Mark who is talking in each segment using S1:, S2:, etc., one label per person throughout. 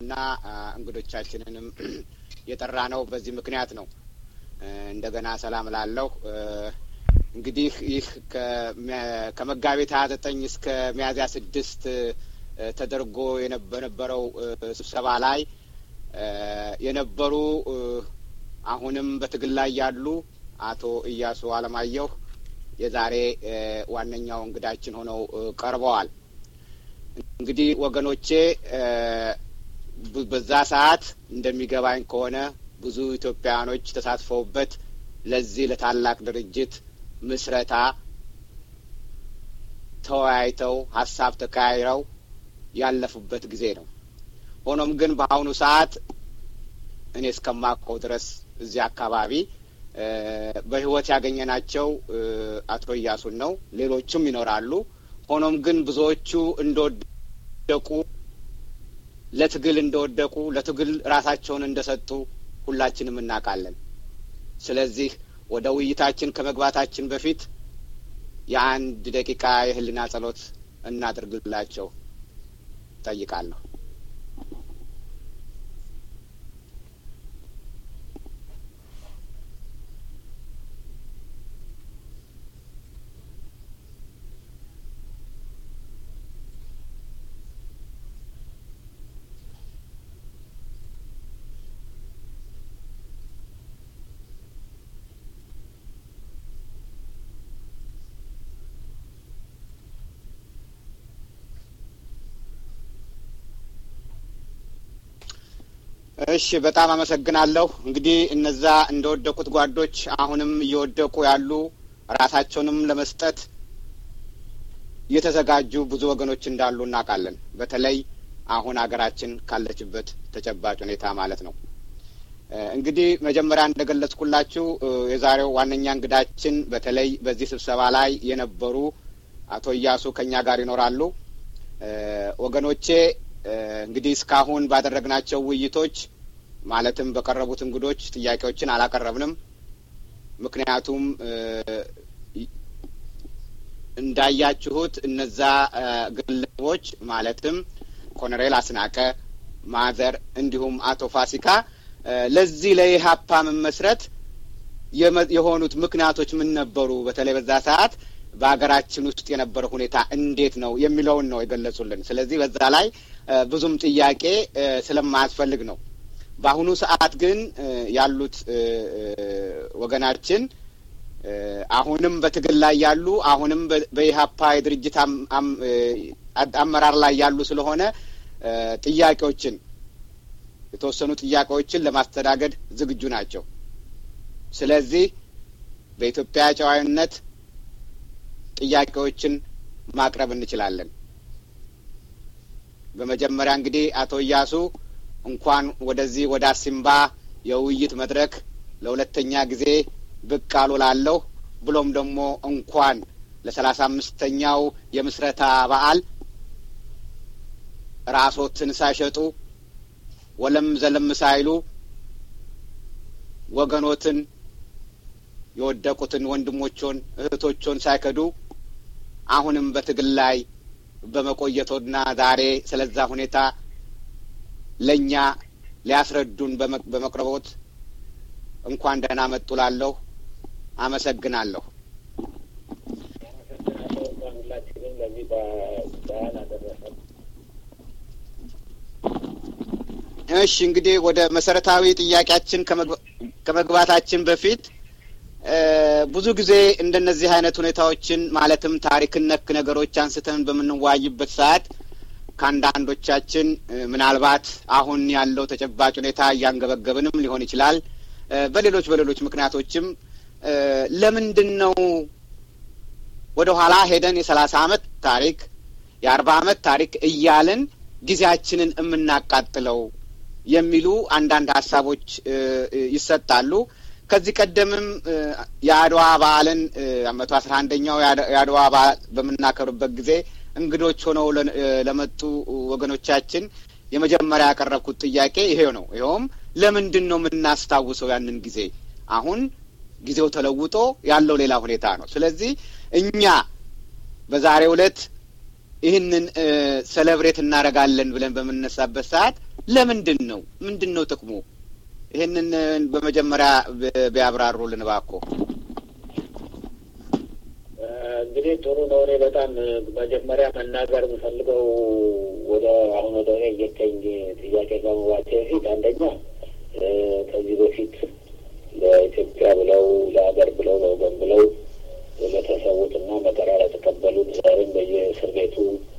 S1: እና እንግዶቻችንንም የጠራ ነው በዚህ ምክንያት ነው። እንደገና ሰላም ላለሁ እንግዲህ ይህ ከመጋቢት ሀያ ዘጠኝ እስከ ሚያዝያ ስድስት ተደርጎ በነበረው ስብሰባ ላይ የነበሩ አሁንም በትግል ላይ ያሉ አቶ እያሱ አለማየሁ የዛሬ ዋነኛው እንግዳችን ሆነው ቀርበዋል። እንግዲህ ወገኖቼ በዛ ሰዓት እንደሚገባኝ ከሆነ ብዙ ኢትዮጵያውያኖች ተሳትፈውበት ለዚህ ለታላቅ ድርጅት ምስረታ ተወያይተው ሀሳብ ተቀያይረው ያለፉበት ጊዜ ነው። ሆኖም ግን በአሁኑ ሰዓት እኔ እስከማውቀው ድረስ እዚህ አካባቢ በሕይወት ያገኘናቸው አቶ እያሱን ነው። ሌሎችም ይኖራሉ። ሆኖም ግን ብዙዎቹ እንደወደቁ ለትግል እንደወደቁ ለትግል ራሳቸውን እንደሰጡ ሁላችንም እናውቃለን። ስለዚህ ወደ ውይይታችን ከመግባታችን በፊት የአንድ ደቂቃ የህሊና ጸሎት እናድርግላቸው ጠይቃለሁ። እሺ በጣም አመሰግናለሁ። እንግዲህ እነዛ እንደወደቁት ጓዶች አሁንም እየወደቁ ያሉ ራሳቸውንም ለመስጠት የተዘጋጁ ብዙ ወገኖች እንዳሉ እናውቃለን። በተለይ አሁን ሀገራችን ካለችበት ተጨባጭ ሁኔታ ማለት ነው። እንግዲህ መጀመሪያ እንደገለጽኩላችሁ የዛሬው ዋነኛ እንግዳችን በተለይ በዚህ ስብሰባ ላይ የነበሩ አቶ እያሱ ከኛ ጋር ይኖራሉ። ወገኖቼ እንግዲህ እስካሁን ባደረግናቸው ውይይቶች ማለትም በቀረቡት እንግዶች ጥያቄዎችን አላቀረብንም። ምክንያቱም እንዳያችሁት እነዛ ግለሰቦች ማለትም ኮሎኔል አስናቀ ማዘር፣ እንዲሁም አቶ ፋሲካ ለዚህ ለኢህአፓ መመስረት የሆኑት ምክንያቶች ምን ነበሩ? በተለይ በዛ ሰዓት በሀገራችን ውስጥ የነበረው ሁኔታ እንዴት ነው የሚለውን ነው የገለጹልን። ስለዚህ በዛ ላይ ብዙም ጥያቄ ስለማያስፈልግ ነው። በአሁኑ ሰዓት ግን ያሉት ወገናችን አሁንም በትግል ላይ ያሉ አሁንም በኢህአፓ የድርጅት አመራር ላይ ያሉ ስለሆነ ጥያቄዎችን የተወሰኑ ጥያቄዎችን ለማስተናገድ ዝግጁ ናቸው። ስለዚህ በኢትዮጵያ ጨዋዊነት ጥያቄዎችን ማቅረብ እንችላለን። በመጀመሪያ እንግዲህ አቶ እያሱ እንኳን ወደዚህ ወደ አሲምባ የውይይት መድረክ ለሁለተኛ ጊዜ ብቅ አሉ ላለሁ ብሎም ደግሞ እንኳን ለሰላሳ አምስተኛው የምስረታ በዓል ራሶትን ሳይሸጡ ወለም ዘለም ሳይሉ ወገኖትን የወደቁትን ወንድሞቾን እህቶቾን ሳይከዱ አሁንም በትግል ላይ በመቆየቶና ዛሬ ስለዛ ሁኔታ ለእኛ ሊያስረዱን በመቅረቦት እንኳን ደህና መጡ ላለሁ አመሰግናለሁ። እሺ እንግዲህ ወደ መሰረታዊ ጥያቄያችን ከመግባታችን በፊት ብዙ ጊዜ እንደነዚህ አይነት ሁኔታዎችን ማለትም ታሪክን ነክ ነገሮች አንስተን በምንወያይበት ሰዓት ከአንዳንዶቻችን ምናልባት አሁን ያለው ተጨባጭ ሁኔታ እያንገበገብንም ሊሆን ይችላል። በሌሎች በሌሎች ምክንያቶችም ለምንድን ነው ወደ ኋላ ሄደን የሰላሳ አመት ታሪክ የአርባ አመት ታሪክ እያልን ጊዜያችንን የምናቃጥለው የሚሉ አንዳንድ ሀሳቦች ይሰጣሉ። ከዚህ ቀደምም የአድዋ በዓልን መቶ አስራ አንደኛው የአድዋ በዓል በምናከብርበት ጊዜ እንግዶች ሆነው ለመጡ ወገኖቻችን የመጀመሪያ ያቀረብኩት ጥያቄ ይሄው ነው። ይኸውም ለምንድን ነው የምናስታውሰው ያንን ጊዜ? አሁን ጊዜው ተለውጦ ያለው ሌላ ሁኔታ ነው። ስለዚህ እኛ በዛሬው ዕለት ይህንን ሴሌብሬት እናደርጋለን ብለን በምንነሳበት ሰዓት ለምንድን ነው? ምንድን ነው ጥቅሙ? ይህንን በመጀመሪያ ቢያብራሩልን እባክዎ።
S2: እንግዲህ ጥሩ ነው። እኔ በጣም መጀመሪያ መናገር የምፈልገው ወደ አሁን ወደ እኔ እየተኝ ጥያቄ ከመግባቴ በፊት አንደኛ ከዚህ በፊት ለኢትዮጵያ ብለው ለሀገር ብለው ለወገን ብለው ለተሰዉትና መከራ ለተቀበሉት ዛሬም በየእስር ቤቱ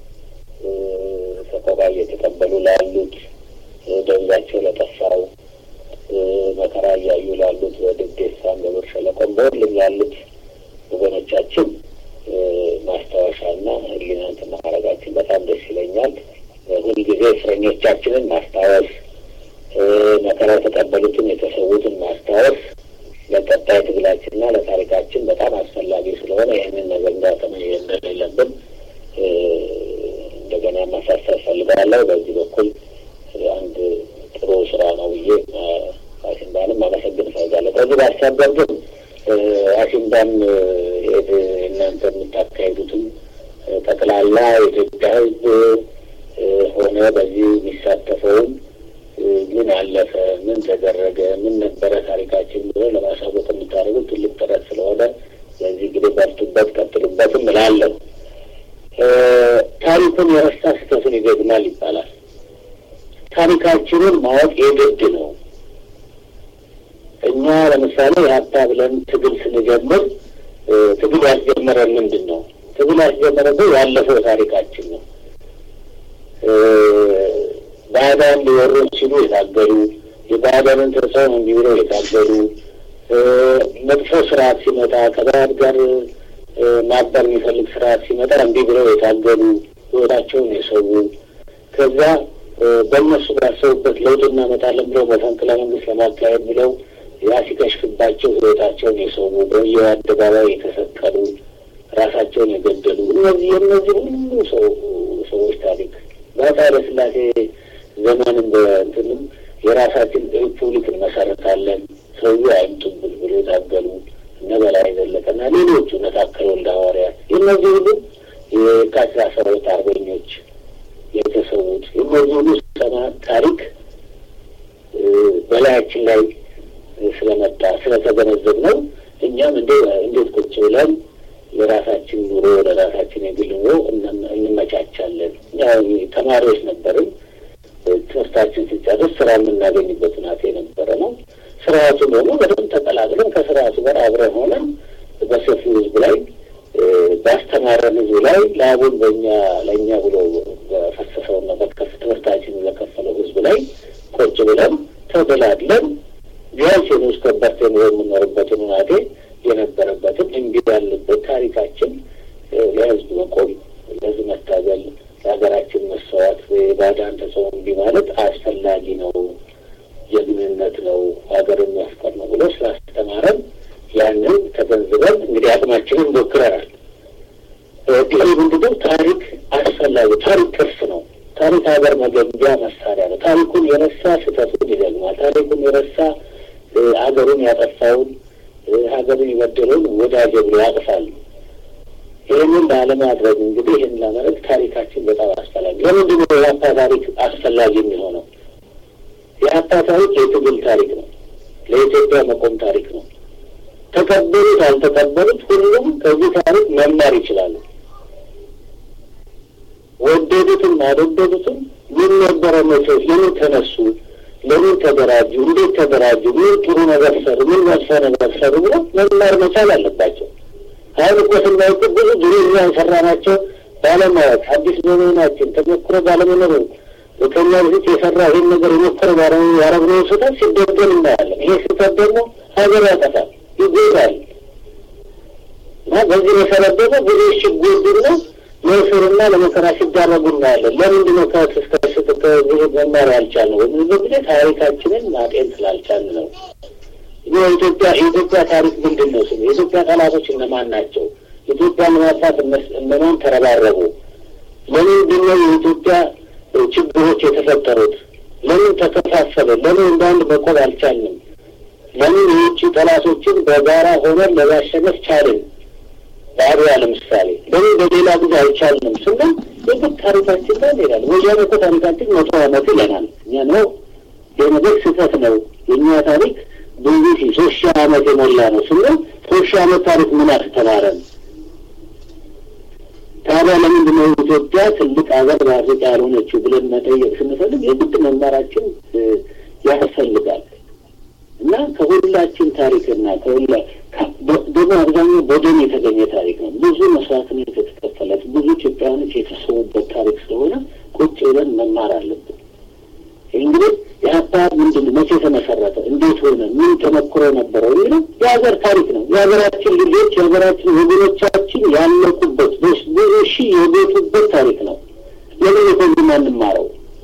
S2: ሰቆቃ እየተቀበሉ ላሉት ደብዛቸው ለጠፋው መከራ እያዩ ላሉት በድዴሳም በብር ሸለቆም በሁሉም ላሉት ወገኖቻችን ማስታወሻና ሕሊናን ማድረጋችን በጣም ደስ ይለኛል። ሁልጊዜ እስረኞቻችንን ማስታወስ፣ መከራ የተቀበሉትን የተሰዉትን ማስታወስ ለቀጣይ ትግላችንና ለታሪካችን በጣም አስፈላጊ ስለሆነ ይህንን ነገር እንዳጠመ እንደሌለብን እንደገና ማሳሰብ ፈልጋለሁ። በዚህ በኩል አንድ ጥሩ ስራ ነው ብዬ አሲምባንም አመሰግን እፈልጋለሁ። ከዚህ ባሻገር ግን አሲምባም እናንተ የምታካሄዱትም ጠቅላላ የኢትዮጵያ ሕዝብ ሆነ በዚህ የሚሳተፈውም ምን አለፈ፣ ምን ተደረገ፣ ምን ነበረ ታሪካችን ብሎ ለማሳወቅ የምታደርጉት ትልቅ ጥረት ስለሆነ ለዚህ እንግዲህ በርቱበት፣ ቀጥሉበትም እላለሁ። ታሪኩን የረሳ ስህተቱን ይደግማል ይባላል። ታሪካችንን ማወቅ የግድ ነው። እኛ ለምሳሌ የሀብታ ብለን ትግል ስንጀምር ትግል ያስጀመረን ምንድን ነው? ትግል ያስጀመረን ያለፈው ታሪካችን ነው። ባዕዳን ሊወሩን ሲሉ የታገሉ የባዕዳንን ተጽዕኖ እንዲህ ብለው የታገሉ መጥፎ ስርዓት ሲመጣ ከባዕድ ጋር ማበር የሚፈልግ ስርዓት ሲመጣ እንዲህ ብለው የታገሉ ህይወታቸውን የሰዉ ከዛ በእነሱ ባሰቡበት ለውጥ እናመጣለን ብለው መፈንቅለ መንግስት ለማካሄድ ብለው ያ ሲከሽፍባቸው ህይወታቸውን የሰዉ በየው አደባባይ የተሰቀሉ ራሳቸውን የገደሉ እነዚህ የእነዚህ ሁሉ ሰው ሰዎች ታሪክ በአፄ ኃይለሥላሴ ዘመንም በእንትንም የራሳችን ሪፑብሊክ እንመሰረታለን ሰውዬው አይምጡብን ብሎ የታገሉ እነ በላይ ዘለቀና ሌሎቹ እነ ታከለ ወልደ ሐዋርያት የእነዚህ ሁሉ የካቲት አስራ ሁለት አርበኞች የተሰዉት የእነዚህ ሁሉ ሰማዕት ታሪክ በላያችን ላይ ስለመጣ ስለተገነዘብ ነው። እኛም እንደ እንዴት ቁጭ ብለን ለራሳችን ኑሮ ለራሳችን የግል ኑሮ እንመቻቻለን። ያው ተማሪዎች ነበርን። ትምህርታችን ሲጨርስ ስራ የምናገኝበት ሁናቴ የነበረ ነው። ስርዓቱ ደግሞ በደንብ ተቀላቅለን ከስርዓቱ ጋር አብረን ሆነን በሰፊው ህዝብ ላይ ባስተማረን ህዝብ ላይ ላቡን በእኛ ለእኛ ብሎ በፈሰሰውና በከፍ ትምህርታችን ለከፈለው ህዝብ ላይ ቁጭ ብለን ተደላድለን ቢያንስ የንዑስ ከበርቴ ኑሮ የምኖርበትን ሁናቴ የነበረበትን እንዲህ ያለበት ታሪካችን ለህዝብ መቆም፣ ለህዝብ መታገል፣ ለሀገራችን መሰዋት፣ የባዕዳን ተጽዕኖ እንዲህ ማለት አስፈላጊ ነው፣ ጀግንነት ነው፣ ሀገርን መፍቀር ነው ብሎ ስላስተማረን ያንን ተገንዝበን እንግዲህ አቅማችንን ሞክረናል። ይህ ምንድነው? ታሪክ አስፈላጊ ታሪክ ቅርስ ነው። ታሪክ ሀገር መገንቢያ መሳሪያ ነው። ታሪኩን የረሳ ስህተቱን ይደግማል። ታሪኩን የረሳ ሀገሩን ያጠፋውን ሀገሩን የበደለውን ወዳጅ ብሎ ያቅፋሉ። ይህንን ላለማድረግ እንግዲህ ይህን ለማድረግ ታሪካችን በጣም አስፈላጊ ለምንድን ነው የሀፓ ታሪክ አስፈላጊ የሚሆነው? የሀፓ ታሪክ የትግል ታሪክ ነው። ለኢትዮጵያ መቆም ታሪክ ነው። ተቀበሉት አልተቀበሉት ሁሉም ከዚህ ታሪክ መማር ይችላሉ። ወደዱትም አልወደዱትም ምን ነበረ መቼት ለምን ተነሱ ለምን ተደራጁ? እንዴት ተደራጁ? ምን ጥሩ ነገር ሰሩ? ምን መጥፎ ነገር ሰሩ ብሎ መማር መቻል አለባቸው። አሁን እኮ ስናውቅ ብዙ ድሮ እኛ የሰራናቸው ባለማወቅ አዲስ በመሆናችን ተሞክሮ ባለመኖሩ ከኛ በፊት የሰራ ይህን ነገር የሞከረ ባለመኖሩ ያረግነው ስህተት ሲደገም እናያለን። ይሄ ስህተት ደግሞ ሀገር ያጠፋል፣ ይጎዳል እና በዚህ መሰረት ደግሞ ብዙ ሲጎዱና ለእስርና ለመከራ ሲዳረጉ እናያለን። ለምንድን ነው ከዚህ መማር ያልቻልነው? በሚልበት ጊዜ ታሪካችንን ማጤን ስላልቻልን ነው። የኢትዮጵያ የኢትዮጵያ ታሪክ ምንድን ነው? ስሙ የኢትዮጵያ ጠላቶች እነማን ናቸው? ኢትዮጵያን ለማጥፋት እነማን ተረባረቡ? ለምንድን ነው የኢትዮጵያ ችግሮች የተፈጠሩት? ለምን ተከፋፈለ? ለምን እንደ አንድ መቆም አልቻልንም? ለምን የውጭ ጠላቶችን በጋራ ሆነን ለማሸነፍ ቻልን? በአድዋ ለምሳሌ ለምን በሌላ ጊዜ አልቻልንም ስንል የግድ ታሪካችን ላይ እንሄዳለን። ወያኔ እኮ ታሪካችን መቶ ዓመት ይለናል። እኛ ነው ይህ ነገር ስህተት ነው። የእኛ ታሪክ ብዙ ሺህ ሶስት ሺህ ዓመት የሞላ ነው ስንል ሶስት ሺህ ዓመት ታሪክ ምን አስተማረን? ታዲያ ለምንድን ነው ኢትዮጵያ ትልቅ ሀገር በአፍሪካ ያልሆነችው ብለን መጠየቅ ስንፈልግ የግድ መማራችን ያስፈልጋል እና ከሁላችን ታሪክና ከሁላ ደግሞ አብዛኛው በደም የተገኘ ታሪክ ነው። ብዙ መስዋዕትነት የተከፈለት ብዙ ኢትዮጵያውያኖች የተሰዉበት ታሪክ ስለሆነ ቁጭ ብለን መማር አለብን። እንግዲህ የሀባ ምንድን ነው? መቼ ተመሰረተ? እንዴት ሆነ? ምን ተሞክሮ ነበረው? የሚለው የሀገር ታሪክ ነው። የሀገራችን ልጆች የሀገራችን ወገኖቻችን ያለቁበት ብዙ ሺህ የቤቱበት ታሪክ ነው። ለምን ከዚህ ማንማረው?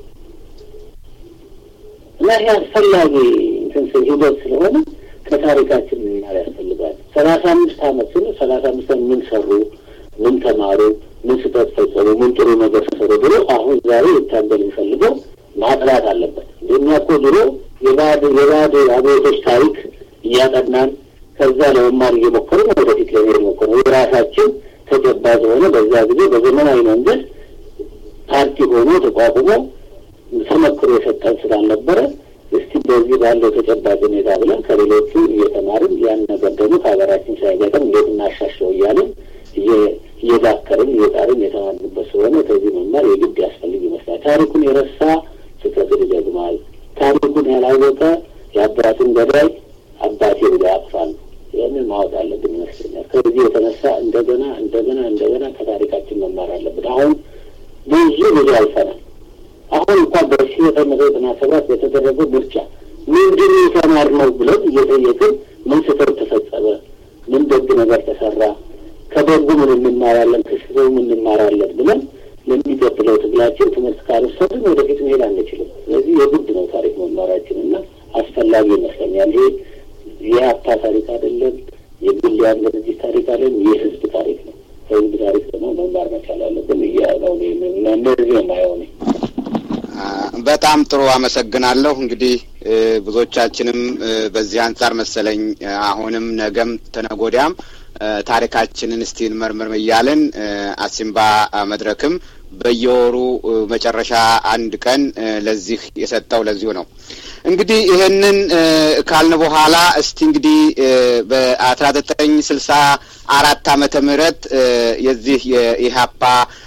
S2: እና ይህ አስፈላጊ እንትን ሂደት ስለሆነ ከታሪካችን መማር ያስፈልጋል። ሰላሳ አምስት ዓመት ስንል ሰላሳ አምስት ዓመት ምን ሰሩ፣ ምን ተማሩ፣ ምን ስህተት ፈጸሙ፣ ምን ጥሩ ነገር ሰሩ ብሎ አሁን ዛሬ ሊታገል የሚፈልገው ማጥራት አለበት። እንደኛ እኮ ድሮ የባዕድ የባዕድ አብዮቶች ታሪክ እያጠናን ከዛ ለመማር እየሞከርን ወደፊት ለመሄድ ሞከሩ። የራሳችን ተጨባጭ ሆነ በዛ ጊዜ በዘመናዊ መንገድ ፓርቲ ሆኖ ተቋቁሞ ተመክሮ የሰጠን ስላልነበረ እስቲ በዚህ ባለው ተጨባጭ ሁኔታ ብለን ከሌሎቹ እየተማርን ያን ነገር ደግሞ ከሀገራችን ሳይገጠም እንዴት እናሻሽለው እያለን እየዳከርን እየጣርን የተማርንበት ስለሆነ ከዚህ መማር የግድ ያስፈልግ ይመስላል። ታሪኩን የረሳ ስህተትን ይደግማል። ታሪኩን ያላወቀ የአባቱን ገዳይ አባቴ ብሎ ያቅፋል። ይህንን ማወቅ አለብን ይመስለኛል። ከዚህ የተነሳ እንደገና እንደገና እንደገና ከታሪካችን መማር አለብን። አሁን ብዙ ብዙ አልፈናል። አሁን እንኳን በሺ ዘጠኝ መቶ ዘጠና ሰባት በተደረገው ምርጫ ምንድን የተማርነው ብለን እየጠየቅን ምን ስህተት ተፈጸመ፣ ምን ደግ ነገር ተሰራ፣ ከደጉ ምን እንማራለን፣ ከስህተቱ ምን እንማራለን ብለን ለሚቀጥለው ትግላችን ትምህርት ካልወሰድን ወደፊት መሄድ አንችልም። ስለዚህ የግድ ነው ታሪክ መማራችን እና አስፈላጊ ይመስለኛል። ይሄ የሀብታ ታሪክ አይደለም፣ የግል ያን ድርጅት ታሪክ አይደለም፣ የህዝብ ታሪክ ነው። ከህዝብ ታሪክ ደግሞ መማር መቻል አለብን እያለው እነዚህ የማየው ነኝ።
S1: በጣም ጥሩ አመሰግናለሁ። እንግዲህ ብዙዎቻችንም በዚህ አንጻር መሰለኝ አሁንም ነገም ተነጎዳያም ታሪካችንን እስቲ እንመርምር እያልን አሲምባ መድረክም በየወሩ መጨረሻ አንድ ቀን ለዚህ የሰጠው ለዚሁ ነው። እንግዲህ ይህንን ካልን በኋላ እስቲ እንግዲህ በአስራ ዘጠኝ ስልሳ አራት ዓመተ ምህረት የዚህ የኢህአፓ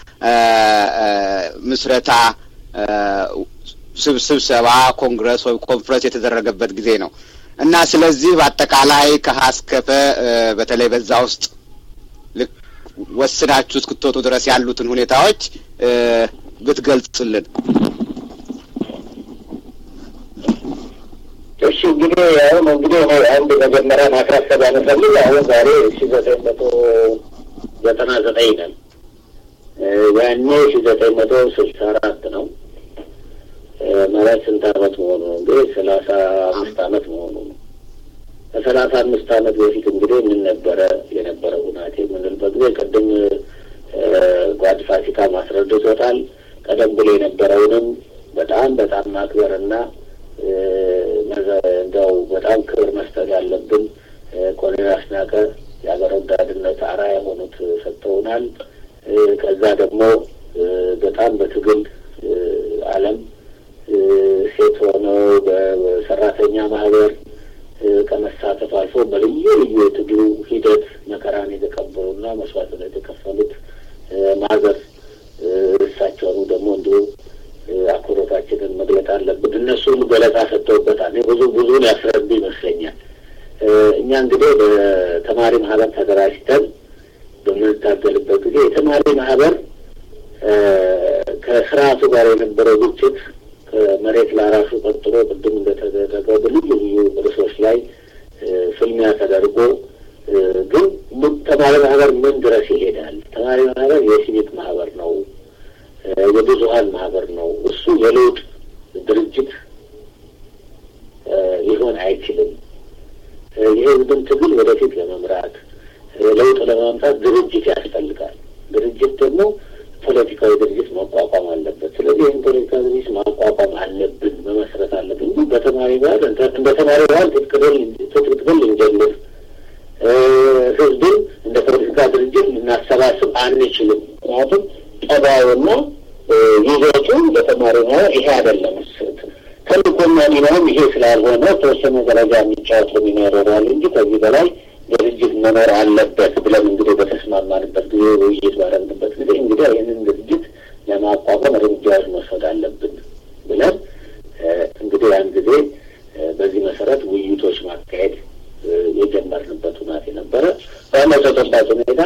S1: ምስረታ ስብሰባ ኮንግረስ ወይም ኮንፈረንስ የተደረገበት ጊዜ ነው እና ስለዚህ በአጠቃላይ ከሀ እስከ ፐ በተለይ በዛ ውስጥ ልክ ወስናችሁ እስክትወጡ ድረስ ያሉትን ሁኔታዎች ብትገልጹልን።
S2: እሺ እንግዲህ አሁን እንግዲህ አንድ መጀመሪያ ማስረሰብ ያነፈልግ አሁን ዛሬ ሺ ዘጠኝ መቶ ዘጠና ዘጠኝ ነን። ያኔ ሺ ዘጠኝ መቶ ስልሳ አራት ነው ማለት ስንት አመት መሆኑ ነው? እንግዲህ ሰላሳ አምስት አመት መሆኑ ነው። ከሰላሳ አምስት አመት በፊት እንግዲህ ምን ነበረ የነበረ ሁናቴ የምንልበት ጊዜ ቅድም ጓድ ፋሲካ ማስረድቶታል። ቀደም ብሎ የነበረውንም በጣም በጣም ማክበርና እንደው በጣም ክብር መስጠት ያለብን ኮሎኔል አስናቀ የሀገር ወዳድነት አርአያ የሆኑት ሰጥተውናል። ከዛ ደግሞ በጣም በትግል ዓለም ሴት ሆነው በሰራተኛ ማህበር ከመሳተፍ አልፎ በልዩ ልዩ የትግሉ ሂደት መከራን የተቀበሉና መስዋዕትነት የከፈሉት ማህበር እሳቸውኑ ደግሞ እንዲሁ አክብሮታችንን መግለጥ አለብን። እነሱም ገለጻ ሰጥተውበታል። ብዙ ብዙን ያስረዱ ይመስለኛል። እኛ እንግዲህ በተማሪ ማህበር ተደራጅተን በምንታገልበት ጊዜ የተማሪ ማህበር ከስርዓቱ ጋር የነበረው ግጭት ከመሬት ለራሱ ቀጥሎ ቅድም እንደተደረገው በልዩ ልዩ ርዕሶች ላይ ፍልሚያ ተደርጎ ግን ተማሪ ማህበር ምን ድረስ ይሄዳል? ተማሪ ማህበር የሲቪክ ማህበር ነው፣ የብዙሀን ማህበር ነው። እሱ የለውጥ ድርጅት ሊሆን አይችልም። የህዝብን ትግል ወደፊት ለመምራት ለውጥ ለማምጣት ድርጅት ያስፈልጋል። ድርጅት ደግሞ ፖለቲካዊ ድርጅት ማቋቋም አለበት። ስለዚህ ይህን ፖለቲካዊ ድርጅት ማቋቋም አለብን፣ መመስረት አለብን እንጂ በተማሪ ባህል እንደ ተማሪ ባህል ትጥቅ ትግል ልንጀምር ህዝብን እንደ ፖለቲካ ድርጅት ልናሰባስብ አንችልም። ምክንያቱም ጠባዩና ይዘቱ ለተማሪ ማህበር ይሄ አይደለም። ተልእኮና ሚናውም ይሄ ስላልሆነ ተወሰነ ደረጃ የሚጫወተው ሚና ይኖረዋል እንጂ ከዚህ በላይ ድርጅት መኖር አለበት ብለን እንግዲህ በተስማማንበት ጊዜ ውይይት ባደረግንበት ጊዜ እንግዲህ ይህንን ድርጅት ለማቋቋም እርምጃዎች መውሰድ አለብን ብለን እንግዲህ ያን ጊዜ በዚህ መሰረት ውይይቶች ማካሄድ የጀመርንበት ሁናቴ ነበረ። በአመት ተጨባጭ ሁኔታ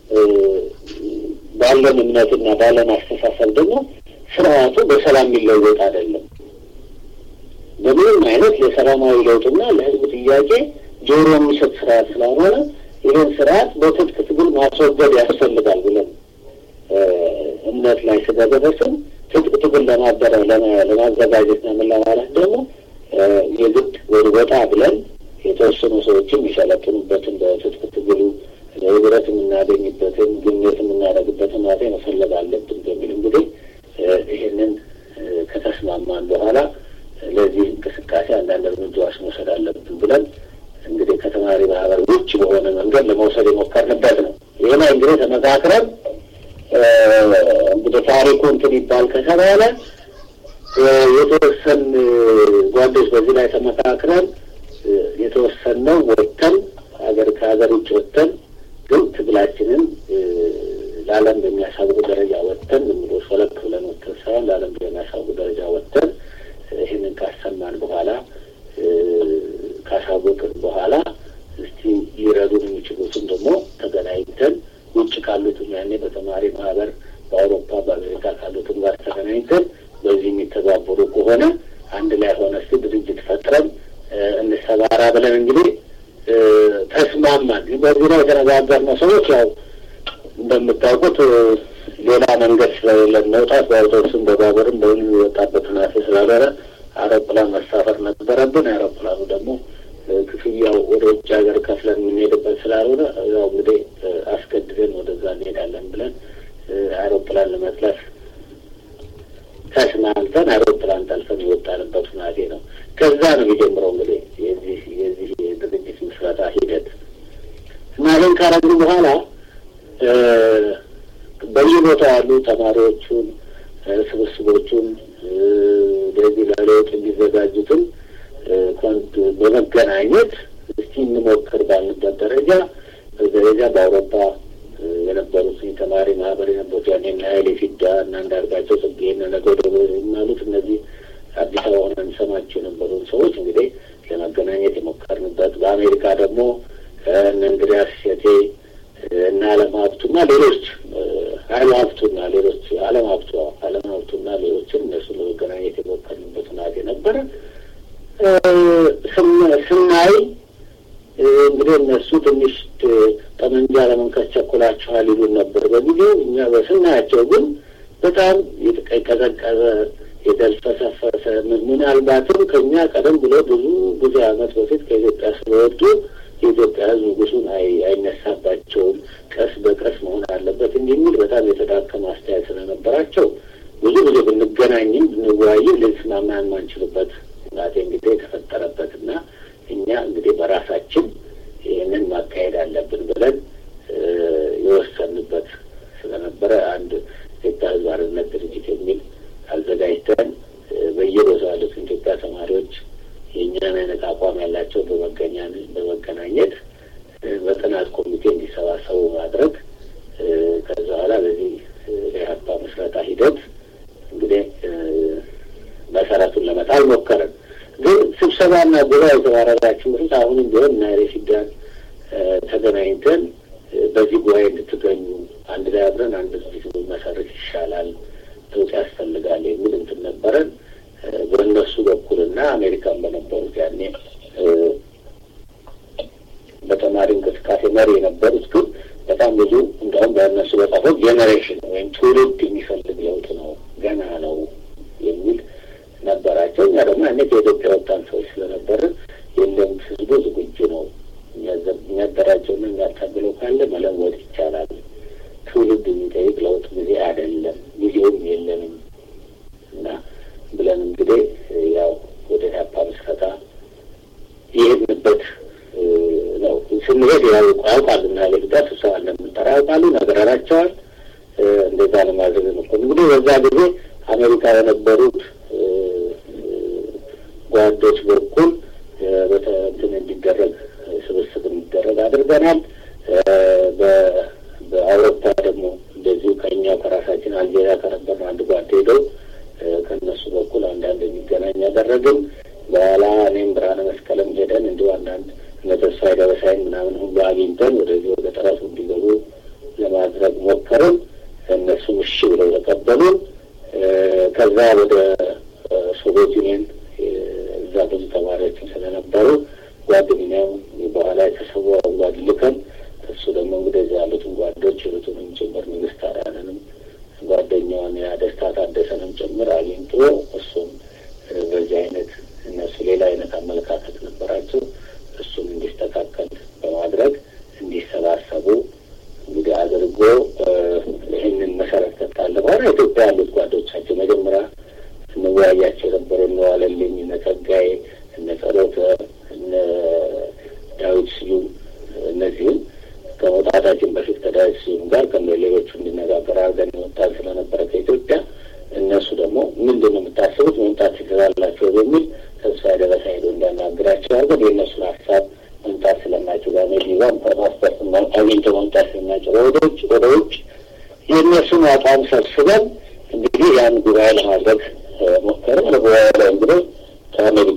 S2: ባለን እምነትና ባለን አስተሳሰብ ደግሞ ስርዓቱ በሰላም የሚለወጥ አይደለም። በምንም አይነት ለሰላማዊ ለውጥና ለህዝብ ጥያቄ ጆሮ የሚሰጥ ስርዓት ስላልሆነ ይህን ስርዓት በትጥቅ ትግል ማስወገድ ያስፈልጋል ብለን እምነት ላይ ስለደረስን ትጥቅ ትግል ለማበረ ለማዘጋጀትና ምን ለማለት ደግሞ የግድ ወደ ወጣ ብለን የተወሰኑ ሰዎችም የሚሰለጥኑበትን በትጥቅ ትግሉ ህብረት የምናገኝበትን ግንኙነት የምናደርግበትን ማቴ መፈለግ አለብን በሚል እንግዲህ ይህንን ከተስማማን በኋላ ለዚህ እንቅስቃሴ አንዳንድ እርምጃዎች መውሰድ አለብን ብለን እንግዲህ ከተማሪ ማህበር ውጭ በሆነ መንገድ ለመውሰድ የሞከርንበት ነው። ይህ ላይ እንግዲህ ተመካክረን እንግዲህ ታሪኩ እንትን ይባል ከተባለ የተወሰን ጓዶች በዚህ ላይ ተመካክረን የተወሰነው ወጥተን ሀገር ከሀገር ውጭ ወጥተን ግን ትግላችንን ለዓለም በሚያሳውቁ ደረጃ ወጥተን ዝም ብሎ ሾለክ ብለን ወጥተን ሳይሆን ለዓለም በሚያሳውቁ ደረጃ ወጥተን ይህንን ካሰማን በኋላ ካሳወቅን በኋላ እስቲ ሊረዱን የሚችሉትን ደግሞ ተገናኝተን ውጭ ካሉትም ያኔ በተማሪ ማህበር በአውሮፓ በአሜሪካ ካሉትም ጋር ተገናኝተን በዚህ የሚተባበሩ ከሆነ አንድ ላይ ሆነ እስቲ ድርጅት ፈጥረን እንሰባራ ብለን እንግዲህ ተስማማን። በዚህ ላይ የተነጋገርነው ሰዎች ያው እንደምታውቁት ሌላ መንገድ ስለሌለን መውጣት በአውቶቡስም በባቡርም በሁሉ የወጣበት ሁናቴ ስላልሆነ አውሮፕላን መሳፈር ነበረብን። አውሮፕላኑ ደግሞ ክፍያው ወደ ውጭ ሀገር ከፍለን የምንሄድበት ስላልሆነ ያው እንግዲህ አስገድደን ወደዛ እንሄዳለን ብለን አውሮፕላን ለመጥለፍ ተስማምተን አውሮፕላን ጠልፈን የወጣንበት ሁናቴ ነው። ከዛ ነው የሚጀምረው እንግዲህ የዚህ የዚህ የድርጅት ምስረታ ሂደት እና ይህን ካረግን በኋላ በየቦታው ያሉ ተማሪዎቹን ስብስቦቹን ለዚህ ለለውጥ የሚዘጋጁትን በመገናኘት እስቲ እንሞክር ባልንበት ደረጃ በደረጃ በአውሮፓ የነበሩት የተማሪ ማህበር የነበሩት ያኔ እና ኃይሌ ፊዳ እና አንዳርጋቸው ጽጌ እነ ነገደ የሚባሉት እነዚህ አዲስ አበባ ሆነ እንሰማቸው የነበሩን ሰዎች እንግዲህ ለመገናኘት የሞከርንበት በአሜሪካ ደግሞ እነ እንግዲያስ ሸቴ እና አለም ሀብቱና ሌሎች ሀይሉ ሀብቱና ሌሎች አለም ሀብቱ አለም ሀብቱና ሌሎችን እነሱ ለመገናኘት የሞከርንበት ሁናቴ ነበረ። ስናይ እንግዲህ እነሱ ትንሽ ጠመንጃ ለመንከስ ቸኩላችኋል ይሉን ነበር በጊዜው። እኛ በስናያቸው ግን በጣም የቀዘቀዘ የተልፈሰፈሰ ምናልባትም ከኛ ቀደም ብሎ ብዙ ብዙ ዓመት በፊት ከኢትዮጵያ ስለወጡ የኢትዮጵያ ሕዝብ ንጉሱን አይነሳባቸውም፣ ቀስ በቀስ መሆን አለበት እንዲህ የሚል በጣም የተዳከመ አስተያየት ስለነበራቸው ብዙ ጊዜ ብንገናኝም ብንወያይም ልንስማማ የማንችልበት እናቴ እንግዲህ የተፈጠረበት እና እኛ እንግዲህ በራሳችን ይህንን ማካሄድ አለብን ብለን የወሰንበት ስለነበረ አንድ ኢትዮጵያ ሕዝብ አርነት ድርጅት የሚል አዘጋጅተን በየቦታው ያሉትን ኢትዮጵያ ተማሪዎች የእኛን አይነት አቋም ያላቸው በመገናኘት በጥናት ኮሚቴ እንዲሰባሰቡ ማድረግ ከዛ በኋላ በዚህ የሀፓ መስረታ ሂደት እንግዲህ መሰረቱን ለመጣል ሞከርን። ግን ስብሰባና ጉባኤ የተባረራችሁ ምርት አሁንም ቢሆን እና ሬፊዳን ተገናኝተን በዚህ ጉባኤ እንድትገኙ አንድ ላይ አብረን አንድ ድርጅት መሰረት ይሻላል፣ ለውጥ ያስፈልጋል የሚል እንትን ነበረን። በእነሱ በኩልና አሜሪካን በነበሩት ያኔ በተማሪ እንቅስቃሴ መሪ የነበሩት ግን በጣም ብዙ እንደውም በእነሱ በጻፈው ጄኔሬሽን ወይም ትውልድ የሚፈልግ ለውጥ ነው ገና ነው የሚል ነበራቸው። እኛ ደግሞ ያኔ ከኢትዮጵያ ወጣን ሰዎች ስለነበርን የለም ህዝቡ ዝግጁ ነው የሚያደራጀውና የሚያታግለው ካለ መለወጥ ይቻላል። ትውልድ የሚጠይቅ ለውጥ ጊዜ አይደለም፣ ጊዜውም የለንም እና ብለን እንግዲህ ያው ወደ ኢህአፓ ምስረታ የሄድንበት ነው። ስንሄድ ያው ያውቃሉ እና ሌግዳ ስብሰባ እንደምንጠራ ያውቃሉ፣ ነገረናቸዋል። እንደዛ ለማድረግ ጓዶች በኩል በተንትን እንዲደረግ ስብስብ እንዲደረግ አድርገናል። በአውሮፓ ደግሞ እንደዚሁ ከኛው ከራሳችን አልጄሪያ ከነበር አንድ ጓድ ሄደው ከእነሱ በኩል አንዳንድ የሚገናኝ ያደረግን። በኋላ እኔም ብርሃነ መስቀልም ሄደን እንዲሁ አንዳንድ እነ ተስፋዬ ደበሳይን ምናምን ሁሉ አግኝተን ወደዚህ ወደ ጥረቱ እንዲገቡ ለማድረግ ሞከርን። እነሱም እሺ ብለው ተቀበሉን። ከዛ ወደ ሶቪየት ዩኒየን እዛ ብዙ ተማሪዎችም ስለነበሩ ጓደኛው በኋላ የተሰዋው ጓድ ልከን እሱ ደግሞ እንግዲህ እዚያ ያሉትን ጓዶች ሩቱንም ጭምር ንግስት አዳነንም ጓደኛዋን ያደስታ ታደሰንም ጭምር አግኝቶ እሱም በዚህ አይነት እነሱ ሌላ አይነት አመለካከት ነበራቸው። እሱም እንዲስተካከል በማድረግ እንዲሰባሰቡ እንግዲህ አድርጎ ይህንን መሰረት ከጣለ በኋላ ኢትዮጵያ ያሉት ጓዶቻቸው መጀመሪያ እንወያያቸው የነበረ እነ ዋለልኝ፣ እነ ጸጋዬ፣ እነ ጸሎተ፣ እነ ዳዊት ስዩም እነዚህም ከመውጣታችን በፊት ከዳዊት ስዩም ጋር ከሌሎቹ እንዲነጋገር አድርገን የወጣን ስለነበረ ከኢትዮጵያ እነሱ ደግሞ ምንድን ነው የምታስቡት መምጣት ትችላላቸው በሚል ተስፋ ደረሰ ሄዶ እንዲያናግራቸው አድርገን የእነሱን ሀሳብ መምጣት ስለማይችሉ ጋር ሜዲዛም ፓስፖርት አግኝተው መምጣት ስለማይችሉ ወደ ውጭ ወደ ውጭ የእነሱን አቋም ሰብስበን እንግዲህ ያን ጉባኤ ለማድረግ ሞከርን። ለጉባኤ ላይ እንግዲህ ከአሜሪካ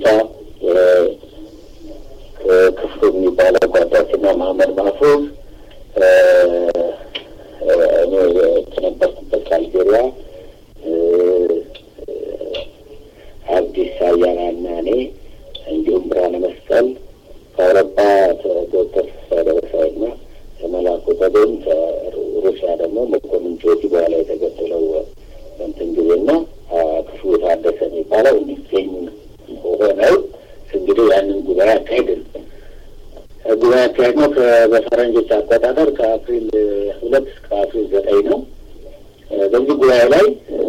S2: ክፍሉ የሚባለው ጓዳችና መሀመድ ማህፉዝ እኔ ከነበርኩበት ከአልጄሪያ አዲስ አያና እና እኔ እንዲሁም ብርሃነ መስቀል ከአውሮፓ ዶክተር ደረሳይ ና ከመላኩ በደም ከሩሲያ ደግሞ መኮንን ጆጂ በኋላ የተገደለው እንትን ጊዜ ና ክፍሉ ታደሰ የሚባለው እንዲገኙ ሆነው እንግዲህ ያንን ጉባኤ አካሄድን። ጉባኤ አካሄድ ነው በፈረንጆች አቆጣጠር ከአፕሪል ሁለት እስከ አፕሪል ዘጠኝ ነው። በዚህ ጉባኤ ላይ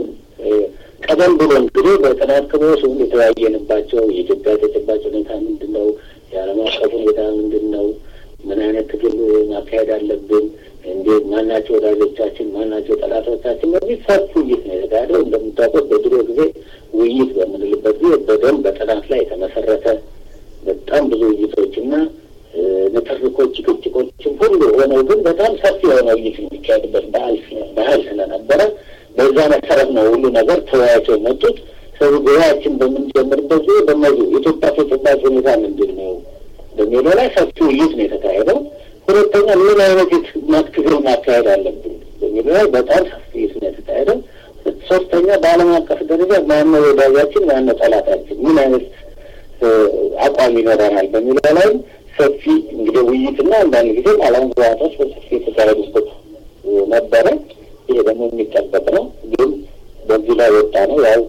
S2: ቀደም ብሎ እንግዲህ በጥናት ክበስ ሁሉ የተወያየንባቸው የኢትዮጵያ ተጨባጭ ሁኔታ ምንድን ነው? የዓለም አቀፍ ሁኔታ ምንድን ነው? ምን አይነት ትግል ማካሄድ አለብን? እንዴት ማናቸው ወዳጆቻችን፣ ማናቸው ጠላቶቻችን? በዚህ ሰፊ ውይይት ነው የተካሄደው። እንደምታውቁት በድሮ ጊዜ ውይይት በምንልበት ጊዜ በደንብ በጥናት ላይ የተመሰረተ በጣም ብዙ ውይይቶችና ንትርኮች፣ ጭቅጭቆችም ሁሉ ሆነው ግን በጣም ሰፊ የሆነ ውይይት የሚካሄድበት ባህል ስለነበረ በዛ መሰረት ነው ሁሉ ነገር ተወያይተው የመጡት። ስለዚህ ጉባኤያችን በምንጀምርበት ጊዜ በእነዚህ የኢትዮጵያ ተጨባጭ ሁኔታ ምንድን ነው በሚለው ላይ ሰፊ ውይይት ነው የተካሄደው። ሁለተኛ ምን አይነት ትግል ማካሄድ አለብን በሚለው ላይ በጣም ሰፊ ውይይት ነው የተካሄደው። ሶስተኛ በዓለም አቀፍ ደረጃ ማነው ወዳጃችን፣ ማነው ጠላታችን፣ ምን አይነት አቋም ይኖረናል በሚለው ላይ ሰፊ እንግዲህ ውይይትና አንዳንድ ጊዜ ዓለም ግባቶች በሰፊ የተካሄዱበት ነበረ። ይሄ ደግሞ የሚጠበቅ ነው። ግን በዚህ ላይ ወጣ ነው ያው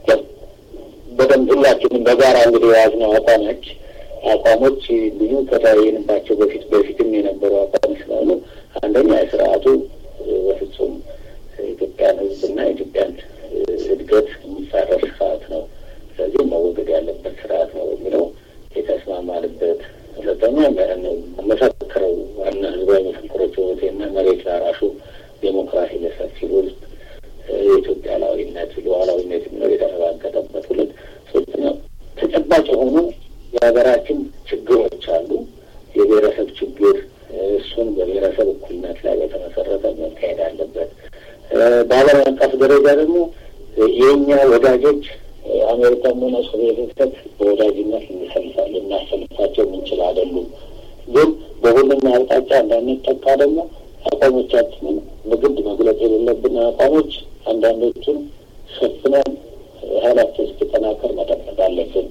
S2: በደንብ ሁላችንም በጋራ እንግዲህ የያዝነው አቋሞች አቋሞች ብዙ ከተወያየንባቸው በፊት በፊትም የነበሩ አቋም ስለሆኑ አንደኛ የስርዓቱ በፍጹም ኢትዮጵያን ሕዝብና ኢትዮጵያን እድገት የሚጻረር ስርዓት ነው። ስለዚህ መወገድ ያለበት ስርዓት ነው የሚለው የተስማማንበት። ሁለተኛ መሰክረው ዋና ህዝባዊ መፈክሮች ወቴና መሬት ላራሹ ዴሞክራሲ ለሰፊው ህዝብ የኢትዮጵያ ሉዓላዊነት ሉዓላዊነት የሚለው የተረጋገጠበት ሁለት ሶስተኛ ተጨባጭ የሆኑ የሀገራችን ችግሮች አሉ። የብሔረሰብ ችግር እሱን በብሔረሰብ እኩልነት ላይ በተመሰረተ መካሄድ አለበት። በዓለም አቀፍ ደረጃ ደግሞ የእኛ ወዳጆች አሜሪካም ሆነ ሶቪየት ህብረት በወዳጅነት ልንሰልፋል ልናሰልፋቸው የምንችል አይደሉም። ግን በሁሉም አቅጣጫ እንዳንጠቃ ደግሞ አቋሞቻችንን በግድ መግለጽ የሌለብን አቋሞች አንዳንዶቹን ሸፍነን ኃይላቸው እስኪጠናከር መጠበቅ አለብን።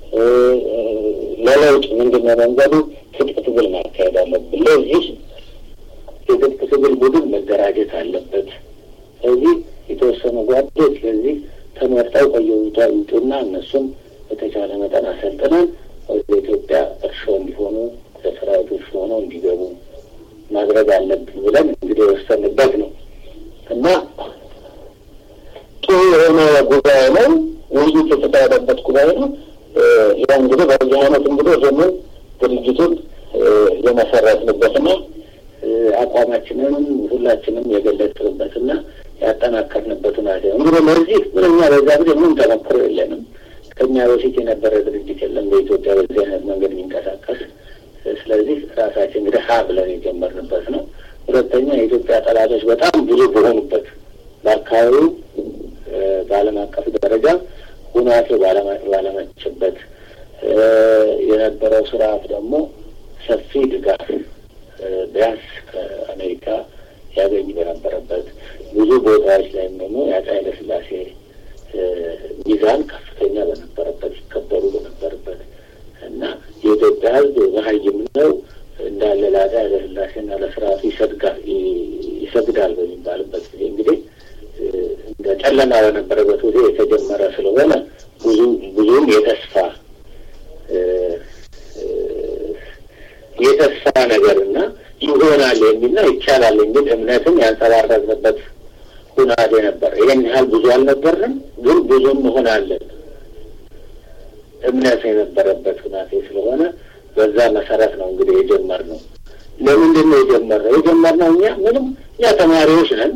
S2: ለለውጥ ምንድነው መንገዱ? ትጥቅ ትግል ማካሄድ አለብን። ለዚህ የትጥቅ ትግል ቡድን መደራጀት አለበት። ስለዚህ የተወሰኑ ጓዶች ለዚህ ተመርጠው ከየቦታ ይውጡና እነሱም በተቻለ መጠን አሰልጥነን ወደ ኢትዮጵያ እርሾ እንዲሆኑ ለሰራዊቱ እርሾ ሆነው እንዲገቡ ማድረግ አለብን ብለን እንግዲህ የወሰንበት ነው እና ጥሩ የሆነ ጉባኤ ነው። ውይይት የተካሄደበት ጉባኤ ነው። ያ እንግዲህ በዚህ አይነት እንግዲህ ይህንን ድርጅቱን የመሰረትንበትና አቋማችንን ሁላችንም የገለጽንበትና ያጠናከርንበት ሁኔታ እንግዲህ ለዚህ ምንኛ በዛ ጊዜ ምን ተሞክሮ የለንም። ከኛ በፊት የነበረ ድርጅት የለም በኢትዮጵያ በዚህ አይነት መንገድ የሚንቀሳቀስ። ስለዚህ ራሳችን እንግዲህ ሀ ብለን የጀመርንበት ነው። ሁለተኛ የኢትዮጵያ ጠላቶች በጣም ብዙ በሆኑበት በአካባቢው በዓለም አቀፍ ደረጃ ሁናቴ ባለመችበት የነበረው ስርዓት ደግሞ ሰፊ ድጋፍ ቢያንስ ከአሜሪካ ያገኝ በነበረበት ብዙ ቦታዎች ላይም ደግሞ የአፄ ኃይለ ሥላሴ ሚዛን ከፍተኛ በነበረበት ይከበሩ በነበረበት እና የኢትዮጵያ ሕዝብ መሀይም ነው እንዳለ ለአፄ ኃይለ ሥላሴና ለስርዓቱ ይሰግዳል ይሰግዳል በሚባልበት ጊዜ እንግዲህ እንደ ጨለማ በነበረበት ጊዜ የተጀመረ ስለሆነ ብዙ ብዙም የተስፋ የተስፋ ነገር እና ይሆናል የሚልና ይቻላል የሚል እምነትን ያንጸባረቅንበት ሁናቴ ነበር። ይህን ያህል ብዙ አልነበርንም፣ ግን ብዙ እንሆናለን እምነት የነበረበት ሁናቴ ስለሆነ በዛ መሰረት ነው እንግዲህ የጀመርነው። ለምንድን ነው የጀመርነው? የጀመርነው እኛ ምንም እኛ ተማሪዎች ነን።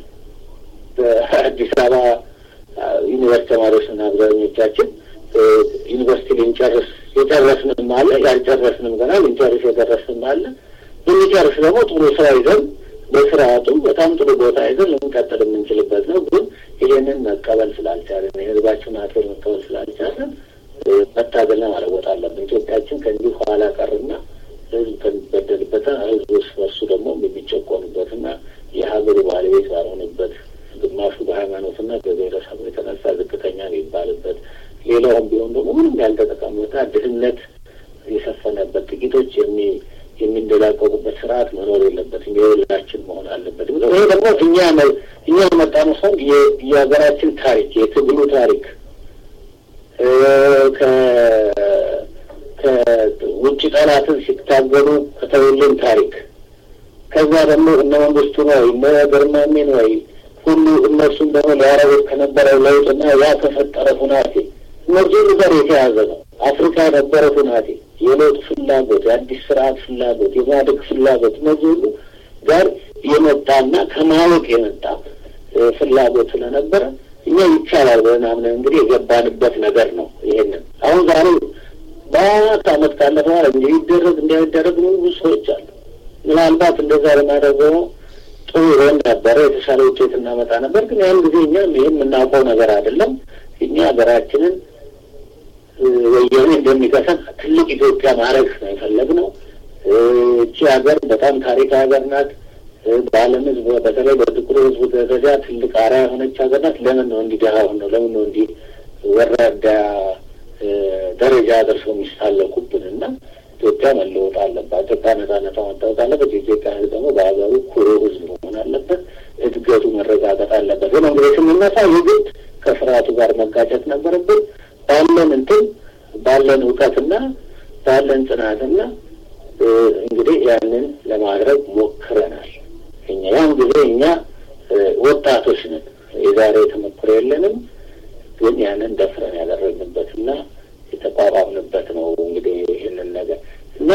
S2: በአዲስ አበባ ዩኒቨርሲቲ ተማሪዎች ነን አብዛኞቻችን። ዩኒቨርሲቲ ልንጨርስ የጨረስንም አለ፣ ያልጨረስንም ገና ልንጨርስ የደረስንም አለ። ብንጨርስ ደግሞ ጥሩ ስራ ይዘን በስርዓቱ በጣም ጥሩ ቦታ ይዘን ልንቀጥል የምንችልበት ነው። ግን ይሄንን መቀበል ስላልቻለን የህዝባችን አፌር መቀበል ስላልቻለን መታገልና መለወጥ አለብን። ኢትዮጵያችን ከእንዲህ ኋላ ቀርና ህዝብ ከሚበደልበትና ህዝብ እርስ በርሱ ደግሞ የሚጨቆኑበትና የሀገሩ ባለቤት ባልሆነበት ግማሹ በሃይማኖትና በብሔረሰቡ የተነሳ ዝቅተኛ የሚባልበት ሌላውም ቢሆን ደግሞ ምንም ያልተጠቀሙበትና ድህነት የሰፈነበት ጥቂቶች የሚ የሚንደላቀቁበት ስርዓት መኖር የለበትም። የሁላችን መሆን አለበት። ይሄ ደግሞ እኛ እኛ መጣነው ሰው የሀገራችን ታሪክ የትግሉ ታሪክ ከውጭ ጠላትን ሲታገሉ ከተውልን ታሪክ ከዛ ደግሞ እነ መንግስቱ ነው እነ ገርማሜ ነው ሁሉ እነሱም ደግሞ ሊያረጉት ከነበረው ለውጥና ያ ከፈጠረ ሁናቴ እነዚህ ሁሉ ጋር የተያዘ ነው። አፍሪካ የነበረ ሁናቴ የለውጥ ፍላጎት፣ የአዲስ ስርዓት ፍላጎት፣ የማደግ ፍላጎት እነዚህ ሁሉ ጋር የመጣና ከማወቅ የመጣ ፍላጎት ስለነበረ እኛ ይቻላል ብለን አምነን እንግዲህ የገባንበት ነገር ነው። ይሄንን አሁን ዛሬ በአራት አመት ካለፈ በኋላ እንዲህ ይደረግ እንዳይደረግ ነው ብዙ ሰዎች አሉ። ምናልባት እንደዛ ለማድረገው ጥሩ ይሆን ነበረ፣ የተሻለ ውጤት እናመጣ ነበር። ግን ያን ጊዜ እኛ ይህም የምናውቀው ነገር አይደለም። እኛ ሀገራችንን ወያኔ እንደሚከሰን ትልቅ ኢትዮጵያ ማድረግ ነው የፈለግነው። እቺ ሀገር በጣም ታሪካዊ ሀገር ናት። በዓለም ሕዝብ በተለይ በጥቁሩ ሕዝብ ደረጃ ትልቅ አርአያ የሆነች ሀገር ናት። ለምን ነው እንዲህ ደሃ ነው? ለምን ነው እንዲህ ወራዳ ደረጃ ደርሰው የሚሳለቁብን? እና ኢትዮጵያ መለወጥ አለባት። ኢትዮጵያ ነጻነቷ መታወቅ አለበት። የኢትዮጵያ ሕዝብ ደግሞ በሀገሩ ኩሩ ሕዝብ መሆን አለበት። እድገቱ መረጋገጥ አለበት። ግን እንግዲህ ስንነሳ የግድ ከስርዓቱ ጋር መጋጨት ነበረብን። ባለን እንትን ባለን እውቀትና ባለን ጽናትና እንግዲህ ያንን ለማድረግ ሞክረናል። እኛ ያን ጊዜ እኛ ወጣቶች ነን፣ የዛሬ ተሞክሮ የለንም። ግን ያንን ደፍረን ያደረግንበትና የተቋቋምንበት ነው። እንግዲህ ይህንን ነገር እና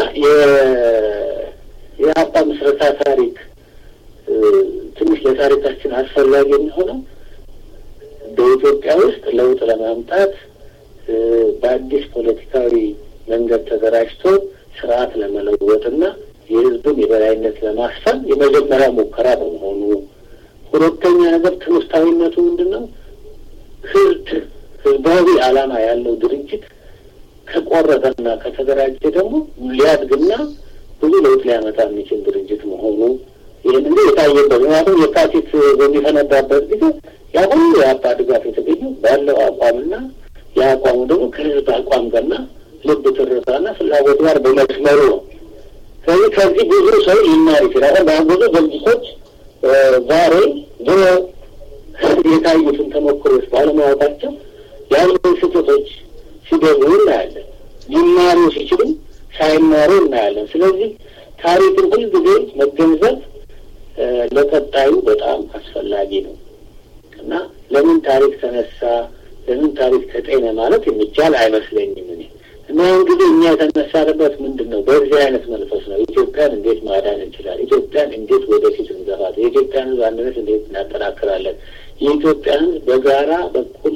S2: የአባ ምስረታ ታሪክ ትንሽ ለታሪካችን አስፈላጊ የሚሆነው በኢትዮጵያ ውስጥ ለውጥ ለማምጣት በአዲስ ፖለቲካዊ መንገድ ተደራጅቶ ስርዓት ለመለወጥና የሕዝብን የበላይነት ለማስፈን የመጀመሪያ ሙከራ በመሆኑ፣ ሁለተኛ ነገር ትምህርታዊነቱ ምንድን ነው? ህዝብ ህዝባዊ ዓላማ ያለው ድርጅት ከቆረጠና ከተደራጀ ደግሞ ሊያድግና ብዙ ለውጥ ሊያመጣ የሚችል ድርጅት መሆኑ ይህን እንግዲህ የታየበት ምክንያቱም የካቲት በሚፈነዳበት ጊዜ ያ ሁሉ የአባ ድጋፍ የተገኘው ባለው አቋምና የአቋሙ ደግሞ ከህዝብ አቋም ጋርና ልብ ትርታና ፍላጎት ጋር በመስመሩ ነው። ስለዚህ ከዚህ ብዙ ሰው ሊማር ይችላል። በአሁን ብዙ ድርጅቶች ዛሬ ድሮ የታዩትን ተሞክሮች ባለማወቃቸው ያሉን ስህተቶች ሲደግሙ እናያለን። ሊማሩ ሲችሉም ሳይማሩ እናያለን። ስለዚህ ታሪክን ሁልጊዜ መገንዘብ ለቀጣዩ በጣም አስፈላጊ ነው እና ለምን ታሪክ ተነሳ፣ ለምን ታሪክ ተጤነ ማለት የሚቻል አይመስለኝም እኔ እና እንግዲህ እኛ የተነሳንበት ምንድን ነው? በዚህ አይነት መንፈስ ነው። ኢትዮጵያን እንዴት ማዳን እንችላለን? ኢትዮጵያን እንዴት ወደፊት እንገፋት? የኢትዮጵያን ሕዝብ አንድነት እንዴት እናጠናክራለን? የኢትዮጵያን ሕዝብ በጋራ በእኩልነት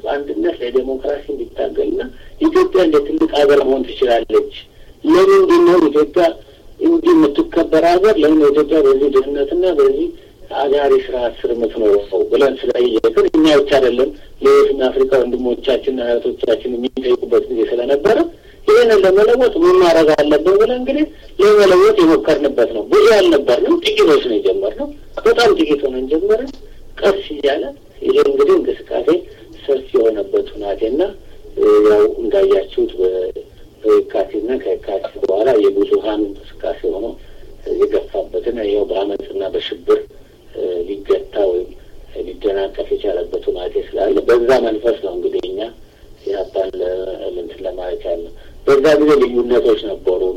S2: በአንድነት ለዴሞክራሲ እንዲታገልና ኢትዮጵያ እንደ ትልቅ ሀገር መሆን ትችላለች። ለምንድን ነው ኢትዮጵያ እንዲህ የምትከበር ሀገር ለምን ኢትዮጵያ በዚህ ድህነትና በዚህ አጋሪ ስርዓት ስር የምትኖረው ብለን ስለጠየቅን እኛ ብቻ አይደለም ሌሎችና አፍሪካ ወንድሞቻችንና እህቶቻችን የሚጠይቁበት ጊዜ ስለነበረ ይህንን ለመለወጥ ምን ማድረግ አለብን ብለን እንግዲህ ለመለወጥ የሞከርንበት ነው። ብዙ ያልነበርንም ጥቂቶች ነው የጀመርነው። በጣም ጥቂት ሆነን ጀመርን። ቀስ እያለ ይሄ እንግዲህ እንቅስቃሴ ሰፊ የሆነበት ሁናቴና ያው እንዳያችሁት በየካቲትና ከየካቲት በኋላ የብዙሀን እንቅስቃሴ ሆኖ የገፋበትን ይኸው በአመፅና በሽብር ሊገታ ወይም ሊደናቀፍ የቻለበት ሁናቴ ስላለ በዛ መንፈስ ነው እንግዲህ እኛ ኢህአፓን እንትን ለማለት ያለ በዛ ጊዜ ልዩነቶች ነበሩን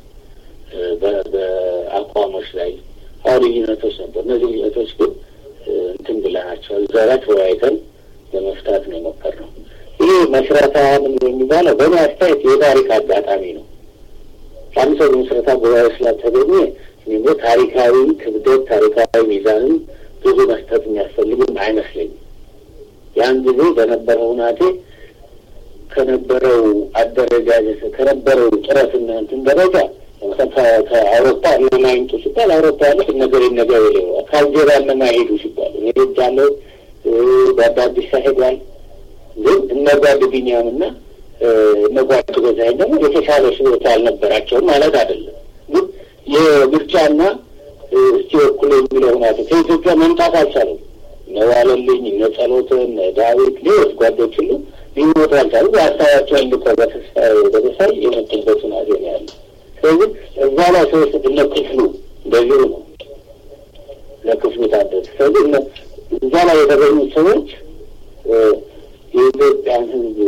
S2: በአቋሞች ላይ አሁ ልዩነቶች ነበሩ። እነዚህ ልዩነቶች ግን እንትን ብለናቸዋል። እዛ ላይ ተወያይተን ለመፍታት ነው የሞከርነው። ይህ መስረታ ምን የሚባለው በእኔ አስተያየት የታሪክ አጋጣሚ ነው። አንድ ሰው በመስረታ ጉባኤ ስላልተገኘ እኔ ታሪካዊ ክብደት ታሪካዊ ሚዛንም ብዙ መስጠት የሚያስፈልግም አይመስለኝም። ያን ጊዜ በነበረው ሁናቴ ከነበረው አደረጃጀት ከነበረው ጥረትና እንትን ደረጃ ከአውሮፓ እነማ ይምጡ ሲባል አውሮፓ ያለ ነገር ነገር የሌ ከአልጄሪያ እነማ ሄዱ ሲባል እኔ ሄጃለሁ። በአዳዲስ ሄዷል። ግን እነ ጓድ ቢኒያም እና እነ ጓድ ገዛኸኝ ደግሞ የተሻለ ችሎታ አልነበራቸውም ማለት አይደለም። ግን የምርጫና እስቲ ወክሎ የሚለው ሁናቴ ከኢትዮጵያ መምጣት አልቻለም። እነ ዋለልኝ፣ እነ ጸሎት፣ እነ ዳዊት፣ ሌሎች ጓዶች ሁሉ ሊሞቱ አልቻሉ። ሀሳባቸውን ልከው በተስፋ በተሳይ የመጡበት ሁናቴ ነው ያለ። ስለዚህ እዛ ላይ ሰዎች እነ ክፍሉ እንደዚሁ ነው ለክፍሉ ታደሰ። ስለዚህ እዛ ላይ የተገኙት ሰዎች የኢትዮጵያን ሕዝብ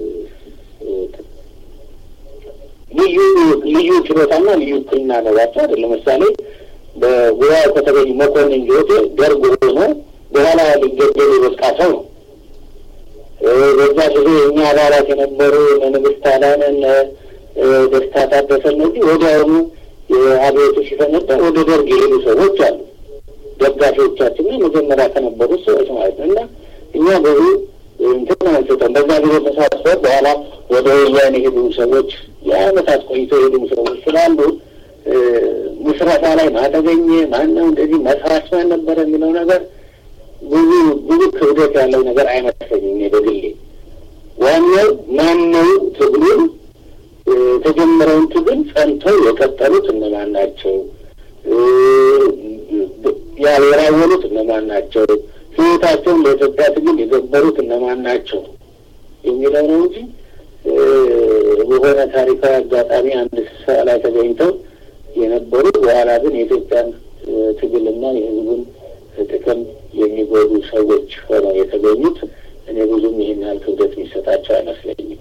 S2: ልዩ ልዩ ችሎታና ልዩ ክልና ነባቸው አይደል። ለምሳሌ በጉባኤው ከተገኙ መኮንን ጆቴ ደርግ ሆኖ በኋላ ሊገደል የበቃ ሰው ነው። በዛ ጊዜ የእኛ አባላት የነበሩ ንግስት አዳነን ደስታ ታደሰ እነዚህ ወዲያውኑ የአብዮቱ ሲፈነዳ ወደ ደርግ የሄዱ ሰዎች አሉ። ደጋፊዎቻችንና መጀመሪያ ከነበሩት ሰዎች ማለት ነው። እና እኛ ብዙ እንትን አንስተን በዛ ጊዜ ተሳትፈው በኋላ ወደ ወያኔ የሄዱ ሰዎች የአመታት ቆይቶ የሄዱ ሰዎች ስላሉ ምስረታ ላይ ማተገኘ ማነው እንደዚህ መስራች ማን ነበረ የሚለው ነገር ብዙ ብዙ ክብደት ያለው ነገር አይመስለኝም። እኔ በግሌ ዋናው ማነው ትግሉን የተጀመረውን ትግል ጸንተው የቀጠሉት እነማን ናቸው? ያልወራወሉት እነማን ናቸው? ህይወታቸውን ለኢትዮጵያ ትግል የገበሩት እነማን ናቸው የሚለው ነው እንጂ በሆነ ታሪካዊ አጋጣሚ አንድ ስብሰባ ላይ ተገኝተው የነበሩ በኋላ ግን የኢትዮጵያን ትግልና የህዝቡን ጥቅም የሚጎዱ ሰዎች ሆነው የተገኙት እኔ ብዙም ይህን ያህል ክብደት የሚሰጣቸው አይመስለኝም።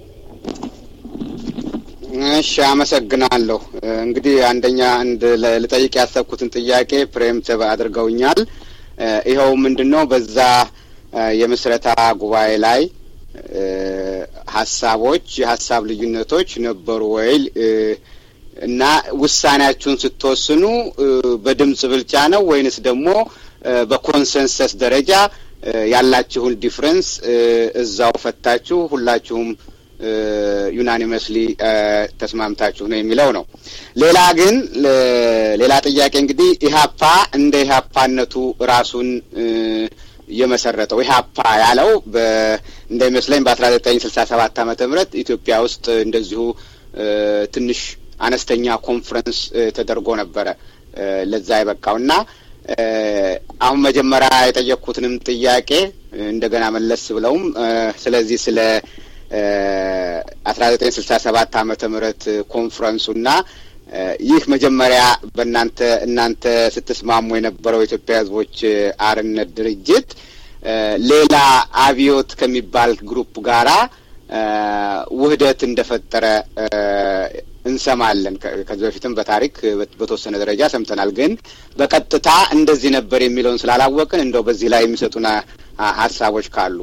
S1: እሺ፣ አመሰግናለሁ። እንግዲህ አንደኛ አንድ ልጠይቅ ያሰብኩትን ጥያቄ ፕሬምቲቭ አድርገውኛል። ይኸው ምንድን ነው በዛ የምስረታ ጉባኤ ላይ ሀሳቦች የሀሳብ ልዩነቶች ነበሩ ወይ እና ውሳኔያችሁን ስትወስኑ በድምጽ ብልጫ ነው ወይንስ ደግሞ በኮንሰንሰስ ደረጃ ያላችሁን ዲፍረንስ እዛው ፈታችሁ ሁላችሁም ዩናኒመስሊ ተስማምታችሁ ነው የሚለው ነው። ሌላ ግን ሌላ ጥያቄ እንግዲህ ኢህአፓ እንደ ኢህአፓነቱ ራሱን የመሰረተው ኢህአፓ ያለው እንደሚመስለኝ በአስራ ዘጠኝ ስልሳ ሰባት ዓመተ ምህረት ኢትዮጵያ ውስጥ እንደዚሁ ትንሽ አነስተኛ ኮንፈረንስ ተደርጎ ነበረ ለዛ የበቃው እና አሁን መጀመሪያ የጠየቅኩትንም ጥያቄ እንደገና መለስ ብለውም ስለዚህ ስለ አስራ ዘጠኝ ስልሳ ሰባት ዓመተ ምህረት ኮንፈረንሱና ይህ መጀመሪያ በእናንተ እናንተ ስትስማሙ የነበረው የኢትዮጵያ ሕዝቦች አርነት ድርጅት ሌላ አብዮት ከሚባል ግሩፕ ጋራ ውህደት እንደፈጠረ እንሰማለን። ከዚህ በፊትም በታሪክ በተወሰነ ደረጃ ሰምተናል። ግን በቀጥታ እንደዚህ ነበር የሚለውን ስላላወቅን እንደው በዚህ ላይ የሚሰጡን ሀሳቦች ካሉ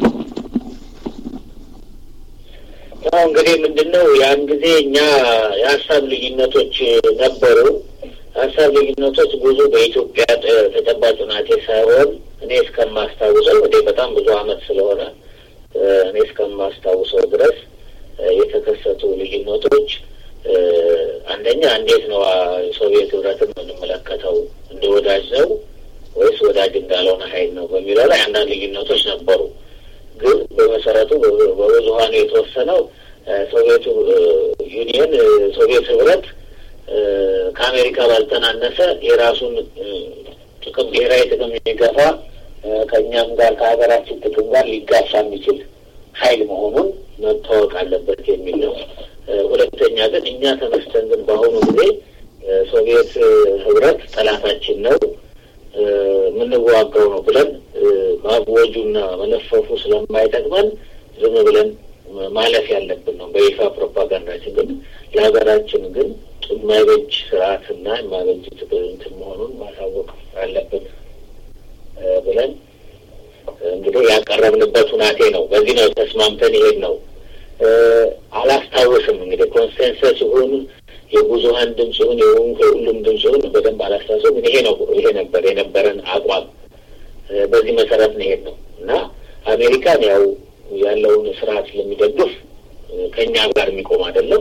S2: ያው እንግዲህ ምንድን ነው ያን ጊዜ እኛ የሀሳብ ልዩነቶች ነበሩ። ሀሳብ ልዩነቶች ብዙ በኢትዮጵያ ተጨባጭ ሁናቴ ሳይሆን እኔ እስከማስታውሰው እንግዲህ በጣም ብዙ አመት ስለሆነ እኔ እስከማስታውሰው ድረስ የተከሰቱ ልዩነቶች አንደኛ እንዴት ነው ሶቪየት ህብረትን የምንመለከተው እንደ ወዳጅ ነው ወይስ ወዳጅ እንዳልሆነ ሀይል ነው በሚለው ላይ አንዳንድ ልዩነቶች ነበሩ። ግን በመሰረቱ በብዙሀኑ የተወሰነው ሶቪየቱ ዩኒየን ሶቪየት ህብረት ከአሜሪካ ባልተናነሰ የራሱን ጥቅም ብሔራዊ ጥቅም የሚገፋ ከእኛም ጋር ከሀገራችን ጥቅም ጋር ሊጋፋ የሚችል ሀይል መሆኑን መታወቅ አለበት የሚል ነው። ሁለተኛ ግን እኛ ተነስተን ግን በአሁኑ ጊዜ ሶቪየት ህብረት ጠላታችን ነው የምንዋጋው ነው ብለን ማወጁና መለፈፉ ስለማይጠቅመን ዝም ብለን ማለፍ ያለብን ነው። በይፋ ፕሮፓጋንዳችን ግን ለሀገራችን ግን የማይበጅ ስርዓትና የማይበጅ እንትን መሆኑን ማሳወቅ አለብን ብለን እንግዲህ ያቀረብንበት ሁናቴ ነው። በዚህ ነው ተስማምተን ይሄድ ነው። አላስታውስም እንግዲህ ኮንሰንሰስ ይሁን የብዙሀን ድምፅ ይሁን የሁሉም ድምፅ ይሁን በደንብ አላስታውስም። ይሄ ነው ይሄ ነበር የነበረን አቋም። በዚህ መሰረት ነው ይሄድ ነው እና አሜሪካን ያው ያለውን ስርዓት ስለሚደግፍ ከእኛ ጋር የሚቆም አይደለም።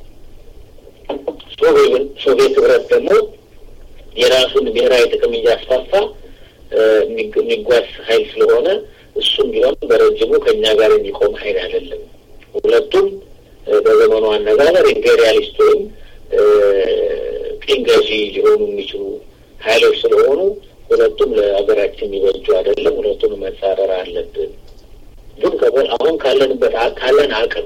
S2: ሶቪየት ህብረት ደግሞ የራሱን ብሔራዊ ጥቅም እያስፋፋ የሚጓዝ ሀይል ስለሆነ እሱም ቢሆን በረጅሙ ከእኛ ጋር የሚቆም ሀይል አይደለም። ሁለቱም በዘመኑ አነጋገር ኢምፔሪያሊስት ወይም ቅኝ ገዢ ሊሆኑ የሚችሉ ሀይሎች ስለሆኑ ሁለቱም ለሀገራችን የሚበጁ አይደለም። ሁለቱንም መጻረር አለብን። ግን አሁን ካለንበት ካለን አቅም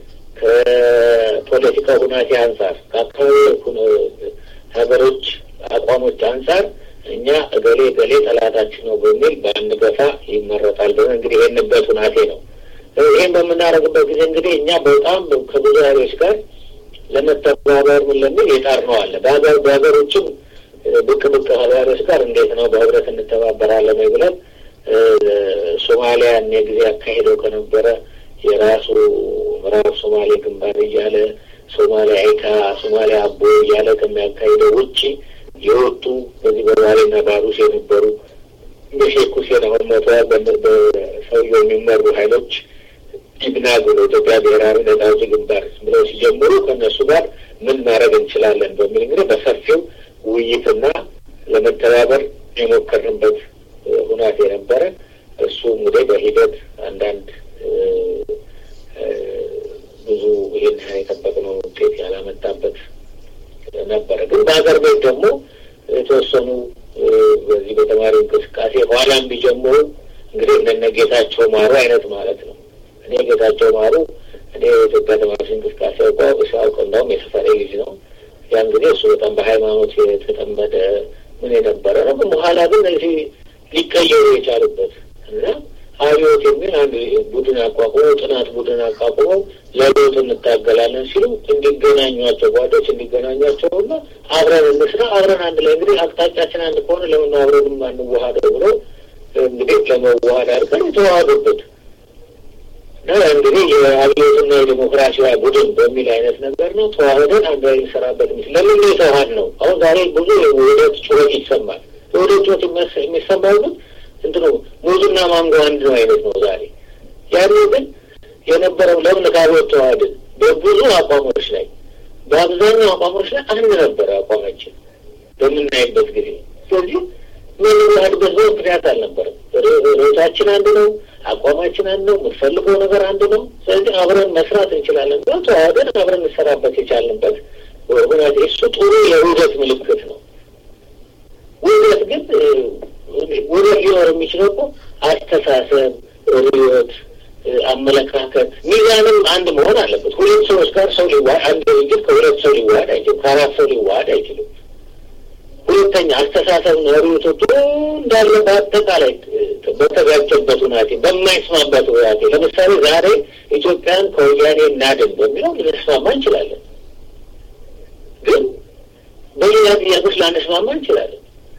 S2: ከፖለቲካ ሁናቴ አንጻር ከአካባቢ ሀገሮች አቋሞች አንጻር እኛ እገሌ እገሌ ጠላታችን ነው በሚል በአንገፋ ይመረጣል ብለን እንግዲህ ይህንበት ሁናቴ ነው። ይህን በምናደርግበት ጊዜ እንግዲህ እኛ በጣም ከብዙ ሀይሎች ጋር ለመተባበር ምን ለሚል የጣርነው አለ። በሀገር በሀገሮችም ብቅ ብቅ ሀገሮች ጋር እንዴት ነው በህብረት እንተባበራለን ወይ ብለን ሶማሊያ እኔ ጊዜ አካሄደው ከነበረ የራሱ ምዕራብ ሶማሌ ግንባር እያለ ሶማሊያ አይካ ሶማሊያ አቦ እያለ ከሚያካሂደው ውጭ የወጡ በዚህ በባሌና ባሩስ የነበሩ በሼክ ሁሴን አሁን ሞተዋል በሰውየው የሚመሩ ሀይሎች ኢብናግ ብሎ ኢትዮጵያ ብሔራዊ ነጻ አውጪ ግንባር ብለው ሲጀምሩ ከእነሱ ጋር ምን ማድረግ እንችላለን በሚል እንግዲህ በሰፊው ውይይትና ለመተባበር የሞከርንበት ሁናቴ ነበረ። እሱ እንግዲህ በሂደት አንዳንድ ብዙ ይህን የጠበቅነው ውጤት ያላመጣበት ነበረ። ግን በሀገር ቤት ደግሞ የተወሰኑ በዚህ በተማሪ እንቅስቃሴ ኋላም ቢጀምሩ እንግዲህ እንደነ ጌታቸው ማሩ አይነት ማለት ነው። እኔ ጌታቸው ማሩ እኔ የኢትዮጵያ ተማሪዎች እንቅስቃሴ አውቀ ሲያውቅ እንደውም የሰፈሬ ልጅ ነው። ያን ጊዜ እሱ በጣም በሃይማኖት የተጠመደ ምን የነበረ ነው። ግን በኋላ ግን እዚህ ሊቀየሩ የቻሉበት እና አብዮት የሚል አንድ ቡድን አቋቁሞ ጥናት ቡድን አቋቁሞ ለለውጥ እንታገላለን ሲሉ እንዲገናኟቸው ጓዶች እንዲገናኟቸው እና አብረን እንስራ አብረን አንድ ላይ እንግዲህ አቅጣጫችን አንድ ከሆነ ለምን አብረንም አንዋሃደው ብሎ እንግዲህ ለመዋሃድ አድርገን የተዋሃዱበት እና እንግዲህ የአብዮትና የዲሞክራሲያ ቡድን በሚል አይነት ነገር ነው ተዋህደን አንድ ላይ እንሰራበት ምስል ለምን የተዋሃድ ነው። አሁን ዛሬ ብዙ የውህደት ጩኸት ይሰማል። የውህደት ጩኸት የሚሰማው ግን እንትኑ ሙዝና ማንጎ አንድ ነው አይነት ነው ዛሬ። ያኔ ግን የነበረው ለምን ከአብዮት ተዋህድን በብዙ አቋሞች ላይ በአብዛኛው አቋሞች ላይ አንድ ነበረ አቋማችን በምናይበት ጊዜ። ስለዚህ የምንዋህድበት ብዙ ምክንያት አልነበረም። ርዕሳችን አንድ ነው፣ አቋማችን አንድ ነው፣ የምንፈልገው ነገር አንድ ነው። ስለዚህ አብረን መስራት እንችላለን ብሎ ተዋህደን አብረን እንሰራበት የቻልንበት ሁናቴ እሱ ጥሩ የውህደት ምልክት ነው። ውህደት ግን ውህደት ሊኖር የሚችለው እኮ አስተሳሰብ፣ ርዕዮት፣ አመለካከት ሚዛንም አንድ መሆን አለበት። ሁለት ሰዎች ጋር ሰው ሊዋሃድ አንድ ድርጅት ከሁለት ሰው ሊዋሃድ አይችልም። ከአራት ሰው ሊዋሃድ አይችልም። ሁለተኛ አስተሳሰብ ነው ርዕዮቶቹ እንዳለ በአጠቃላይ በተጋጨበት ሁናቴ በማይስማማበት ሁናቴ ለምሳሌ ዛሬ ኢትዮጵያን ከወያኔ እናድን በሚለው ልንስማማ እንችላለን። ግን በሌላ ጥያቄዎች ላንስማማ እንችላለን።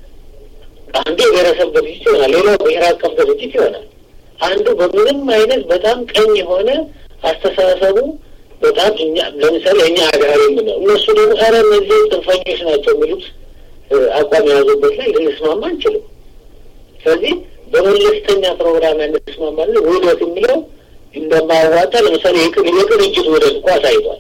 S2: አንዱ የብሔረሰብ ድርጅት ይሆናል፣ ሌላው ብሔር አቀፍ ድርጅት ይሆናል። አንዱ በምንም አይነት በጣም ቀኝ የሆነ አስተሳሰቡ በጣም እኛ ለምሳሌ እኛ አጋሪ የምነው እነሱ ደግሞ ኧረ እነዚህ ጽንፈኞች ናቸው የሚሉት አቋም የያዙበት ላይ ልንስማማ አንችልም። ስለዚህ በመለስተኛ ፕሮግራም ያንስማማለን። ውህደት የሚለው እንደማያዋጣ ለምሳሌ የቅንጅት ውህደት እኮ አሳይቷል።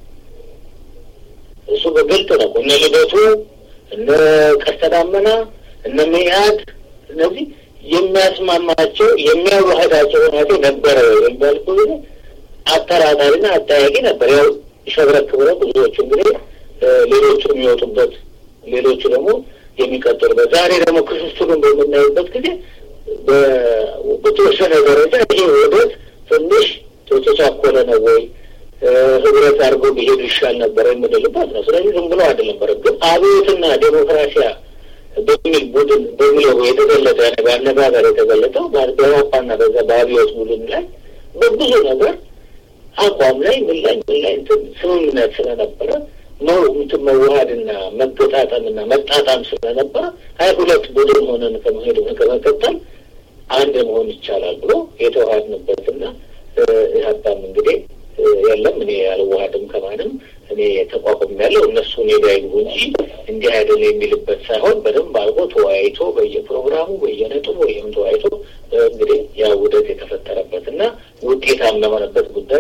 S2: እሱ በግልጥ ነው። እነ ልደቱ፣ እነ ቀስተ ዳመና፣ እነ መኢአድ እነዚህ የሚያስማማቸው የሚያዋህዳቸው ሁናቴ ነበረ የሚባል ጊዜ አጠራጣሪና አጠያቂ ነበር። ያው ሸብረክ ብለው ብዙዎቹ እንግዲህ ሌሎቹ የሚወጡበት ሌሎቹ ደግሞ የሚቀጥሉበት ዛሬ ደግሞ ክፍፍሉን በምናይበት ጊዜ በተወሰነ ደረጃ ይሄ ውህደት ትንሽ የተቻኮለ ነው ወይ ህብረት አድርጎ ቢሄዱ ይሻል ነበረ የምንልበት ነው። ስለዚህ ዝም ብሎ አይደለም። ግን አብዮትና ዴሞክራሲያ በሚል ቡድን በሚለው የተገለጠ በአነጋገር የተገለጠው በአውሮፓና በዛ በአብዮት ቡድን ላይ በብዙ ነገር አቋም ላይ ምን ላይ ምን ላይ ስምምነት ስለነበረ ነው እንትን መዋሃድና መገጣጠምና መጣጣም ስለነበረ አይ ሁለት ቡድን ሆነን ከመሄድ ከመቀጠል አንድ መሆን ይቻላል ብሎ የተዋሃድንበትና ኢህአፓም እንግዲህ የለም እኔ አልዋሃድም ከማንም እኔ ተቋቁም ያለው እነሱ እኔ ጋር ይግቡ እንጂ እንዲህ አይደል የሚልበት ሳይሆን በደንብ አድርጎ ተወያይቶ በየፕሮግራሙ በየነጥቡ ወይም ተወያይቶ እንግዲህ ያ ውህደት የተፈጠረበትና ውጤታማ ለሆነበት ጉዳይ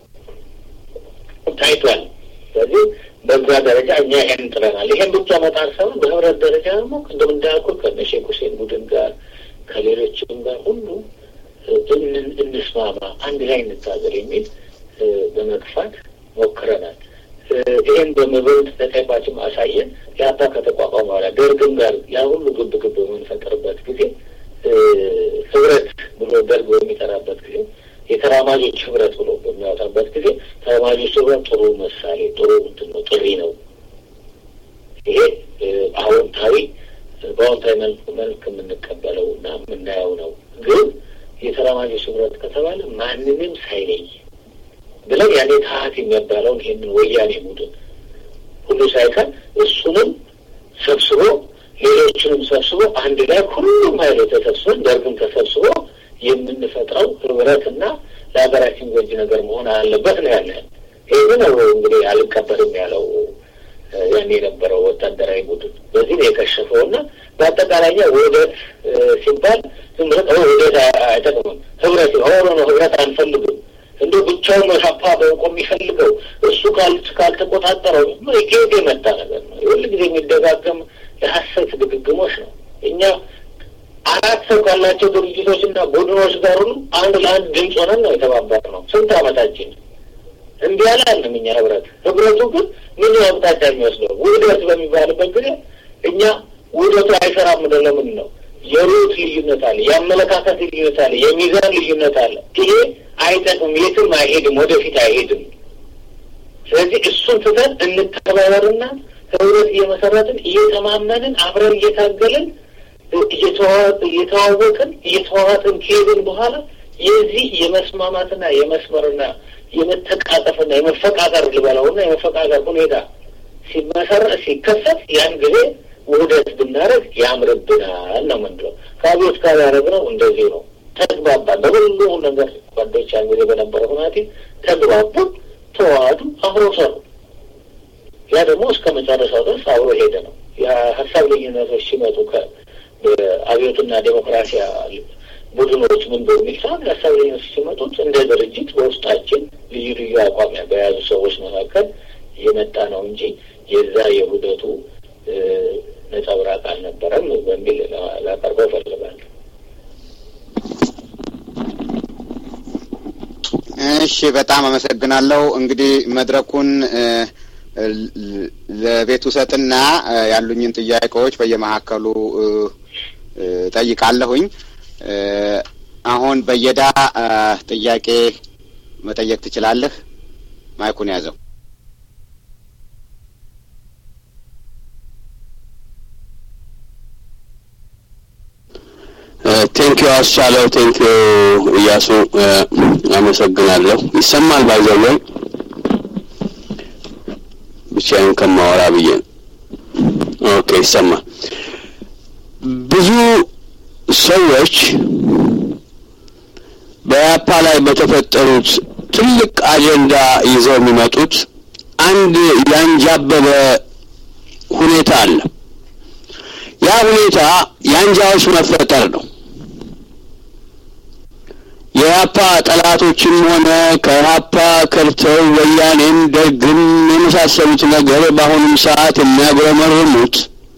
S2: ታይቷል። ስለዚህ በዛ ደረጃ እኛ ይሄን ጥለናል። ይሄን ብቻ መጣር ሳይሆን በህብረት ደረጃ ደግሞ ቅድም እንዳልኩት ከነ ሼክ ሁሴን ቡድን ጋር ከሌሎችም ጋር ሁሉ እንስማማ፣ አንድ ላይ እንታገል የሚል በመግፋት ሞክረናል። ይህን በመበልጥ ተጨባጭም አሳየን። የአባ ከተቋቋመ በኋላ ደርግም ጋር ያ ሁሉ ግብ ግብ በምንፈጥርበት ጊዜ ህብረት ብሎ ደርግ በሚጠራበት ጊዜ የተራማጆች ህብረት ብሎ በሚያወጣበት ጊዜ ተራማጆች ህብረት ጥሩ ምሳሌ ጥሩ እንትን ነው ጥሪ ነው። ይሄ አዎንታዊ በአዎንታዊ መልክ የምንቀበለው እና የምናየው ነው። ግን የተራማጆች ህብረት ከተባለ ማንንም ሳይለይ ብለን ያኔ ታሀት የሚባለውን ይህንን ወያኔ ቡድን ሁሉ ሳይቀር እሱንም ሰብስቦ ሌሎችንም ሰብስቦ አንድ ላይ ሁሉም ሀይሎች ተሰብስበን ደርግም ተሰብስቦ የምንፈጥረው ህብረትና ለሀገራችን ጎጂ ነገር መሆን አለበት ነው ያለን። ይህ ነው እንግዲህ አልቀበልም ያለው ያን የነበረው ወታደራዊ ቡድን በዚህ ነው የከሸፈው እና በአጠቃላይ ውህደት ሲባል ዝም ብለ ውህደት አይጠቅምም። ህብረት ሆኖ ነው ህብረት አንፈልግም እንደ ብቻውን ሀፓ በውቆ የሚፈልገው እሱ ካልተቆጣጠረው ከየት የመጣ ነገር ነው። ሁል ጊዜ የሚደጋገም የሀሰት ድግግሞች ነው። እኛ አራት ሰው ካላቸው ድርጅቶች እና ቡድኖች ጋር ሁሉ አንድ ለአንድ ድምፅ ሆነን ነው የተባበር ነው። ስንት አመታችን እንዲህ አላልንም። እኛ ህብረት ህብረቱ ግን ምን አቅጣጫ የሚወስደው ውህደት በሚባልበት ጊዜ እኛ ውህደቱ አይሰራም ለምን ነው? የሩት ልዩነት አለ፣ የአመለካከት ልዩነት አለ፣ የሚዛን ልዩነት አለ። ይሄ አይጠቅም፣ የትም አይሄድም፣ ወደፊት አይሄድም። ስለዚህ እሱን ትተን እንተባበርና ህብረት እየመሰረትን እየተማመንን አብረን እየታገልን እየተዋወቅን እየተዋዋጥን ከሄድን በኋላ የዚህ የመስማማትና የመስመርና የመተቃቀፍና የመፈቃቀር ልበለውና የመፈቃቀር ሁኔታ ሲመሰረት ሲከሰት ያን ጊዜ ውህደት ብናደርግ ያምርብናል ነው ምንድነው። ከአብዮት ጋር ያደረግነው እንደዚህ ነው። ተግባባን። በሁሉ ነገር ጓዶች ያን ጊዜ በነበረ ሁናቴ ተግባቡ፣ ተዋህዱ፣ አብሮ ሰሩ። ያ ደግሞ እስከ መጨረሻው ድረስ አብሮ ሄደ ነው። የሀሳብ ልዩነቶች ሲመጡ ከአብዮትና ዴሞክራሲያ ቡድኖች ምን በሚል ሰዓት የሀሳብ ልዩነቶች ሲመጡት እንደ ድርጅት በውስጣችን ልዩ ልዩ አቋም በያዙ ሰዎች መካከል የመጣ ነው እንጂ የዛ የውህደቱ ነጸብራቅ አልነበረም በሚል ላቀርበው እፈልጋለሁ።
S1: እሺ፣ በጣም አመሰግናለሁ። እንግዲህ መድረኩን ለቤቱ ሰጥና ያሉኝን ጥያቄዎች በየመካከሉ ጠይቃለሁኝ። አሁን በየዳ ጥያቄ መጠየቅ ትችላለህ። ማይኩን ያዘው።
S3: ቴንኪዩ አስቻለው፣ ቴንኪዩ እያሱ፣ አመሰግናለሁ። ይሰማል ባይዘወይ ብቻዬን ከማወራ ብዬ ነው። ኦኬ ይሰማል። ብዙ ሰዎች በያፓ ላይ በተፈጠሩት ትልቅ አጀንዳ ይዘው የሚመጡት አንድ ያንጃበበ ሁኔታ አለ። ያ ሁኔታ የአንጃዎች መፈጠር ነው። የኢህአፓ ጠላቶችም ሆነ ከኢህአፓ ከርተው ወያኔን ደግም የመሳሰሉት ነገር በአሁኑም ሰዓት የሚያጉረመርሙት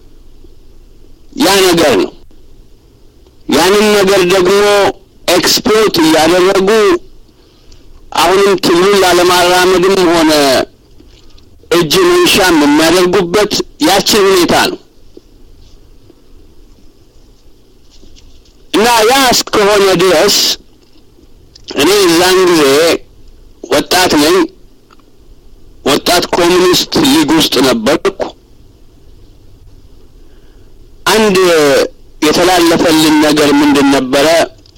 S3: ያ ነገር ነው። ያንን ነገር ደግሞ ኤክስፖርት እያደረጉ አሁንም ትግሉን ላለማራመድም ሆነ እጅ መንሻም የሚያደርጉበት ያችን ሁኔታ ነው እና ያ እስከሆነ ድረስ እኔ እዛን ጊዜ ወጣት ነኝ። ወጣት ኮሚኒስት ሊግ ውስጥ ነበርኩ። አንድ የተላለፈልን ነገር ምንድን ነበረ?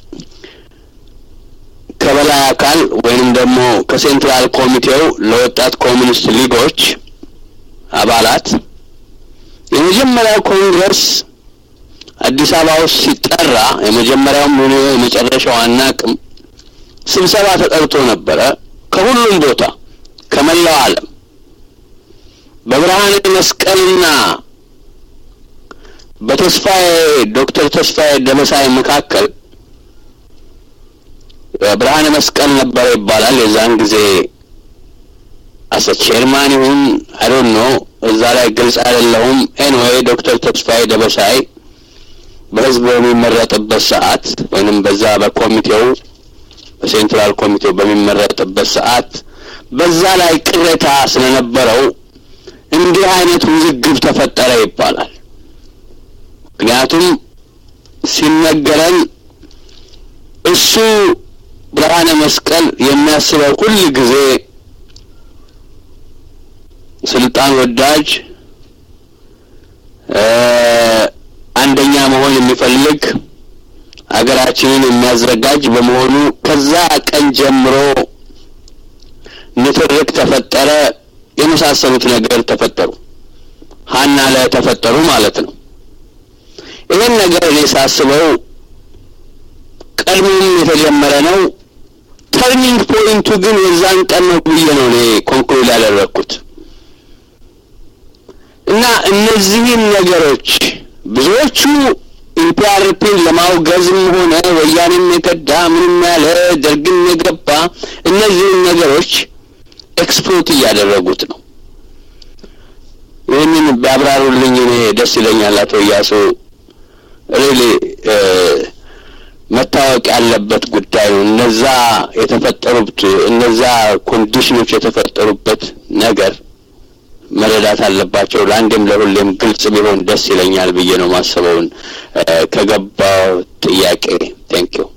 S3: ከበላይ አካል ወይንም ደግሞ ከሴንትራል ኮሚቴው ለወጣት ኮሚኒስት ሊጎች አባላት የመጀመሪያው ኮንግረስ አዲስ አበባ ውስጥ ሲጠራ የመጀመሪያውም ሆነ የመጨረሻው አናቅም ስብሰባ ተጠርቶ ነበረ። ከሁሉም ቦታ ከመላው ዓለም በብርሃነ መስቀልና በተስፋዬ ዶክተር ተስፋዬ ደበሳይ መካከል ብርሃነ መስቀል ነበረ ይባላል። የዛን ጊዜ አሰ ቼርማን ይሁን አይዶን ኖ እዛ ላይ ግልጽ አይደለሁም። ኤንዌይ ዶክተር ተስፋዬ ደበሳይ በህዝብ በሚመረጥበት ሰዓት ወይንም በዛ በኮሚቴው በሴንትራል ኮሚቴው በሚመረጥበት ሰዓት በዛ ላይ ቅሬታ ስለነበረው እንዲህ አይነት ውዝግብ ተፈጠረ ይባላል። ምክንያቱም ሲነገረን እሱ ብርሃነ መስቀል የሚያስበው ሁል ጊዜ ስልጣን ወዳጅ አንደኛ መሆን የሚፈልግ ሀገራችንን የሚያዘጋጅ በመሆኑ ከዛ ቀን ጀምሮ ንትርክ ተፈጠረ፣ የመሳሰሉት ነገር ተፈጠሩ። ሀና ላይ ተፈጠሩ ማለት ነው። ይህን ነገር እኔ ሳስበው ቀድሞም የተጀመረ ነው። ተርኒንግ ፖይንቱ ግን የዛን ቀን ነው ብዬ ነው እኔ ኮንክሉድ ያደረግኩት እና እነዚህን ነገሮች ብዙዎቹ ኢፒአርፒን ለማውገዝም ሆነ ወያኔን የከዳ ምንም ያለ ደርግን የገባ እነዚህን ነገሮች ኤክስፕሎት እያደረጉት ነው። ይህንን ቢያብራሩልኝ እኔ ደስ ይለኛል። አቶ እያሱ ሪሊ መታወቅ ያለበት ጉዳይ ነው። እነዛ የተፈጠሩት እነዛ ኮንዲሽኖች የተፈጠሩበት ነገር መረዳት አለባቸው። ለአንዴም ለሁሌም ግልጽ ቢሆን ደስ ይለኛል ብዬ ነው ማሰበውን ከገባው ጥያቄ ቴንክ ዩ።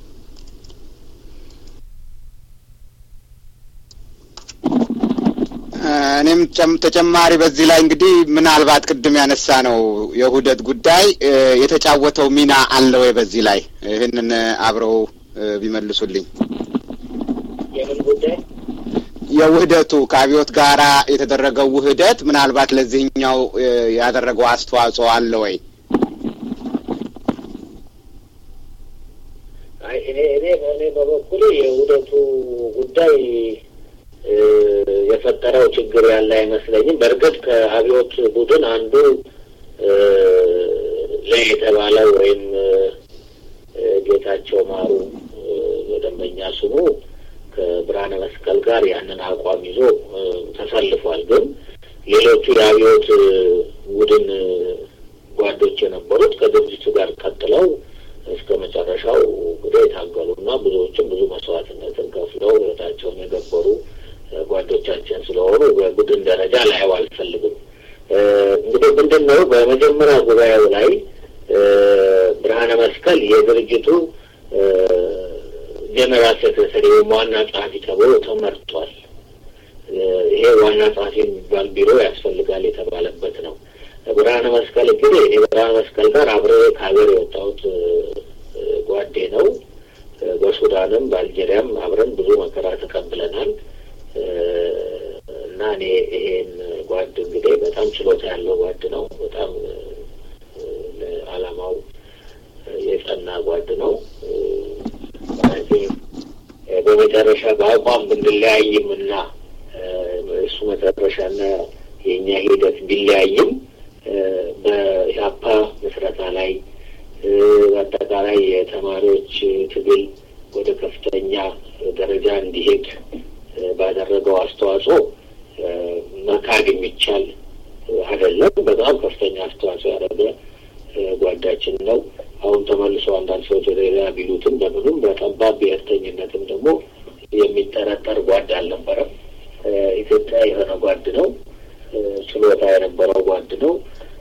S1: እኔም ተጨማሪ በዚህ ላይ እንግዲህ ምናልባት ቅድም ያነሳ ነው የውህደት ጉዳይ የተጫወተው ሚና አለ ወይ? በዚህ ላይ ይህንን አብረው ቢመልሱልኝ።
S2: የምን ጉዳይ?
S1: የውህደቱ ከአብዮት ጋራ የተደረገው ውህደት ምናልባት ለዚህኛው ያደረገው አስተዋጽኦ አለ ወይ?
S2: እኔ እኔ እኔ በበኩሌ የውህደቱ ጉዳይ የፈጠረው ችግር ያለ አይመስለኝም። በእርግጥ ከአብዮት ቡድን አንዱ ላይ የተባለው ወይም ጌታቸው ማሩ በደንበኛ ስሙ ከብርሃነ መስቀል ጋር ያንን አቋም ይዞ ተሰልፏል። ግን ሌሎቹ የአብዮት ቡድን ጓዶች የነበሩት ከድርጅቱ ጋር ቀጥለው እስከ መጨረሻው እንግዲህ የታገሉና ብዙዎችም ብዙ መስዋዕትነትን ከፍለው ህይወታቸውን የገበሩ ጓዶቻችን ስለሆኑ በቡድን ደረጃ ላየው አልፈልግም። እንግዲህ ምንድን ነው በመጀመሪያ ጉባኤው ላይ ብርሃነ መስቀል የድርጅቱ ጀነራል ሴክሬታሪ ወይም ዋና ጸሐፊ ተብሎ ተመርጧል። ይሄ ዋና ጸሐፊ የሚባል ቢሮ ያስፈልጋል የተባለበት ነው። ብርሃነ መስቀል እንግዲህ እኔ ብርሃነ መስቀል ጋር አብሬ ከሀገር የወጣሁት ጓዴ ነው። በሱዳንም በአልጄሪያም አብረን ብዙ መከራ ተቀብለናል እና እኔ ይሄን ጓድ እንግዲህ በጣም ችሎታ ያለው ጓድ ነው። በጣም ለዓላማው የጸና ጓድ ነው። በመጨረሻ በአቋም ብንለያይም እና እሱ መጨረሻና የእኛ ሂደት ቢለያይም በኢህአፓ ምስረታ ላይ በአጠቃላይ የተማሪዎች ትግል ወደ ከፍተኛ የሚቻል አይደለም። በጣም ከፍተኛ አስተዋጽኦ ያደረገ ጓዳችን ነው። አሁን ተመልሶ አንዳንድ ሰዎች ወደ ሌላ ቢሉትም በምንም በጠባብ ብሔርተኝነትም ደግሞ የሚጠረጠር ጓድ አልነበረም። ኢትዮጵያ የሆነ ጓድ ነው። ችሎታ የነበረው ጓድ ነው።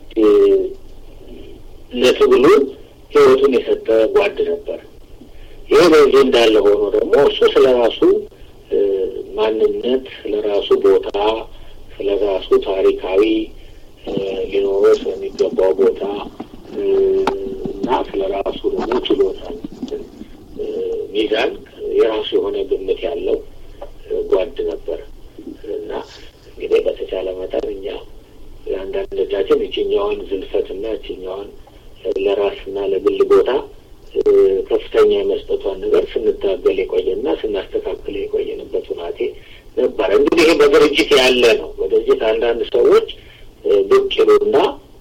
S2: ለትግሉ ሕይወቱን የሰጠ ጓድ ነበር። ይህ በዚህ እንዳለ ሆኖ ደግሞ እሱ ስለ ራሱ ማንነት፣ ስለ ራሱ ቦታ፣ ስለ ራሱ ታሪካዊ ሊኖረው ስለሚገባው ቦታ እና ስለ ራሱ ደግሞ ችሎታ ሚዛን የራሱ የሆነ ግምት ያለው ጓድ ነበር እና እንግዲህ በተቻለ መጠን እኛ አንዳንዶቻችን ይችኛዋን ዝልፈትና ይችኛዋን ለራስና ለግል ቦታ ከፍተኛ የመስጠቷን ነገር ስንታገል የቆየና ስናስተካክል የቆየንበት ሁናቴ ነበረ። እንግዲህ ይሄ በድርጅት ያለ ነው። በድርጅት አንዳንድ ሰዎች ብቅ ይሉና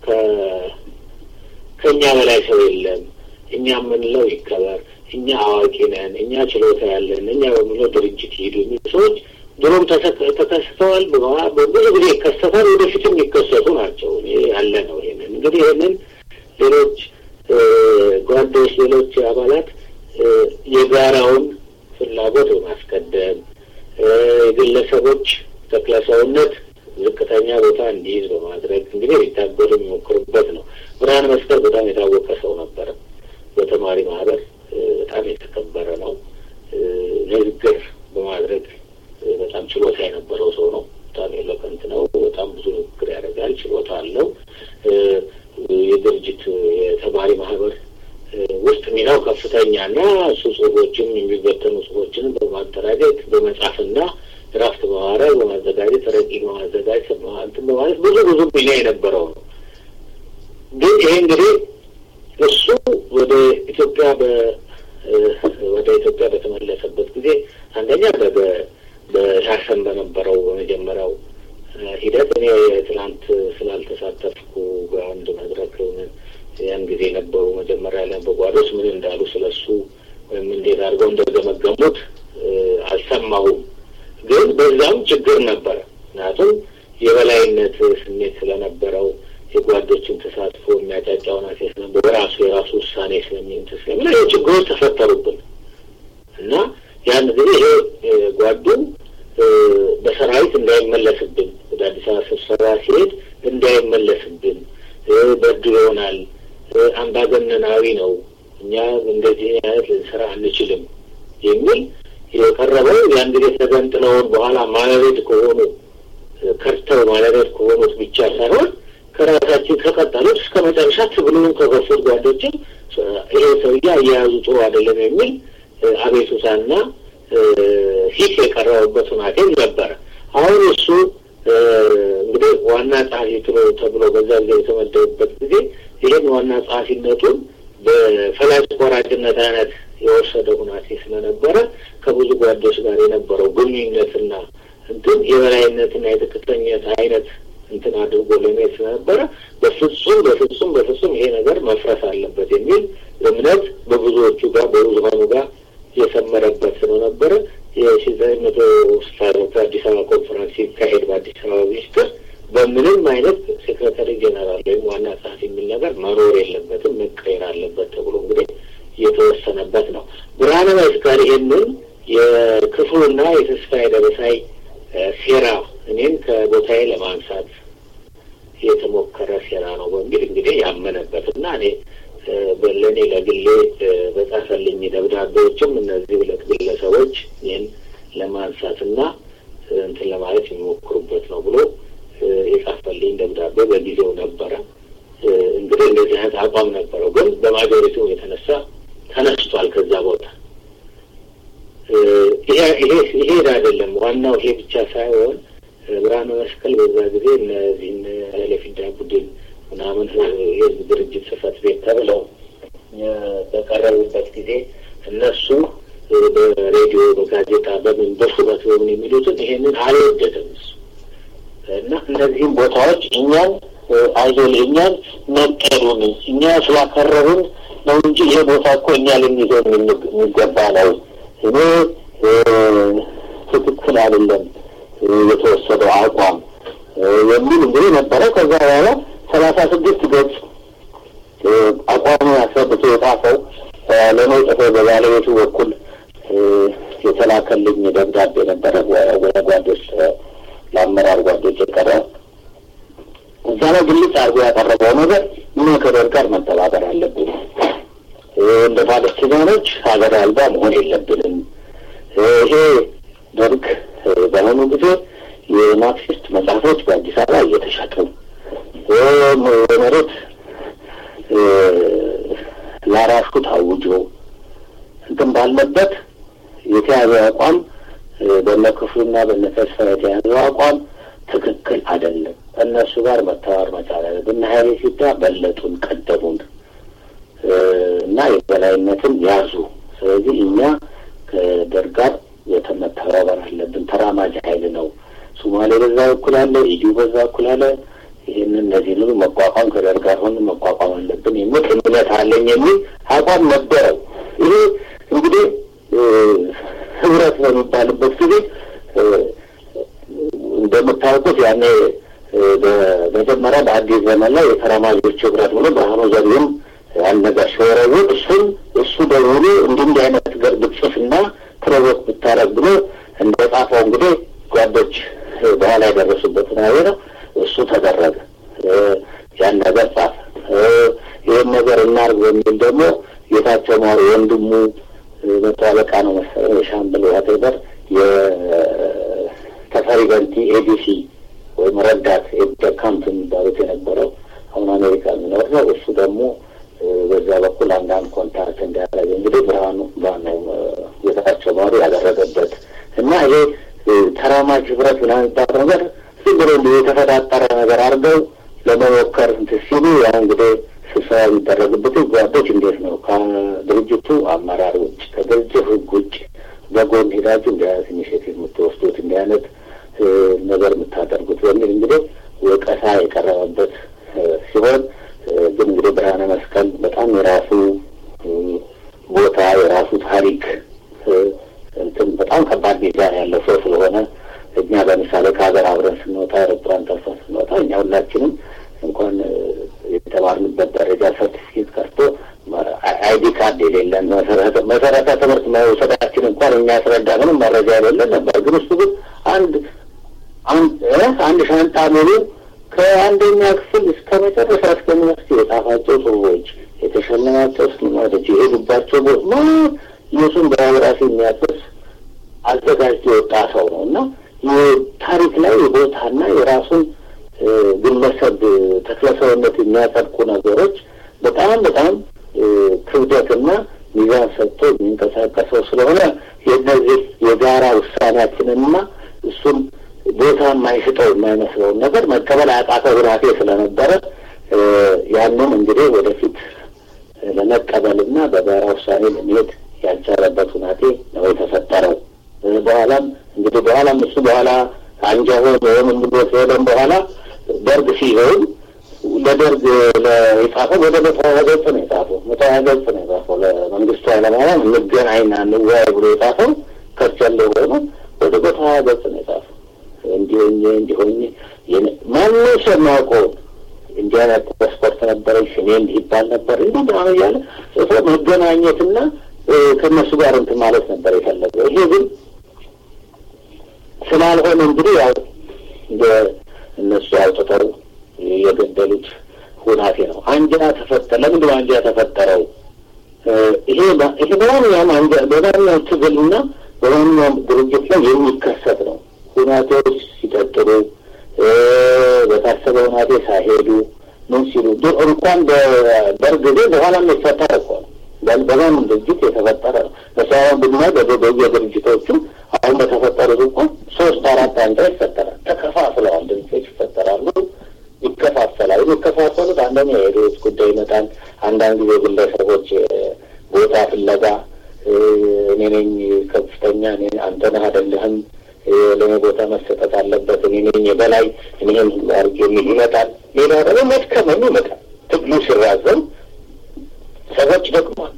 S2: ከእኛ በላይ ሰው የለም፣ እኛ የምንለው ይከበር፣ እኛ አዋቂ ነን፣ እኛ ችሎታ ያለን፣ እኛ በምንለው ድርጅት ይሄዱ የሚሉ ሰዎች ድሮም ተከስተዋል። ብዙ ጊዜ ይከሰታል፣ ወደፊትም የሚከሰቱ ናቸው። ያለ ነው። ይሄንን እንግዲህ ይህንን ሌሎች ጓዶች፣ ሌሎች አባላት የጋራውን ፍላጎት በማስቀደም የግለሰቦች ተክለሰውነት ዝቅተኛ ቦታ እንዲይዝ በማድረግ እንግዲህ ሊታገሉ የሚሞክሩበት ነው። ብርሃነ መስቀል በጣም የታወቀ ሰው ነበረ። በተማሪ ማህበር በጣም የተከበረ ነው። ንግግር በማድረግ በጣም ችሎታ የነበረው ሰው ነው። በጣም ኤሎቀንት ነው። በጣም ብዙ ንግግር ያደርጋል። ችሎታ አለው። የድርጅት የተማሪ ማህበር ውስጥ ሚናው ከፍተኛ እና እሱ ጽሁፎችን የሚበተኑ ጽሁፎችንም በማደራጀት በመጻፍና ድራፍት በማድረግ በማዘጋጀት ረቂቅ በማዘጋጀት እንትን በማለት ብዙ ብዙ ሚና የነበረው ነው። ግን ይሄ እንግዲህ እሱ ወደ ኢትዮጵያ ወደ ኢትዮጵያ በተመለሰበት ጊዜ አንደኛ በሻሸን በነበረው በመጀመሪያው ሂደት እኔ ትናንት ስላልተሳተፍኩ በአንድ መድረክ ያን ጊዜ ነበሩ መጀመሪያ ላይ በጓዶች ምን እንዳሉ ስለሱ ወይም እንዴት አድርገው እንደገመገሙት አልሰማሁም። ግን በዛም ችግር ነበረ። ምክንያቱም የበላይነት ስሜት ስለነበረው የጓዶችን ተሳትፎ የሚያጫጫውን አሴት ነበር በራሱ የራሱ ውሳኔ ስለሚንት ስለሚ ችግሮች ተፈጠሩብን እና ያን ጊዜ ይሄ ጓዱ በሰራዊት እንዳይመለስብን ወደ አዲስ አበባ ስብሰባ ሲሄድ እንዳይመለስብን በድል ይሆናል፣ አምባገነናዊ ነው፣ እኛ እንደዚህ አይነት ልንሰራ አንችልም የሚል የቀረበው ያን ጊዜ ተገንጥለውን በኋላ ማለቤት ከሆኑ ከርተው ማለቤት ከሆኑት ብቻ ሳይሆን ከራሳችን ከቀጠሉት እስከ መጨረሻ ትግሉን ከገፉት ጓዶችም ይሄ ሰውዬ አያያዙ ጥሩ አይደለም የሚል አቤቱታና ሂስ የቀረበበት ሁናቴም ነበረ። አሁን እሱ እንግዲህ ዋና ጸሐፊ ተብሎ በዛ ጊዜ የተመደቡበት ጊዜ ይህን ዋና ጸሐፊነቱን በፈላጭ ቆራጭነት አይነት የወሰደ ሁናቴ ስለነበረ ከብዙ ጓዶች ጋር የነበረው ግንኙነትና እንትን የበላይነትና የትክክለኝነት አይነት እንትን አድርጎ ለመሄድ ስለነበረ በፍጹም በፍጹም በፍጹም ይሄ ነገር መፍረስ አለበት የሚል እምነት በብዙዎቹ ጋር በብዙሀኑ ጋር የሰመረበት ስለነበረ የሺ ዘጠኝ መቶ ስልሳ ሁለት አዲስ አበባ ኮንፈረንስ ሲካሄድ በአዲስ አበባ ሚኒስትር በምንም አይነት ሴክሬታሪ ጀነራል ወይም ዋና ጸሐፊ የሚል ነገር መኖር የለበትም መቀየር አለበት ተብሎ እንግዲህ የተወሰነበት ነው። ብርሃነ መስቀል ይህንን የክፉና የተስፋዬ ደበሳይ ሴራ እኔን ከቦታዬ ለማንሳት የተሞከረ ሴራ ነው በሚል እንግዲህ ያመነበት እና እኔ ለእኔ ለግሌ በጻፈልኝ ደብዳቤዎችም እነዚህ ሁለት ግለሰቦች ይህን ለማንሳትና እንትን ለማለት የሚሞክሩበት ነው ብሎ የጻፈልኝ ደብዳቤ በጊዜው ነበረ። እንግዲህ እንደዚህ አይነት አቋም ነበረው፣ ግን በማጆሪቲው የተነሳ ተነስቷል ከዛ ቦታ። ይሄ አይደለም ዋናው ይሄ ብቻ ሳይሆን ብርሃነ መስቀል በዛ ጊዜ እነዚህን ኃይለፊዳ ቡድን ምናምን የህዝብ ድርጅት ጽህፈት ቤት ተብለው በቀረቡበት ጊዜ እነሱ በሬዲዮ በጋዜጣ በምን በሹመት በምን የሚሉትን ይሄንን አልወደድም እሱ እና እነዚህም ቦታዎች እኛን አይዞል እኛን መቀዱን እኛ ስላከረሩን ነው እንጂ ይሄ ቦታ እኮ እኛ ልንይዘው የሚገባ ነው። እኔ ትክክል አይደለም የተወሰደው አቋም የሚል እንግዲህ ነበረ። ከዛ በኋላ ሰላሳ ስድስት ገጽ አቋሙን አስረድቶ የጻፈው ለእኔ ጽፎ በባለቤቱ በኩል የተላከልኝ ደብዳቤ ነበረ። ወደ ጓዶች ለአመራር ጓዶች የቀረ እዛ ላይ ግልጽ አድርጎ ያቀረበው ነገር እኛ ከደርግ ጋር መተባበር አለብን፣ እንደ ፓለስቲናኖች ሀገር አልባ መሆን የለብንም። ይሄ ደርግ በአሁኑ ጊዜ የማርክሲስት መጽሐፎች በአዲስ አበባ እየተሸጡ የመሬት ላራሹ ታውጆ እንትን ባለበት የተያዘ አቋም በነ ክፍሉና በነ ተስፋ የተያዘው አቋም ትክክል አይደለም። እነሱ ጋር መተባበር መቻል አለብን። እነ ሀይሌ ሲዳ በለጡን፣ ቀደሙን እና የበላይነትን ያዙ። ስለዚህ እኛ ከደርግ ጋር መተባበር አለብን። ተራማጅ ኃይል ነው። ሶማሌ በዛ በኩል አለ፣ ኢዲዩ በዛ በኩል አለ። ይህንን እነዚህን ሁሉ መቋቋም ከደርግ ጋር ሆን መቋቋም አለብን የሚል እምነት አለኝ የሚል አቋም ነበረው። ይሄ እንግዲህ ህብረት በሚባልበት ጊዜ እንደምታውቁት ያኔ በመጀመሪያ በአዲስ ዘመን ላይ የተራማጆች ህብረት ብሎ ብርሃኑ ዘሪሁን አንድ ነገር ሲወረውር እሱን እሱ ደግሞ እንዲህ እንዲህ አይነት ነገር ብትጽፍና ፕሮቮክ ብታረግ ብሎ እንደ ጻፈው እንግዲህ ጓዶች በኋላ የደረሱበትን አየ ነው። እሱ ተደረገ። ያን ነገር ጻፈ። ይህን ነገር እናርግ በሚል ደግሞ ጌታቸው ማሩ ወንድሙ መቶ አለቃ ነው መሰለኝ የሻምበል ዋቴበር የተፈሪ በንቲ ኤዲሲ ወይም ረዳት ኤዲካምፕ የሚባሉት የነበረው አሁን አሜሪካ የሚኖር ነው። እሱ ደግሞ በዛ በኩል አንዳንድ ኮንታክት እንዲያደረገ እንግዲህ ብርሃኑ ባነው ጌታቸው ማሩ ያደረገበት እና ይሄ ተራማጅ ህብረት ምናምን የሚባል ነገር ዝም ብሎ እንዲህ የተፈጣጠረ ነገር አድርገው ለመሞከር እንትን ሲሉ ያ እንግዲህ ስብሰባ የሚደረግበት ጓዶች እንዴት ነው ከድርጅቱ አመራር ውጭ ከድርጅት ህግ ውጭ በጎን ሄዳችሁ እንዲህ አይነት ኢኒሽቲቭ የምትወስዱት እንዲህ አይነት ነገር የምታደርጉት በሚል እንግዲህ ወቀሳ የቀረበበት ሲሆን ግን እንግዲህ ብርሃነ መስቀል በጣም የራሱ ቦታ የራሱ ታሪክ እንትን በጣም ከባድ ሚዛን ያለው ሰው ስለሆነ እኛ ለምሳሌ ከሀገር አብረን ስንወጣ ኤሮፕላን ተርፈን ስንወጣ እኛ ሁላችንም እንኳን የተማርንበት ደረጃ ሰርቲፊኬት ቀርቶ አይዲ ካርድ የሌለን መሰረተ ትምህርት መውሰዳችን እንኳን የሚያስረዳ ምንም መረጃ የሌለን ነበር። ግን እሱ ግን አንድ አንድ ሻንጣ ሙሉ ከአንደኛ ክፍል እስከ መጨረሻ እስከ ዩኒቨርሲቲ የጻፋቸው ጽሁፎች የተሸለማቸው ስልማቶች የሄዱባቸው ቦ የሱን ባዮግራፊ የሚያጥስ አዘጋጅቶ የወጣ ሰው ነው እና ታሪክ ላይ የቦታና የራሱን ግለሰብ ተክለሰውነት የሚያጸድቁ ነገሮች በጣም በጣም ክብደትና ሚዛን ሰጥቶ የሚንቀሳቀሰው ስለሆነ የእነዚህ የጋራ ውሳኔያችንንና እሱን ቦታ የማይሽጠው የማይመስለውን ነገር መቀበል አያቃተው ሁናቴ ስለነበረ ያንን እንግዲህ ወደፊት ለመቀበልና በጋራ ውሳኔ ለመሄድ ያልቻለበት ሁናቴ ነው የተፈጠረው። በኋላም እንግዲህ በኋላም እሱ በኋላ አንጃ ሆን ወይም እንግዶ ሲሄደም በኋላ ደርግ ሲሆን ለደርግ የጻፈው ወደ መቶ ሀያ ገጽ ነው የጻፈው። መቶ ሀያ ገጽ ነው የጻፈው ለመንግስቱ ኃይለማርያም እንገናኝና እንወያይ ብሎ የጻፈው ከርቸሌ ሆኖ ወደ መቶ ሀያ ገጽ ነው የጻፈው። እንዲሆኝ እንዲሆኝ ማንም ሰው የማያውቀውን እንዲህ አይነት ፓስፖርት ነበረኝ ስሜ እንዲህ ይባል ነበር እንዲህ ምናምን እያለ ጽፎ መገናኘትና ከእነሱ ጋር እንትን ማለት ነበር የፈለገው። ይሄ ግን ስላልሆነ እንግዲህ ያው እነሱ አውጥተው የገደሉት ሁናቴ ነው። አንጃ ተፈጠረ። ለምንድን አንጃ ተፈጠረው? ይሄ ይሄ በማንኛውም አንጃ በማንኛውም ትግልና በማንኛውም ድርጅት ላይ የሚከሰት ነው። ሁናቴዎች ሲቀጥሉ በታሰበ ሁናቴ ሳይሄዱ ምን ሲሉ እንኳን በደርግ ጊዜ በኋላ የሚፈጠር እኮ ነው። በማንም ድርጅት የተፈጠረ ነው። መሳሪያ ብናይ በየድርጅቶቹ አሁን በተፈጠሩት እንኳን ሶስት አራት አንጃ ይፈጠራል። ተከፋፍለዋል። ድርጅቶች ይፈጠራሉ፣ ይከፋፈላሉ። የሚከፋፈሉት አንደኛ የሄዶች ጉዳይ ይመጣል። አንዳንድ ጊዜ ግለሰቦች ቦታ ፍለጋ እኔ ነኝ ከፍተኛ እኔ አንተ ነህ አይደለህም ለእኔ ቦታ መሰጠት አለበት እኔ ነኝ የበላይ እኔም አድርጌ የሚል ይመጣል። ሌላ ደግሞ መድከመኝ ይመጣል። ትግሉ ሲራዘም ሰዎች ይደግማሉ።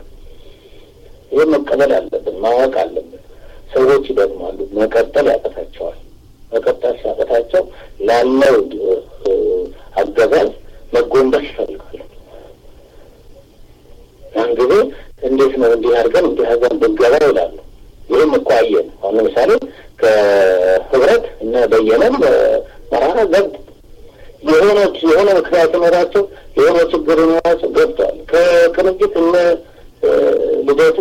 S2: ይህ መቀበል አለብን፣ ማወቅ አለብን። ሰዎች ይደግማሉ፣ መቀጠል ያቀታቸዋል። መቀጠል ሲያቀታቸው ላለው አገዛዝ መጎንበስ ይፈልጋሉ። ያን ጊዜ እንዴት ነው እንዲህ አድርገን እንዲህ አድርገን ብንገባ ይላሉ። ይህም እኮ አየን። አሁን ለምሳሌ ከህብረት እነ በየነም መራራ ገብ የሆነ የሆነ ምክንያት ይኖራቸው የሆነ ችግር ይኖራቸው ገብተዋል። ከቅንጅት እነ ልደቱ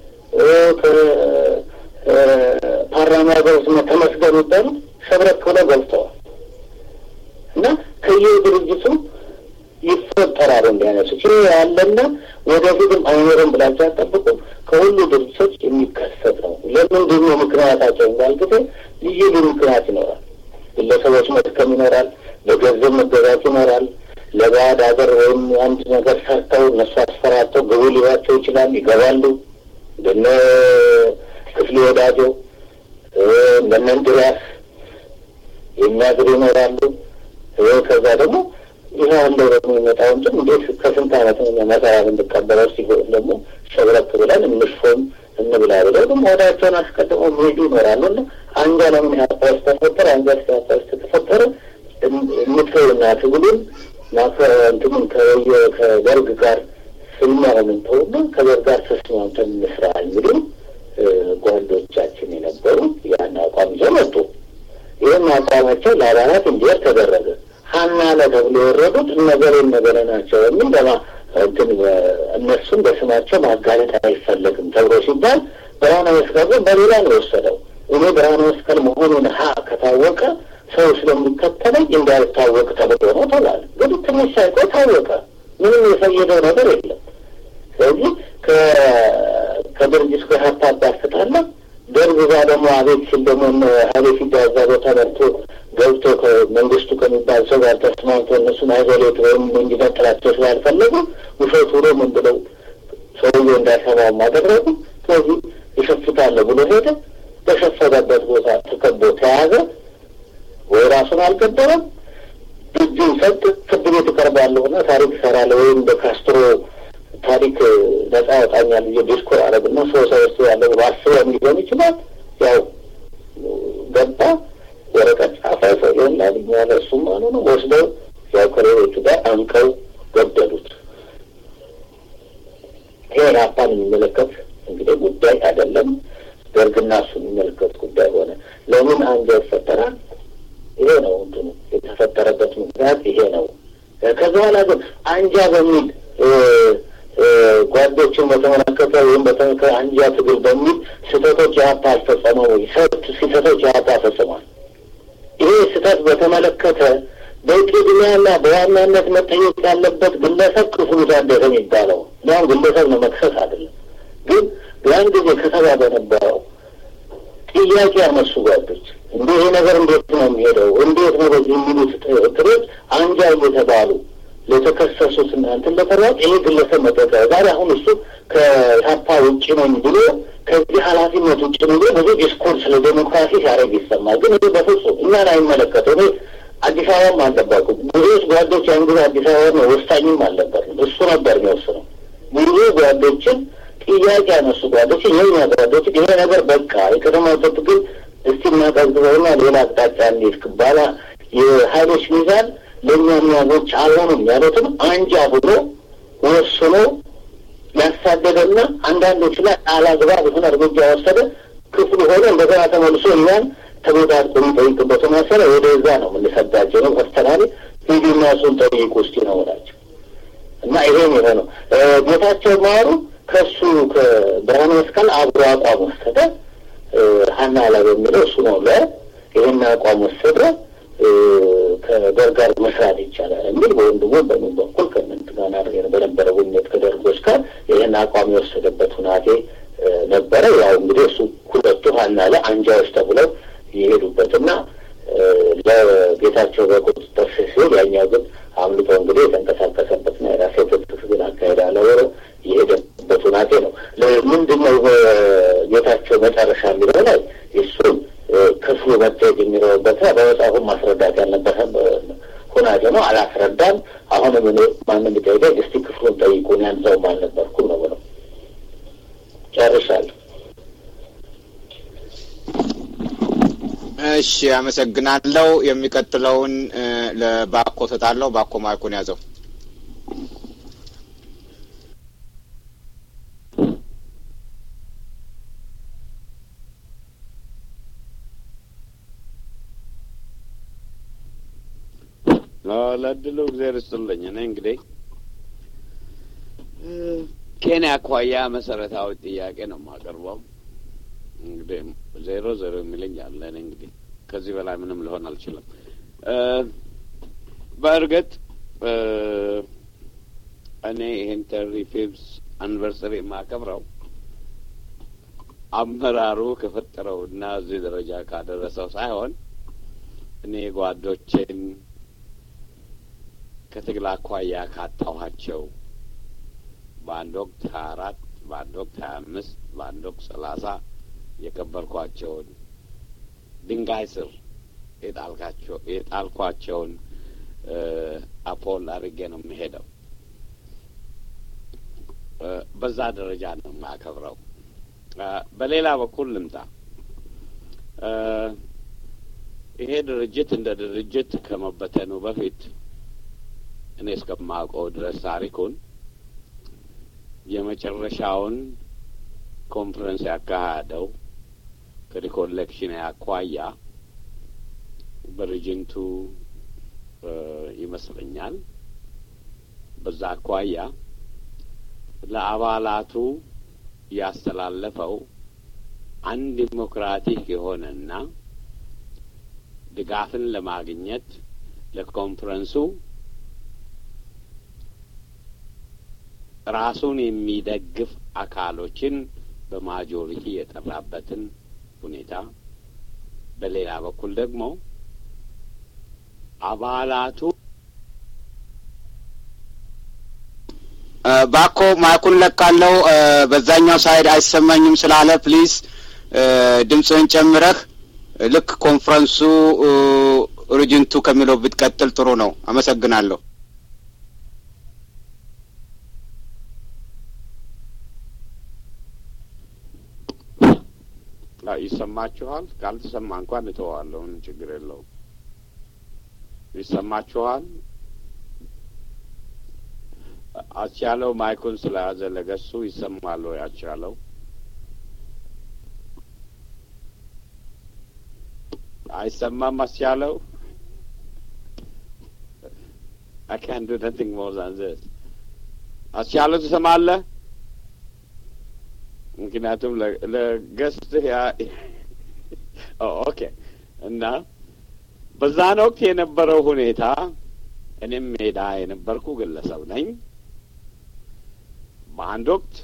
S2: ከፓርላማ ገብስ ተመስገን ይባሉ ሸብረክ ብለው ገብተዋል እና ከየድርጅቱ ይፈጠራል እንዲህ አይነት ችግር ያለና ወደፊትም አይኖርም ብላችሁ አጠብቁ። ከሁሉ ድርጅቶች የሚከሰት ነው። ለምንድን ነው ምክንያታቸው እንዳል ጊዜ ልዩ ልዩ ምክንያት ይኖራል። ግለሰቦች መድከም ይኖራል። በገንዘብ መገዛት ይኖራል። ለባዕድ ሀገር ወይም አንድ ነገር ሰርተው እነሱ አስፈራተው ግቡ ሊሏቸው ይችላል። ይገባሉ። እንደነ ክፍሌ ወዳጆ እንደነ እንድሪያስ የሚያድሩ ይኖራሉ። ከዛ ደግሞ ይህ ያለው ደግሞ የሚመጣው እንጂ እንዴት ከስንት ዓመት መሰራ እንድቀበለው ሲሆን ደግሞ ሸብረክ ብለን እንሽፎም እንብላ ብለው ደግሞ ወዳቸውን አስቀድመው የሚሄዱ ይኖራሉ። እና አንጃ ለምን ኢህአፓ ውስጥ ተፈጠረ? አንጃ ኢህአፓ ውስጥ ተፈጠረ የምትተውና ትግሉን እንትምን ከደርግ ጋር ስልማውን ተውና ከደርግ ጋር ተስማምተን እንስራ የሚሉ ጓዶቻችን የነበሩ ያን አቋም ይዘው መጡ። ይህም አቋማቸው ለአባላት እንዲወር ተደረገ። ሀና ለ ተብሎ የወረዱት እነገሌ እነገሌ ናቸው የሚል ለማ እንትን እነሱም በስማቸው ማጋለጥ አይፈለግም ተብሎ ሲባል ብርሃነ መስቀል ግን በሌላ ነው የወሰደው። እኔ ብርሃነ መስቀል መሆኑን ሀ ከታወቀ ሰው ስለሚከተለኝ እንዳይታወቅ ተብሎ ነው ተባለ። ግን ትንሽ ሳይቆይ ታወቀ። ምንም የፈየደው ነገር የለም። ስለዚህ ከድርጅት ጋር ሀብት አስታለ ደርግ ዛ ደግሞ አቤት ሲል ደግሞ ሀይሌ ፊዳ እዛ ቦታ መርቶ ገብቶ ከመንግስቱ ከሚባል ሰው ጋር ተስማምቶ እነሱን አይዞሌት ወይም እንዲነጥላቸው ስላልፈለጉ ውሸት ብሎ ምን ብለው ሰውዬው እንዳይሰማው አደረጉ። ስለዚህ ይሸፍታለ ብሎ ሄደ። በሸፈተበት ቦታ ተከቦ ተያዘ። ወይ ራሱን አልገደለም፣ እጁን ሰጥ ፍርድ ቤት እቀርባለሁና ታሪክ እሰራለሁ ወይም በካስትሮ ታሪክ ነጻ ያወጣኛል ብዬ ዲስኮር አረግና ሰው ሰበስ ያለው በአስበው ሊሆን ይችላል። ያው ገባ ወረቀት ጻፈ። ሰው ይሆናል ያለ እሱም አሉ ነው ወስደው ያው ከሌሎቹ ጋር አንቀው ገደሉት። ይሄ ራፓን የሚመለከት እንግዲህ ጉዳይ አይደለም። ደርግና እሱ የሚመለከት ጉዳይ ሆነ። ለምን አንጃ ይፈጠራል? ይሄ ነው እንትኑ የተፈጠረበት ምክንያት ይሄ ነው። ከዛ በኋላ ግን አንጃ በሚል ጓዶችን በተመለከተ ወይም አንጃ ትግል በሚል ስህተቶች የሀፓ አልፈጸመው ወይ? ስህተቶች የሀፓ ፈጽሟል። ይሄ ስህተት በተመለከተ በቅድሚያና በዋናነት መጠየቅ ያለበት ግለሰብ ክፍሉ ታደሰ የሚባለው ያን ግለሰብ ነው፣ መክሰስ አይደለም። ግን ያን ጊዜ ከተባ በነበረው ጥያቄ ያነሱ ጓዶች እንደ ይሄ ነገር እንዴት ነው የሚሄደው? እንዴት ነው በዚህ የሚሉት ትሮች አንጃ እየተባሉ ለተከሰሱት እናንትን ለተባሉ ይሄ ግለሰብ መጠቀ ዛሬ አሁን እሱ ከኢህአፓ ውጭ ነኝ ብሎ ከዚህ ኃላፊነት ውጭ ነው ብሎ ብዙ ዲስኮርስ ስለ ዴሞክራሲ ሲያደርግ ይሰማል። ግን ይህ በፍጹም እኛን አይመለከተው። እኔ አዲስ አበባም አልነበርኩም። ብዙዎች ጓዶች ያን ጊዜ አዲስ አበባ ነው ወሳኝም አልነበርም። እሱ ነበር የሚወስነው። ብዙ ጓዶችን ጥያቄ ያነሱ ጓዶች የኛ ጓዶች ይሄ ነገር በቃ የቀደማ ትግል እስቲ እናቀዝቅዘውና ሌላ አቅጣጫ እንዴት ክባላ የሀይሎች ሚዛን ለእኛ ሚያዞች አልሆኑም ያሉትም አንጃ ብሎ ወስኖ ያሳደደና አንዳንዶች ላይ አላግባብ የሆነ እርምጃ ወሰደ። ክፍሉ ሆነ እንደገና ተመልሶ እኛን ተቤታት የሚጠይቅበት መሰለ ወደዛ ነው የምንሰዳቸው ነው አስተናሪ ሂዱና እሱን ጠይቁ እስቲ ነው ናቸው እና ይሄን የሆነው ጌታቸው ማሩ ከሱ ከብርሃነ መስቀል አብሮ አቋም ወሰደ። ሀና ላይ በሚለው እሱ ነው ለ ይህን አቋም ወሰደ። ከደርግ ጋር መስራት ይቻላል የሚል በወንድሞ በምን በኩል ከእንት ጋር በነበረ ውኝት ከደርጎች ጋር ይህን አቋም የወሰደበት ሁናቴ ነበረ። ያው እንግዲህ እሱ ሁለቱ ሀና ላይ አንጃዎች ተብለው የሄዱበትና ለጌታቸው በቁጥጥር ስር ሲሆን ያኛው ግን አምልጦ እንግዲህ የተንቀሳቀሰበትና የራሴ ትጥቅ ትግል አካሄዳለሁ የሄደበት ሁናቴ ነው። ምንድን ነው ጌታቸው መጨረሻ የሚለው ላይ እሱን ክፍሉ መታየት የሚኖርበት በመጽሐፉ ማስረዳት ያለበት ሁናቴ ነው። አላስረዳም። አሁንም እኔ ማንም ቢጠይቀኝ እስቲ ክፍሉን ጠይቁን ያንዘውም አልነበርኩም ነው ብለው ጨርሻለሁ።
S1: እሺ፣ አመሰግናለሁ። የሚቀጥለውን ለባኮ ሰጣለሁ። ባኮ ማይኩን ያዘው።
S3: ለእድሉ እግዚአብሔር ይስጥልኝ። እኔ እንግዲህ ኬንያ አኳያ መሰረታዊ ጥያቄ ነው የማቀርበው። እንግዲህ ዜሮ ዜሮ የሚለኝ አለ። እኔ እንግዲህ ከዚህ በላይ ምንም ሊሆን አልችልም። በእርግጥ እኔ ይህን ተሪ ፊፍዝ አኒቨርሰሪ የማከብረው አመራሩ ከፈጠረው እና እዚህ ደረጃ ካደረሰው ሳይሆን እኔ ጓዶቼን ከትግል አኳያ ካጣኋቸው በአንድ ወቅት ሀያ አራት በአንድ ወቅት ሀያ አምስት በአንድ ወቅት ሰላሳ የቀበርኳቸውን ድንጋይ ስር የጣልካቸው የጣልኳቸውን አፖል አድርጌ ነው የሚሄደው። በዛ ደረጃ ነው የማከብረው። በሌላ በኩል ልምጣ። ይሄ ድርጅት እንደ ድርጅት ከመበተኑ በፊት እኔ እስከማውቀው ድረስ ታሪኩን የመጨረሻውን ኮንፈረንስ ያካሄደው ከሪኮሌክሽን አኳያ በሪጅንቱ ይመስለኛል። በዛ አኳያ ለአባላቱ ያስተላለፈው አንድ ዲሞክራቲክ የሆነና ድጋፍን ለማግኘት ለኮንፈረንሱ ራሱን የሚደግፍ አካሎችን በማጆሪቲ የጠራበትን ሁኔታ፣ በሌላ በኩል ደግሞ አባላቱ
S1: ባኮ ማይኩን ለቃለው። በዛኛው ሳይድ አይሰማኝም ስላለ ፕሊዝ ድምፅህን ጨምረህ ልክ ኮንፈረንሱ ሪጅንቱ ከሚለው ብትቀጥል ጥሩ ነው። አመሰግናለሁ።
S3: ይሰማችኋል? ካልተሰማ እንኳን እተዋለሁ፣ ምንም ችግር የለውም። ይሰማችኋል? አስቻለው ማይኩን ስለያዘ ለገሱ ይሰማል ወይ? አስቻለው አይሰማም? አስቻለው I can't do nothing more than this. አስቻለው ትሰማለህ? ምክንያቱም ለገስትህ ያ ኦኬ። እና በዛን ወቅት የነበረው ሁኔታ እኔም ሜዳ የነበርኩ ግለሰብ ነኝ። በአንድ ወቅት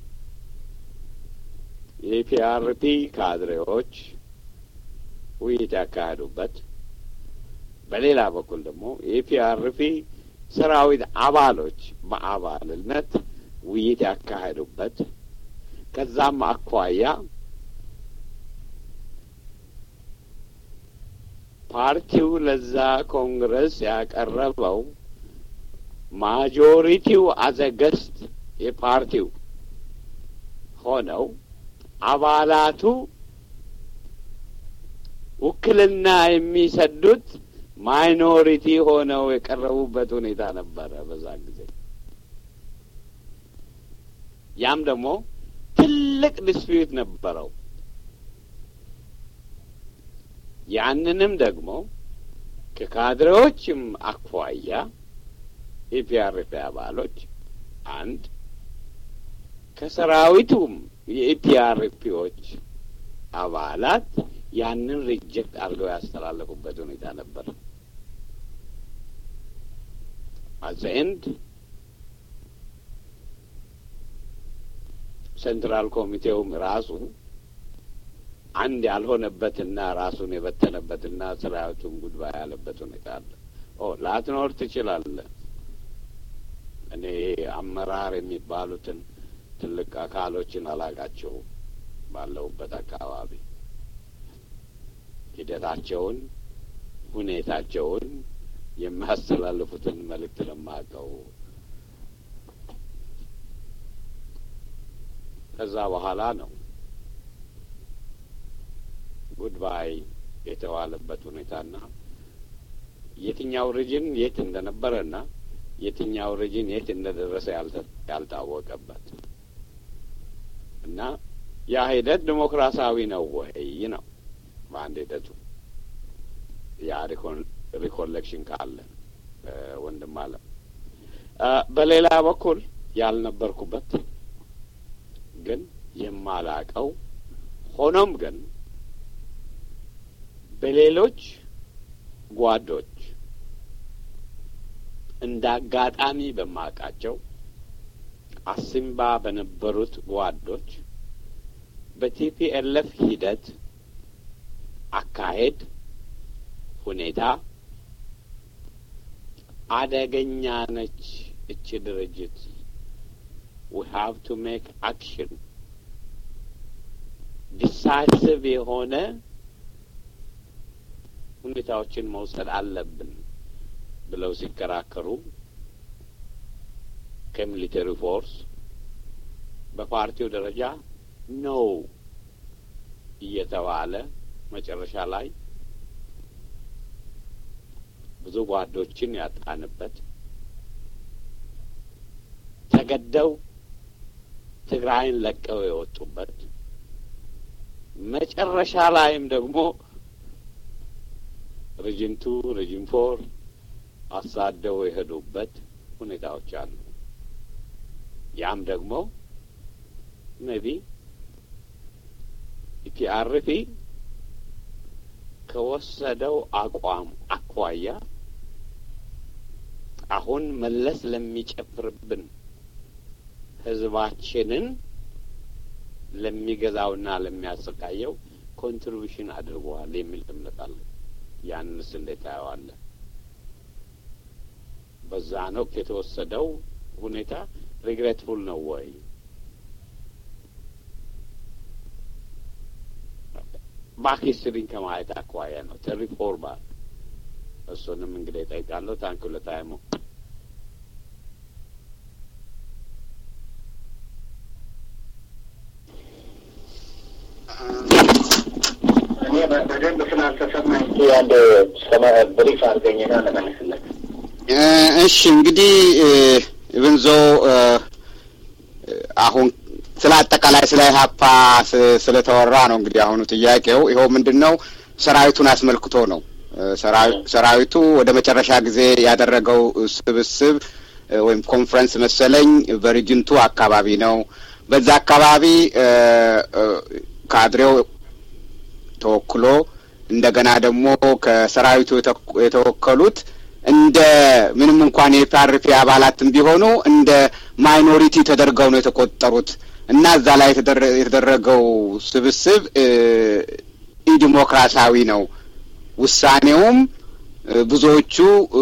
S3: የፒአርፒ ካድሬዎች ውይይት ያካሄዱበት፣ በሌላ በኩል ደግሞ የፒአርፒ ሰራዊት አባሎች በአባልነት ውይይት ያካሄዱበት ከዛም አኳያ ፓርቲው ለዛ ኮንግረስ ያቀረበው ማጆሪቲው አዘገስት የፓርቲው ሆነው አባላቱ ውክልና የሚሰዱት ማይኖሪቲ ሆነው የቀረቡበት ሁኔታ ነበረ በዛ ጊዜ። ያም ደግሞ ትልቅ ዲስፒዩት ነበረው። ያንንም ደግሞ ከካድሬዎችም አኳያ የፒአርፒ አባሎች አንድ ከሰራዊቱም የኢፒአርፒዎች አባላት ያንን ሪጀክት አድርገው ያስተላለፉበት ሁኔታ ነበር። አዘ ኤንድ ሴንትራል ኮሚቴውም ራሱ አንድ ያልሆነበትና ራሱን የበተነበትና ሰራዊቱን ጉድባ ያለበት ሁኔታ አለ። ኦ ላትኖር ትችላለህ። እኔ አመራር የሚባሉትን ትልቅ አካሎችን አላቃቸውም። ባለሁበት አካባቢ ሂደታቸውን፣ ሁኔታቸውን የሚያስተላልፉትን መልእክት ለማቀው ከዛ በኋላ ነው ጉድባይ የተዋለበት ሁኔታና የትኛው ሪጅን የት እንደነበረና የትኛው ሪጅን የት እንደደረሰ ያልታወቀበት እና ያ ሂደት ዲሞክራሲያዊ ነው ወይ ነው በአንድ ሂደቱ ያ ሪኮሌክሽን ካለ ወንድም አለ። በሌላ በኩል ያልነበርኩበት ግን የማላቀው ሆኖም ግን በሌሎች ጓዶች እንደ አጋጣሚ በማውቃቸው አሲምባ በነበሩት ጓዶች በቲፒኤልኤፍ ሂደት አካሄድ ሁኔታ አደገኛ ነች እቺ ድርጅት ዊ ሃቭ ቱ ሜክ አክሽን ዲሳይሲቭ የሆነ ሁኔታዎችን መውሰድ አለብን ብለው ሲከራከሩ ከሚሊተሪ ፎርስ በፓርቲው ደረጃ ነው እየተባለ መጨረሻ ላይ ብዙ ጓዶችን ያጣንበት ተገደው ትግራይን ለቀው የወጡበት መጨረሻ ላይም ደግሞ ሪጅን ቱ ሪጅን ፎር አሳደው የሄዱበት ሁኔታዎች አሉ። ያም ደግሞ ሜቢ ኢፒአርፒ ከወሰደው አቋም አኳያ አሁን መለስ ለሚጨፍርብን ህዝባችንን ለሚገዛውና ለሚያሰቃየው ኮንትሪቢሽን አድርገዋል የሚል እምነት አለ። ያንስ እንዴት ታየዋለህ? በዛን ወቅት የተወሰደው ሁኔታ ሪግሬትፉል ነው ወይ? ባክ ሂስትሪን ከማየት አኳያ ነው ተሪፎርማ እሱንም እንግዲህ እጠይቃለሁ። ታንክ ለታይሙ
S2: እኔ በደንብ ስላልተሰማኝ አንድ ብሪፍ አድርገኝና ለመልስለት።
S1: እሺ እንግዲህ ኢብንዞ አሁን ስለ አጠቃላይ ስለ ኢህአፓ ስለተወራ ነው እንግዲህ አሁኑ ጥያቄው ይኸው ምንድን ነው ሰራዊቱን አስመልክቶ ነው። ሰራዊቱ ወደ መጨረሻ ጊዜ ያደረገው ስብስብ ወይም ኮንፈረንስ መሰለኝ በሪጅንቱ አካባቢ ነው። በዛ አካባቢ ካድሬው ተወክሎ እንደገና ደግሞ ከሰራዊቱ የተወከሉት እንደ ምንም እንኳን የፒአርፒ አባላትም ቢሆኑ እንደ ማይኖሪቲ ተደርገው ነው የተቆጠሩት እና እዛ ላይ የተደረገው ስብስብ ኢዲሞክራሲያዊ ነው። ውሳኔውም ብዙዎቹ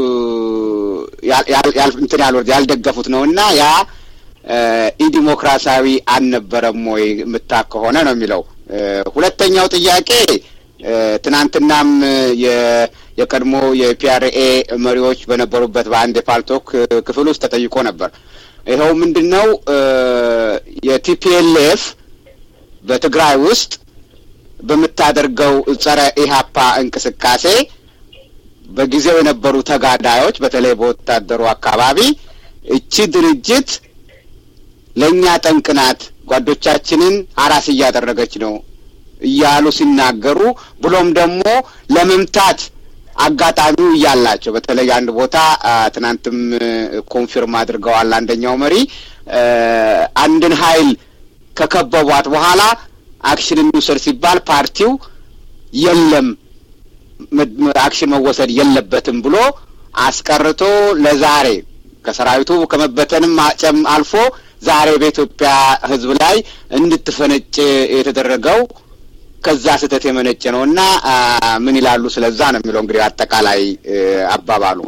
S1: እንትን ያልወርድ ያልደገፉት ነው እና ያ ኢዲሞክራሲያዊ አልነበረም ወይ የምታ ከሆነ ነው የሚለው። ሁለተኛው ጥያቄ ትናንትናም የቀድሞ የፒአርኤ መሪዎች በነበሩበት በአንድ የፓልቶክ ክፍል ውስጥ ተጠይቆ ነበር። ይኸው ምንድን ነው የቲፒኤልኤፍ በትግራይ ውስጥ በምታደርገው ጸረ ኢህአፓ እንቅስቃሴ በጊዜው የነበሩ ተጋዳዮች በተለይ በወታደሩ አካባቢ እቺ ድርጅት ለእኛ ጠንቅ ናት፣ ጓዶቻችንን አራስ እያደረገች ነው እያሉ ሲናገሩ ብሎም ደግሞ ለመምታት አጋጣሚው እያላቸው በተለይ አንድ ቦታ ትናንትም ኮንፊርም አድርገዋል። አንደኛው መሪ አንድን ኃይል ከከበቧት በኋላ አክሽን እንውሰድ ሲባል ፓርቲው የለም አክሽን መወሰድ የለበትም ብሎ አስቀርቶ ለዛሬ ከሰራዊቱ ከመበተንም ጨም አልፎ ዛሬ በኢትዮጵያ ሕዝብ ላይ እንድትፈነጭ የተደረገው ከዛ ስህተት የመነጨ ነው እና ምን ይላሉ? ስለዛ ነው የሚለው እንግዲህ አጠቃላይ አባባሉ።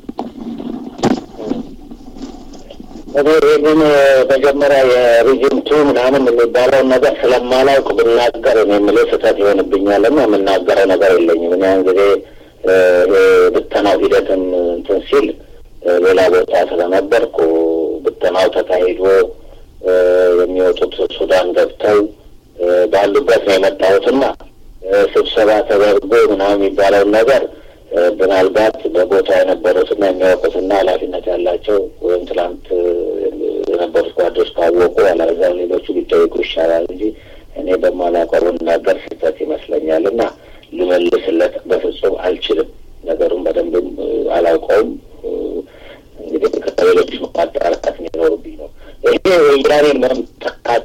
S2: እኔ ይህንን መጀመሪያ የሪጅንቱ ምናምን የሚባለውን ነገር ስለማላውቅ ብናገር እኔ የምለው ስህተት ይሆንብኛል እና የምናገረው ነገር የለኝም። እኔ ያን ጊዜ ብተናው ሂደትን እንትን ሲል ሌላ ቦታ ስለነበርኩ ብተናው ተካሂዶ የሚወጡት ሱዳን ገብተው ባሉበት ነው የመጣሁትና ስብሰባ ተደርጎ ምናምን የሚባለውን ነገር ምናልባት በቦታ የነበሩትና የሚያውቁትና ኃላፊነት ያላቸው ወይም ትላንት የነበሩት ጓዶች ካወቁ አላዛ ሌሎቹ ሊጠይቁ ይሻላል እንጂ እኔ በማላውቀው ብናገር ስህተት ይመስለኛል እና ልመልስለት በፍጹም አልችልም። ነገሩን በደንብም አላውቀውም። እንግዲህ ከሌሎች ማጣራት የሚኖርብኝ ነው። ይሄ ወያኔን መምጣት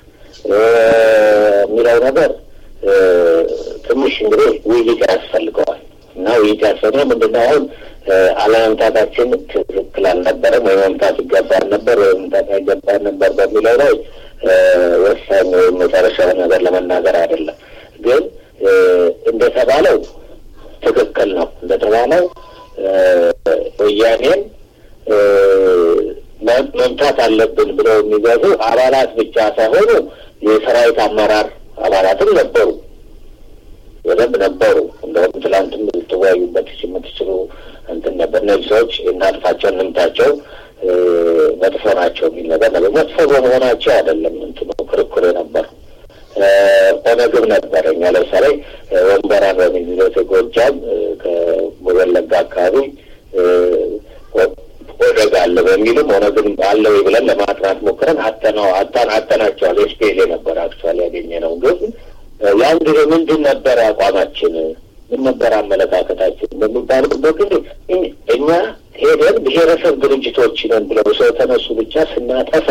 S2: የሚለው ነገር ትንሽ እንግዲህ ውይይት ያስፈልገዋል እና ውይይት ያስፈልገ ምንድነው አሁን አለመምጣታችን ትክክል አልነበረም ወይ መምጣት ይገባል ነበር ወይ መምጣት አይገባል ነበር በሚለው ላይ ወሳኝ ወይም መጨረሻውን ነገር ለመናገር አይደለም። ግን እንደተባለው ትክክል ነው። እንደተባለው ወያኔን መምታት አለብን ብለው የሚገዙ አባላት ብቻ ሳይሆኑ የሰራዊት አመራር አባላትም ነበሩ፣ በደንብ ነበሩ። እንደውም ትላንትም ልትወያዩበት የምትችሉ እንትን ነበር። እነዚህ ሰዎች እናጥፋቸው፣ እንምታቸው፣ መጥፎ ናቸው የሚል ነገር ነበር። መጥፎ በመሆናቸው አይደለም እንትኑ ክርክር ነበር። ኦነግም ነበረ። እኛ ለምሳሌ ወንበራን በሚዝለት ጎጃም ከወለጋ አካባቢ ኦነግ አለ በሚልም ኦነግን አለ ወይ ብለን ለማጥናት ሞክረን አጠናው አጣን አጠናቸዋል። ኤስፒኤል ነበር አክቹዋሊ ያገኘ ነው። ግን ያን ጊዜ ምንድን ነበረ አቋማችን? ምን ነበር አመለካከታችን? በሚባልበት ጊዜ እኛ ሄደን ብሔረሰብ ድርጅቶች ነን ብለው ሰው ተነሱ ብቻ ስናጠፋ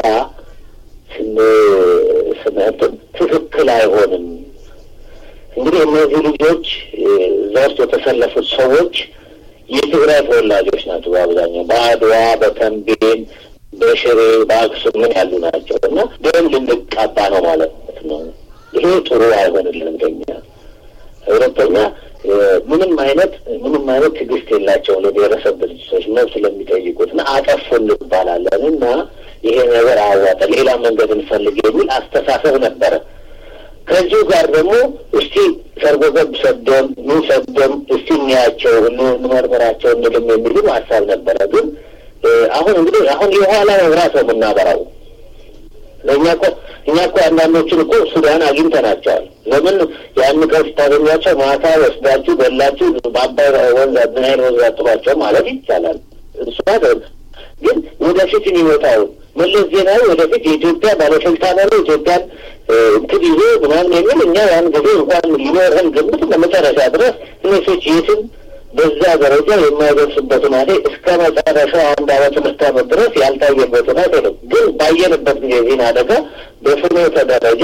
S2: ስንትን ትክክል አይሆንም። እንግዲህ እነዚህ ልጆች እዛ ውስጥ የተሰለፉት ሰዎች የትግራይ ተወላጆች ናቸው። በአብዛኛው በአድዋ፣ በተንቤን፣ በሽሬ፣ በአክሱም ምን ያሉ ናቸው እና ደም ልንቃባ ነው ማለት ነው። ይሄ ጥሩ አይሆንልንም ለኛ። ሁለተኛ ምንም አይነት ምንም አይነት ትዕግስት የላቸውም ለብሔረሰብ ድርጅቶች መብት ለሚጠይቁት እና አጠፉ እንባላለን እና ይሄ ነገር አዋጠ ሌላ መንገድ እንፈልግ የሚል አስተሳሰብ ነበረ። ከዚሁ ጋር ደግሞ እስቲ ሰርጎ ገብ ሰደም ምን ሰደም እስቲ እንያቸው እንመርምራቸው እንልም የሚልም ሀሳብ ነበረ። ግን አሁን እንግዲህ አሁን የኋላ መብራት ነው የምናበራው። ለእኛ እኮ እኛ እኮ አንዳንዶችን እኮ ሱዳን አግኝተናቸዋል። ለምን ያን ቀን ስታገኟቸው ማታ ወስዳችሁ ገላችሁ በአባይ ወንዝ ናይል ወንዝ አጥሯቸው ማለት ይቻላል። እሱ ግን ወደፊት የሚመጣው መለስ ዜናዊ ወደፊት የኢትዮጵያ ባለስልጣን ሆኖ ኢትዮጵያን እንትን ይዞ ምናምን የሚል እኛ ያን ጊዜ እንኳን ሊኖረን ግምት ለመጨረሻ ድረስ እነሶች የትም በዛ ደረጃ የማይደርስበት ሁናቴ እስከ መጨረሻው አንድ አመት ሁለት አመት ድረስ ያልታየበት ሁናቴ ነው። ግን ባየንበት ጊዜ ዜና አደጋ በፍኖተ ደረጃ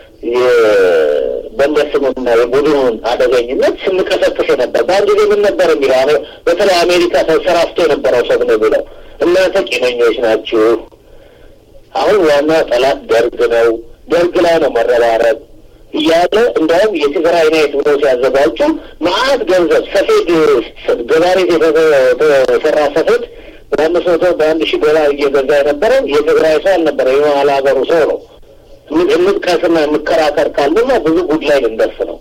S2: በእነስምና የቡድኑን አደገኝነት ስንቀሰቅስ ነበር። በአንድ ጊዜ ምን ነበር የሚለው በተለይ አሜሪካ ተንሰራፍቶ የነበረው ሰው ነው የሚለው እናንተ ቂመኞች ናችሁ። አሁን ዋና ጠላት ደርግ ነው፣ ደርግ ላይ ነው መረባረብ እያለ እንዲያውም የትግራይ ናይት ብሎ ሲያዘጋጁ መዓት ገንዘብ ሰፌድ ገባሬ የተሰራ ሰፌድ በአምስት መቶ በአንድ ሺህ ዶላር እየገዛ የነበረው የትግራይ ሰው አልነበረ የመሀል ሀገሩ ሰው ነው። እንጥቀስና እንከራከር ካልና ብዙ ጉድ ላይ ልንደርስ ነው።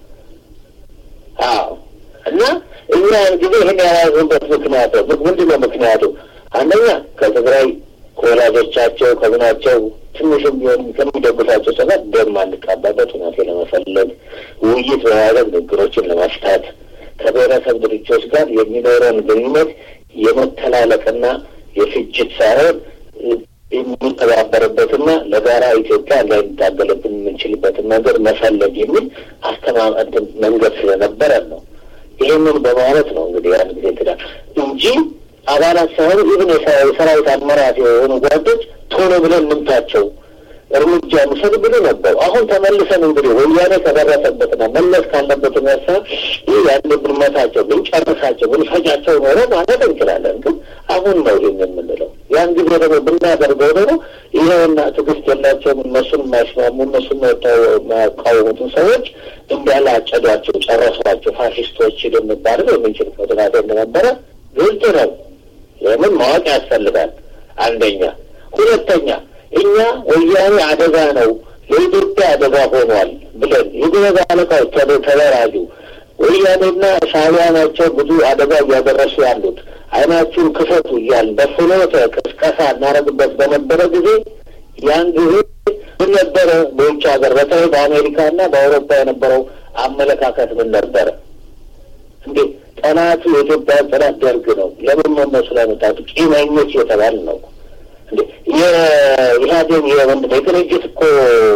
S2: አዎ እና እኛ ጊዜ ይህን ያያዝንበት ምክንያት ምንድን ነው ምክንያቱ? አንደኛ ከትግራይ ከወላጆቻቸው ከምናቸው ትንሽም ቢሆን ከሚደግፋቸው ሰበት ደም ማንቃባበት ሁናቴ ለመፈለግ ውይይት በማድረግ ንግግሮችን ለመፍታት ከብሔረሰብ ድርጅቶች ጋር የሚኖረውን ግንኙነት የመተላለቅና የፍጅት ሳይሆን የምንተባበርበትና ለጋራ ኢትዮጵያ እንዳይታገልብን የምንችልበትን መንገድ መፈለግ የሚል አስተማመን መንገድ ስለነበረን ነው። ይህንን በማለት ነው እንግዲህ ያን ጊዜ ትዳር እንጂ አባላት ሳይሆኑ ይህን የሰራዊት አመራር የሆኑ ጓዶች ቶሎ ብለን እንምታቸው እርምጃ እንውሰድ ብሎ ነበሩ። አሁን ተመልሰን እንግዲህ ወያኔ ከደረሰበትና መለስ ካለበት ነሳ ይህ ያን ብንመታቸው ብንጨርሳቸው ብንፈጃቸው ኖረ ማለት እንችላለን። ግን አሁን ነው ይህን የምንለው። ያን ጊዜ ደግሞ ብናደርገው ደግሞ ይኸውና ትዕግስት የላቸውም እነሱን የማይስማሙ እነሱን የማያቃወሙትን ሰዎች እንዳለ አጨዷቸው፣ ጨረሷቸው ፋሽስቶች ልንባል የምንችል ፎቶግራፊ እንደነበረ ግልጽ ነው። ይህንን ማወቅ ያስፈልጋል። አንደኛ። ሁለተኛ እኛ ወያኔ አደጋ ነው ለኢትዮጵያ አደጋ ሆኗል ብለን የጎበዝ አለቃዎች ተደራጁ። ወያኔና ሻዕቢያ ናቸው ብዙ አደጋ እያደረሱ ያሉት አይናችሁን ክፈቱ እያል በፍኖተ ቅስቀሳ እናደርግበት በነበረ ጊዜ ያን ጊዜ ምን ነበረ በውጭ ሀገር በተለይ በአሜሪካና በአውሮፓ የነበረው አመለካከት ምን ነበረ እንዴ? ጠላቱ የኢትዮጵያ ጠላት ደርግ ነው። ለምን ነው እነሱ ላይ መጣቱ? ቂመኞች የተባል ነው እንዴ? የኢህአዴግ የወንድ የድርጅት እኮ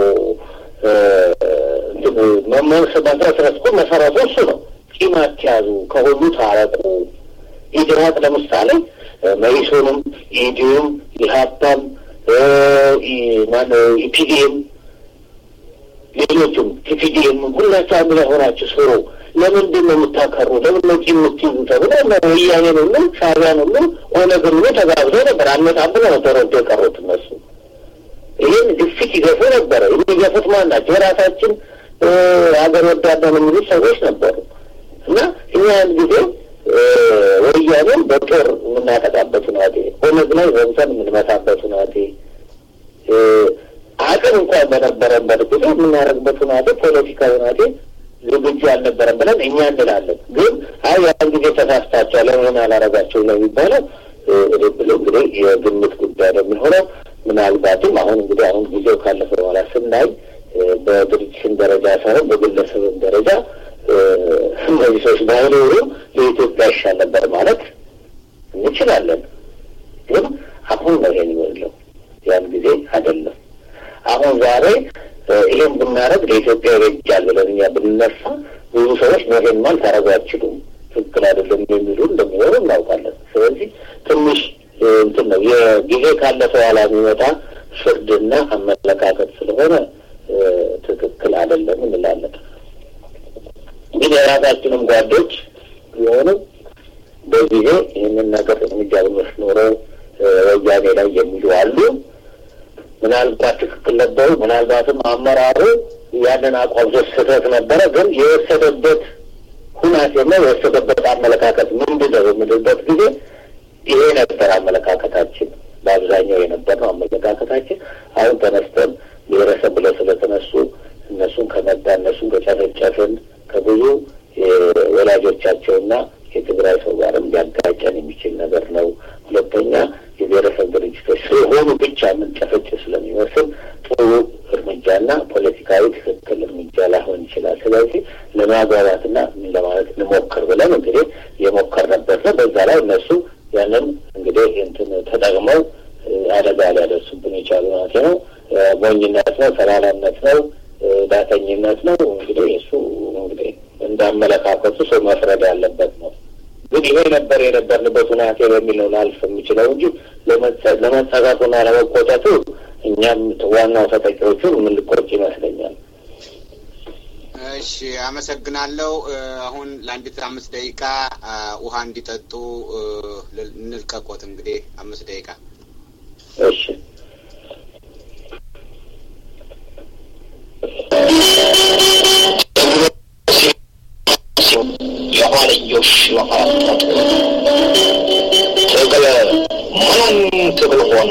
S2: መመስረት እኮ መሰረቱ እሱ ነው። ቂም አትያዙ፣ ከሁሉ ታረቁ። ኢድራቅ ለምሳሌ መኢሶንም፣ ኢዲዩም፣ ኢሀፓም፣ ኢፒዲኤም፣ ሌሎቹም ቲፒዲኤም ሁላቸው አንድ ላይ ሆናችሁ ስሩ። ለምንድን ነው የምታከሩ? ለምን ነው ቂም የምትይዙ? ተብሎ ወያኔን ሁሉ ሻዕቢያን ሁሉ ኦነግን ሁሉ ተጋብዘው ነበር። አልመጣም ብለው ነው ተረዶ የቀሩት እነሱ። ይህን ግፊት ይገፉ ነበረ። የሚገፉት ማን ናቸው? የራሳችን ሀገር ወዳዳን የሚሉት ሰዎች ነበሩ። እና እኛ ያን ጊዜ ወያኔን በጦር የምናጠቃበት ሁናቴ፣ ኦነግ ላይ ዘምተን የምንመታበት ሁናቴ፣ አቅም እንኳን በነበረበት ጊዜ የምናደርግበት ሁናቴ፣ ፖለቲካ ሁናቴ ዝግጁ አልነበረም ብለን እኛ እንላለን። ግን አይ ያን ጊዜ ተሳስታችኋል፣ ለምን አላረጋቸው ነው የሚባለው ብሎ እንግዲህ የግምት ጉዳይ ነው የሚሆነው። ምናልባትም አሁን እንግዲህ አሁን ጊዜው ካለፈ በኋላ ስናይ በድርጅትም ደረጃ ሳይሆን በግለሰብም ደረጃ እነዚህ ሰዎች ባይኖሩ ለኢትዮጵያ ይሻል ነበር ማለት እንችላለን። ግን አሁን ነው ይሄን የሚለው ያን ጊዜ አይደለም። አሁን ዛሬ ይሄን ብናደርግ ለኢትዮጵያ ይበጃል ብለን እኛ ብንነሳ ብዙ ሰዎች ይሄን ማል ታደርጉ አትችሉም፣ ትክክል አይደለም የሚሉ እንደሚሆኑ እናውቃለን። ስለዚህ ትንሽ እንትን ነው የጊዜ ካለፈ በኋላ የሚመጣ ፍርድና አመለካከት ስለሆነ ትክክል አይደለም እንላለን። ግን የራሳችንም ጓዶች የሆኑ በጊዜ ይህንን ነገር እርምጃ ብንወስድ ኖሮ ወያኔ ላይ የሚሉ አሉ። ምናልባት ትክክል ነበሩ፣ ምናልባትም አመራሩ ያንን አቋም ስህተት ነበረ። ግን የወሰደበት ሁናቴና የወሰደበት አመለካከት ምንድን ነው የምልበት ጊዜ ይሄ ነበር አመለካከታችን፣ በአብዛኛው የነበር ነው አመለካከታችን። አሁን ተነስተን ብሔረሰብ ብለው ስለተነሱ እነሱን ከመዳ እነሱን ከጨፈጨፍን ከብዙ ወላጆቻቸውና የትግራይ ሰው ጋርም ሊያጋጨን የሚችል ነገር ነው። ሁለተኛ የብሔረሰብ ድርጅቶች ስለሆኑ ብቻ የምንጨፈጭፍ ስለሚመስል ጥሩ እርምጃና ፖለቲካዊ ትክክል እርምጃ ላይሆን ይችላል። ስለዚህ ለማግባባትና ምን ለማለት እንሞክር ብለን እንግዲህ የሞከርንበት ነው። በዛ ላይ እነሱ ያንን እንግዲህ እንትን ተጠቅመው አደጋ ሊያደርሱብን የቻሉ ማለት ነው። ሞኝነት ነው፣ ሰላላነት ነው፣ ዳተኝነት ነው። እንግዲህ እሱ እንግዲህ እንዳመለካከቱ ሰው መፍረድ ያለበት ነው። ግን ይሄ ነበር የነበርንበት ሁናቴ በሚለው ላልፍ የሚችለው እንጂ ለመጸጋቱና ለመቆጨቱ እኛም ዋናው ተጠቂዎቹን የምንቆጭ ይመስለኛል።
S1: እሺ፣ አመሰግናለሁ። አሁን ለአንዲት አምስት ደቂቃ ውሃ እንዲጠጡ እንልቀቆት። እንግዲህ አምስት ደቂቃ
S2: እሺ።
S4: የኋልዮሽ መፈረጠጡ ትግል ምንም ትግል ሆነ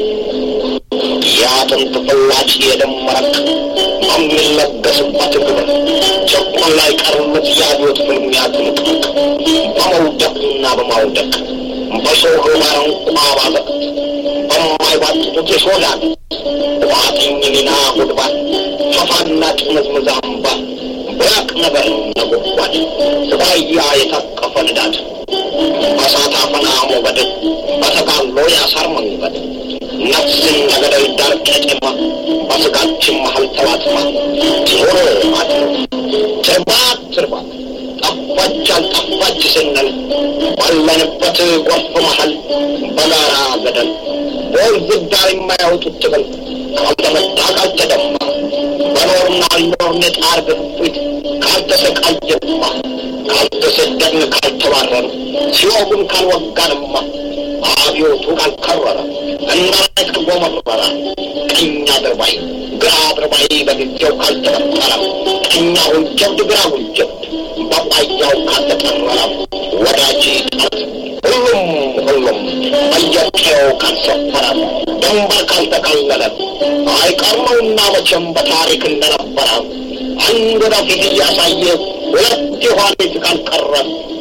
S4: የአጥንት ፍላጭ የደም መረቅ በሚለገስበት ግብር ጨቆን ላይ ቀርነት የአብዮት ፍልሚያ ትንቅንቅ በመውደቅና በማውደቅ በሰው ህማን እንኳ ባዘቅት በማይባጥጡት የሾላል ዋጥኝ ሊና ጉድባል ፈፋና ጥምዝምዝ አምባ ብራቅ ነገር ነጎድጓድ ስባያ የታቀፈ ንዳድ በሳት አፈና ሞገድ በተጋሎ ያሳር መንገድ ነፍስን ነገደል ዳር ቄጤማ በስጋችን መሀል ተላትማ ዞሮ አድሮ ትርባት ትርባት ጠፋች አልጠፋች ስንል ባለንበት ጎርፍ መሀል በጋራ ገደል በወንዝ ዳር የማያወጡት ትግል ካልተመታ ካልተደማ በኖርና አልኖርን የጣር ግፊት ካልተሰቃየንማ ካልተሰደድን ካልተባረን ሲወጉን ካልወጋንማ አብዮቱ ካልከረረ እናት ጎመረረ ቀኝ አድርባይ ግራ አድርባይ በጊዜው ካልተፈጠረ ቀኛውን ጀብድ ግራውን ጀብድ በቋያው ካልተጠረረ ወዳጅ ጠላት ሁሉም ሁሉም በየቀየው ካልሰፈረ ድንበር ካልተካለለ አይቀርመውና መቼም በታሪክ እንደነበረ አንድ ወደፊት እያሳየ ሁለት የኋሊት ካልቀረ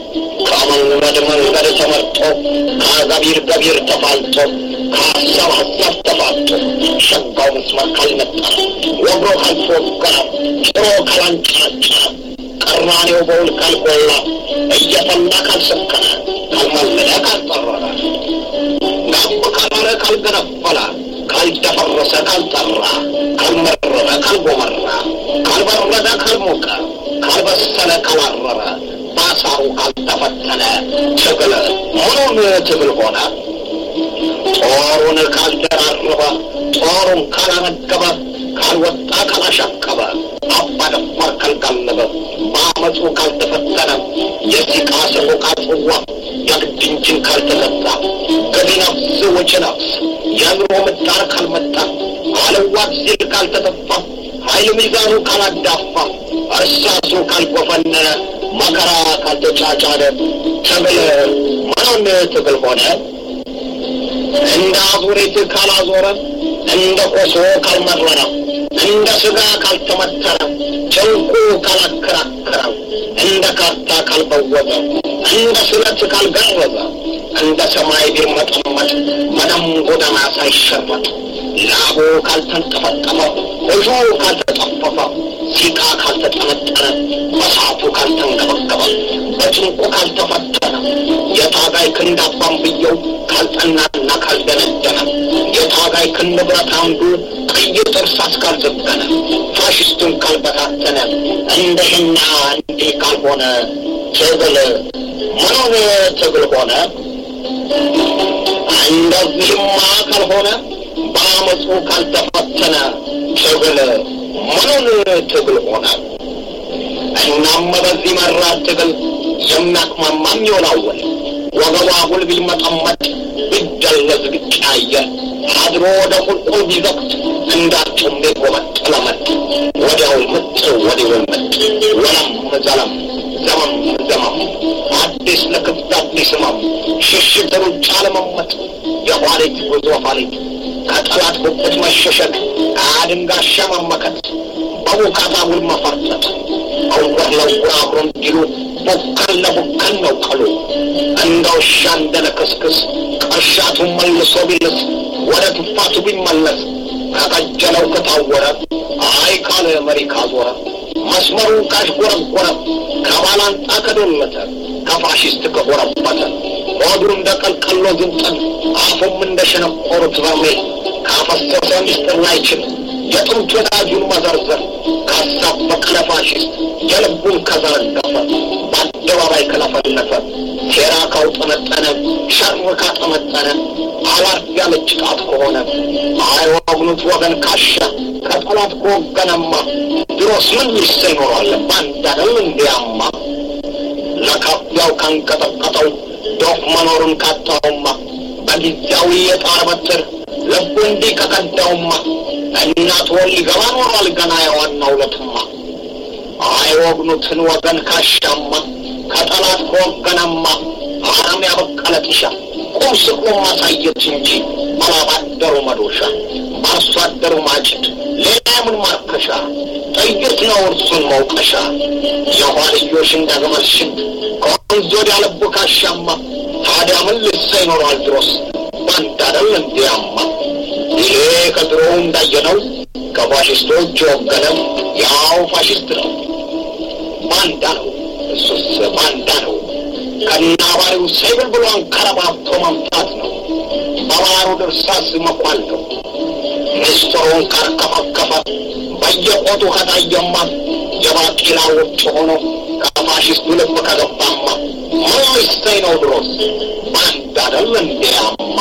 S4: ከመንገድ መንገድ ተመርጦ ከገቢር ገቢር ተፋልጦ ከሀሳብ ሀሳብ ተፋጦ ሸጋው መስመር ካልነጠረ ወግሮ ካልተወገረ ጭሮ ካላንጨረጨረ ቀራኔው በውል ካልጎላ እየፈላ ካልሰከረ ካልመለለ ካልጠረረ ጋብ ካላለ ካልገነፈለ ካልደፈረሰ ካልጠራ ካልመረረ ካልጎመራ ካልበረደ ካልሞቀ ካልበሰለ ካላረረ ባሳሩ ካልተፈተነ ትግል ምኑን ትግል ሆነ? ጦሩን ካልደራረበ ጦሩን ካላነገበ ካልወጣ ካላሻቀበ አባ ደፋር ካልጋለበ በአመፁ ካልተፈተነ የሲቃ ሰቆቃ ጽዋ የግድ እንጂን ካልተገዛ ገቢ ነፍስ ወጪ ነፍስ የኑሮ ምጣር ካልመጣ አለዋት ሲል ካልተተፋ ኃይል ሚዛኑ ካላዳፋ እርሳሱ ካልጎፈነነ መከራ ካልተጫጫነ ትግል ምኑን ትግል ሆነ? እንደ አዙሪት ካላዞረ እንደ ቆሶ ካልመረረ እንደ ስጋ ካልተመተረ ጭንቁ ካላከራከረ እንደ ካርታ ካልበወዘ እንደ ስለት ካልገረዘ እንደ ሰማይ ቢርመጠመጥ ምንም ጎዳና ሳይሸረጥ ላቡ ካልተንጠፈጠፈ እጁ ካልተጠፈፈ ሲቃ ካልተጠነጠነ በሳቱ ካልተንገበገበ በጭንቁ ካልተፈተነ የታጋይ ክንድ አባንብየው ካልጠናና ካልደነደነ የታጋይ ክንድ ብረት አንዱ ቀይ ጥርሳስ ካልዘገነ ፋሽስቱን ካልበታተነ እንደህና እንዲህ ካልሆነ ትግል ምኑን ትግል ሆነ? እንደዚህማ ካልሆነ በአመፁ ካልተፈተነ ትግል ምኑን ትግል ሆነ? እናም በዚህ መራር ትግል የሚያቅማማም ይወላወል ወገቧ ሁል ቢመጠመጥ ቢደለዝ ቢቀያየር አድሮ ወደ ቁልቁል ቢዘቅት እንዳርጩሜ ጎመጥ ለመጥ ወዲያው ምጥ ወዲያው ምጥ ወለም ዘለም ዘመም ዘመም አዲስ ለክፍት አዲስ ህመም ሽሽት ሩጫ ለመመጥ የኋሊት ጉዞ ኋሊት ከጠላት ጉብት መሸሸግ አድንጋሻ መመከት በቡካታ ውል መፈርጠጥ እውር ለውር አብሮ እንዲሉ ቡከን ለቡከን ነው ቀሉ እንደ ውሻ እንደ ለክስክስ ቅርሻቱን መልሶ ቢልስ ወደ ትፋቱ ቢመለስ ከቀጀለው ከታወረ አይ ካለ መሪ ካዞረ መስመሩን ካሽጎረጎረ ከባላንጣ ከዶለተ ከፋሽስት ከጎረበተ ሆዱ እንደ ቀልቀሎ ዝንጠል አፉም እንደ ሸነቆሩት በርሜል ካፈሰሰ ሚስጥር ላይችል የጥንት ወዳጁን መዘርዘር ካሳበቀ ለፋሽስት የልቡን ከዘረገፈ በአደባባይ ከለፈለፈ ሴራ ካውጠነጠነ ሸር ካጠመጠነ አላርፍ ያለች ጣት ከሆነ አይወግኑት ወገን ካሻ ከጠላት ከወገነማ ድሮስ ምን ሚሰ ይኖራል ባንድ አይደል እንዲያማ ለካፊያው ካንቀጠቀጠው ዶፍ መኖሩን ካጣውማ በጊዜያዊ የጣር በትር ልቡ እንዲህ ከቀዳውማ እናት ወል ሊገባ ኖሯል ገና የዋናው ዕለትማ አይወግኑትን ወገን ካሻማ ከጠላት ከወገነማ አረም ያበቀለ ጢሻ ቁም ስቅሎ ማሳየት እንጂ ባላባደሩ መዶሻ በአርሶ አደሩ ማጭድ ሌላ ምን ማርከሻ ጥይት ነው እርሱን መውቀሻ የኋልዮሽ እንደግመል ሽድ ከወንዝ ወዲያ ልቡ ካሻማ ታዲያ ምን ልሳ ይኖረዋል ድሮስ ባንድ አይደል እንዲያማ ይሄ ከድሮው እንዳየነው ከፋሽስቶች የወገነም ያው ፋሽስት ነው ባንዳ ነው እሱስ ባንዳ ነው ከናባሪው ሰይብል ብሎ አንከረባብቶ መምታት ነው በባሩ ድርሳስ መኳል ነው ሚስጥሩን ካርከፈከፈ በየቆጡ ከታየማ የባቂላ ውጭ ሆኖ ከፋሽስቱ ልብ ከገባማ ምን ሚስተኝ ነው ድሮስ ባንዳ አይደል እንዲያማ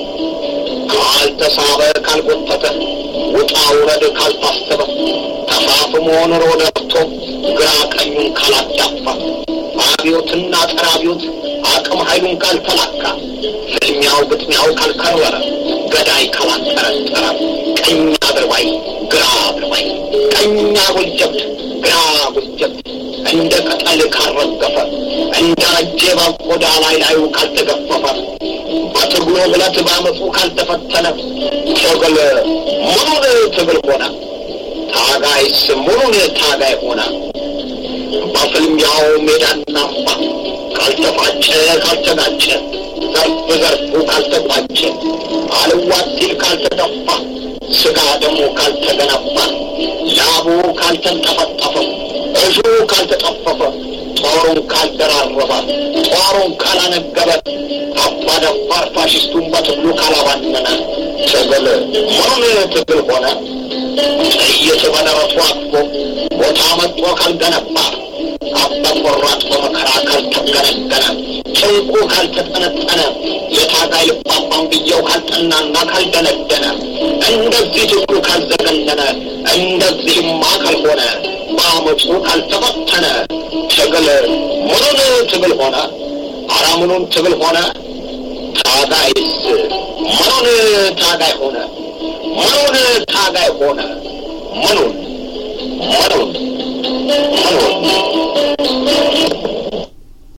S4: ካልተሳበ ካልጎተተ ውጣ ውረድ ካልታሰበ ተፋፍሞ ኑሮ ነብቶ ግራ ቀኙን ካላዳፋ አብዮትና ጸረ አብዮት አቅም ኃይሉን ካልተላካ ፍልሚያው ግጥሚያው ካልከረረ ገዳይ ካላጠረጠረ ቀኝ አድርባይ ግራ አድርባይ ቀኝ አጉል ጀብድ ግራ አጉል ጀብድ እንደ ቅጠል ካልረገፈ እንደ ረጄ በቆዳ ላይ ላዩ ካልተገፈፈ በትግሉ ብለት ባመፁ ካልተፈተነ ትግል ምኑን ትግል ሆነ? ታጋይስ ምኑን ታጋይ ሆነ? በፍልሚያው ሜዳና አምባ ካልተፋጨ ካልተጋጨ ዘርፍ ዘርፉ ካልተቋጨ አልዋቲል ካልተደፋ ስጋ ደግሞ ካልተገነባ ላቡ ካልተንጠፈጠፈ እሹ ካልተጠፈፈ ጦሩን ካልደራረበ ጦሩን ካላነገበ አባደፋር ፋሽስቱን በትግሉ ካላባነነ ትግል ምኑን ትግል ሆነ? ጥይት በደረቱ አቅፎ ቦታ መጥቶ ካልገነባ አባ ቆራጥ በመከራ ካልተገነገነ ጭንቁ ካልተጠነጠነ የታጋይ ልባባን ብየው ካልጠናና ካልደነደነ እንደዚህ ትግሉ ካልዘገነነ እንደዚህማ ካልሆነ በአመፁ ካልተፈተነ ትግል ምኑን ትግል ሆነ? አረ ምኑን ትግል ሆነ? ታጋይስ ምኑን ታጋይ ሆነ? ምኑን ታጋይ ሆነ? ምኑን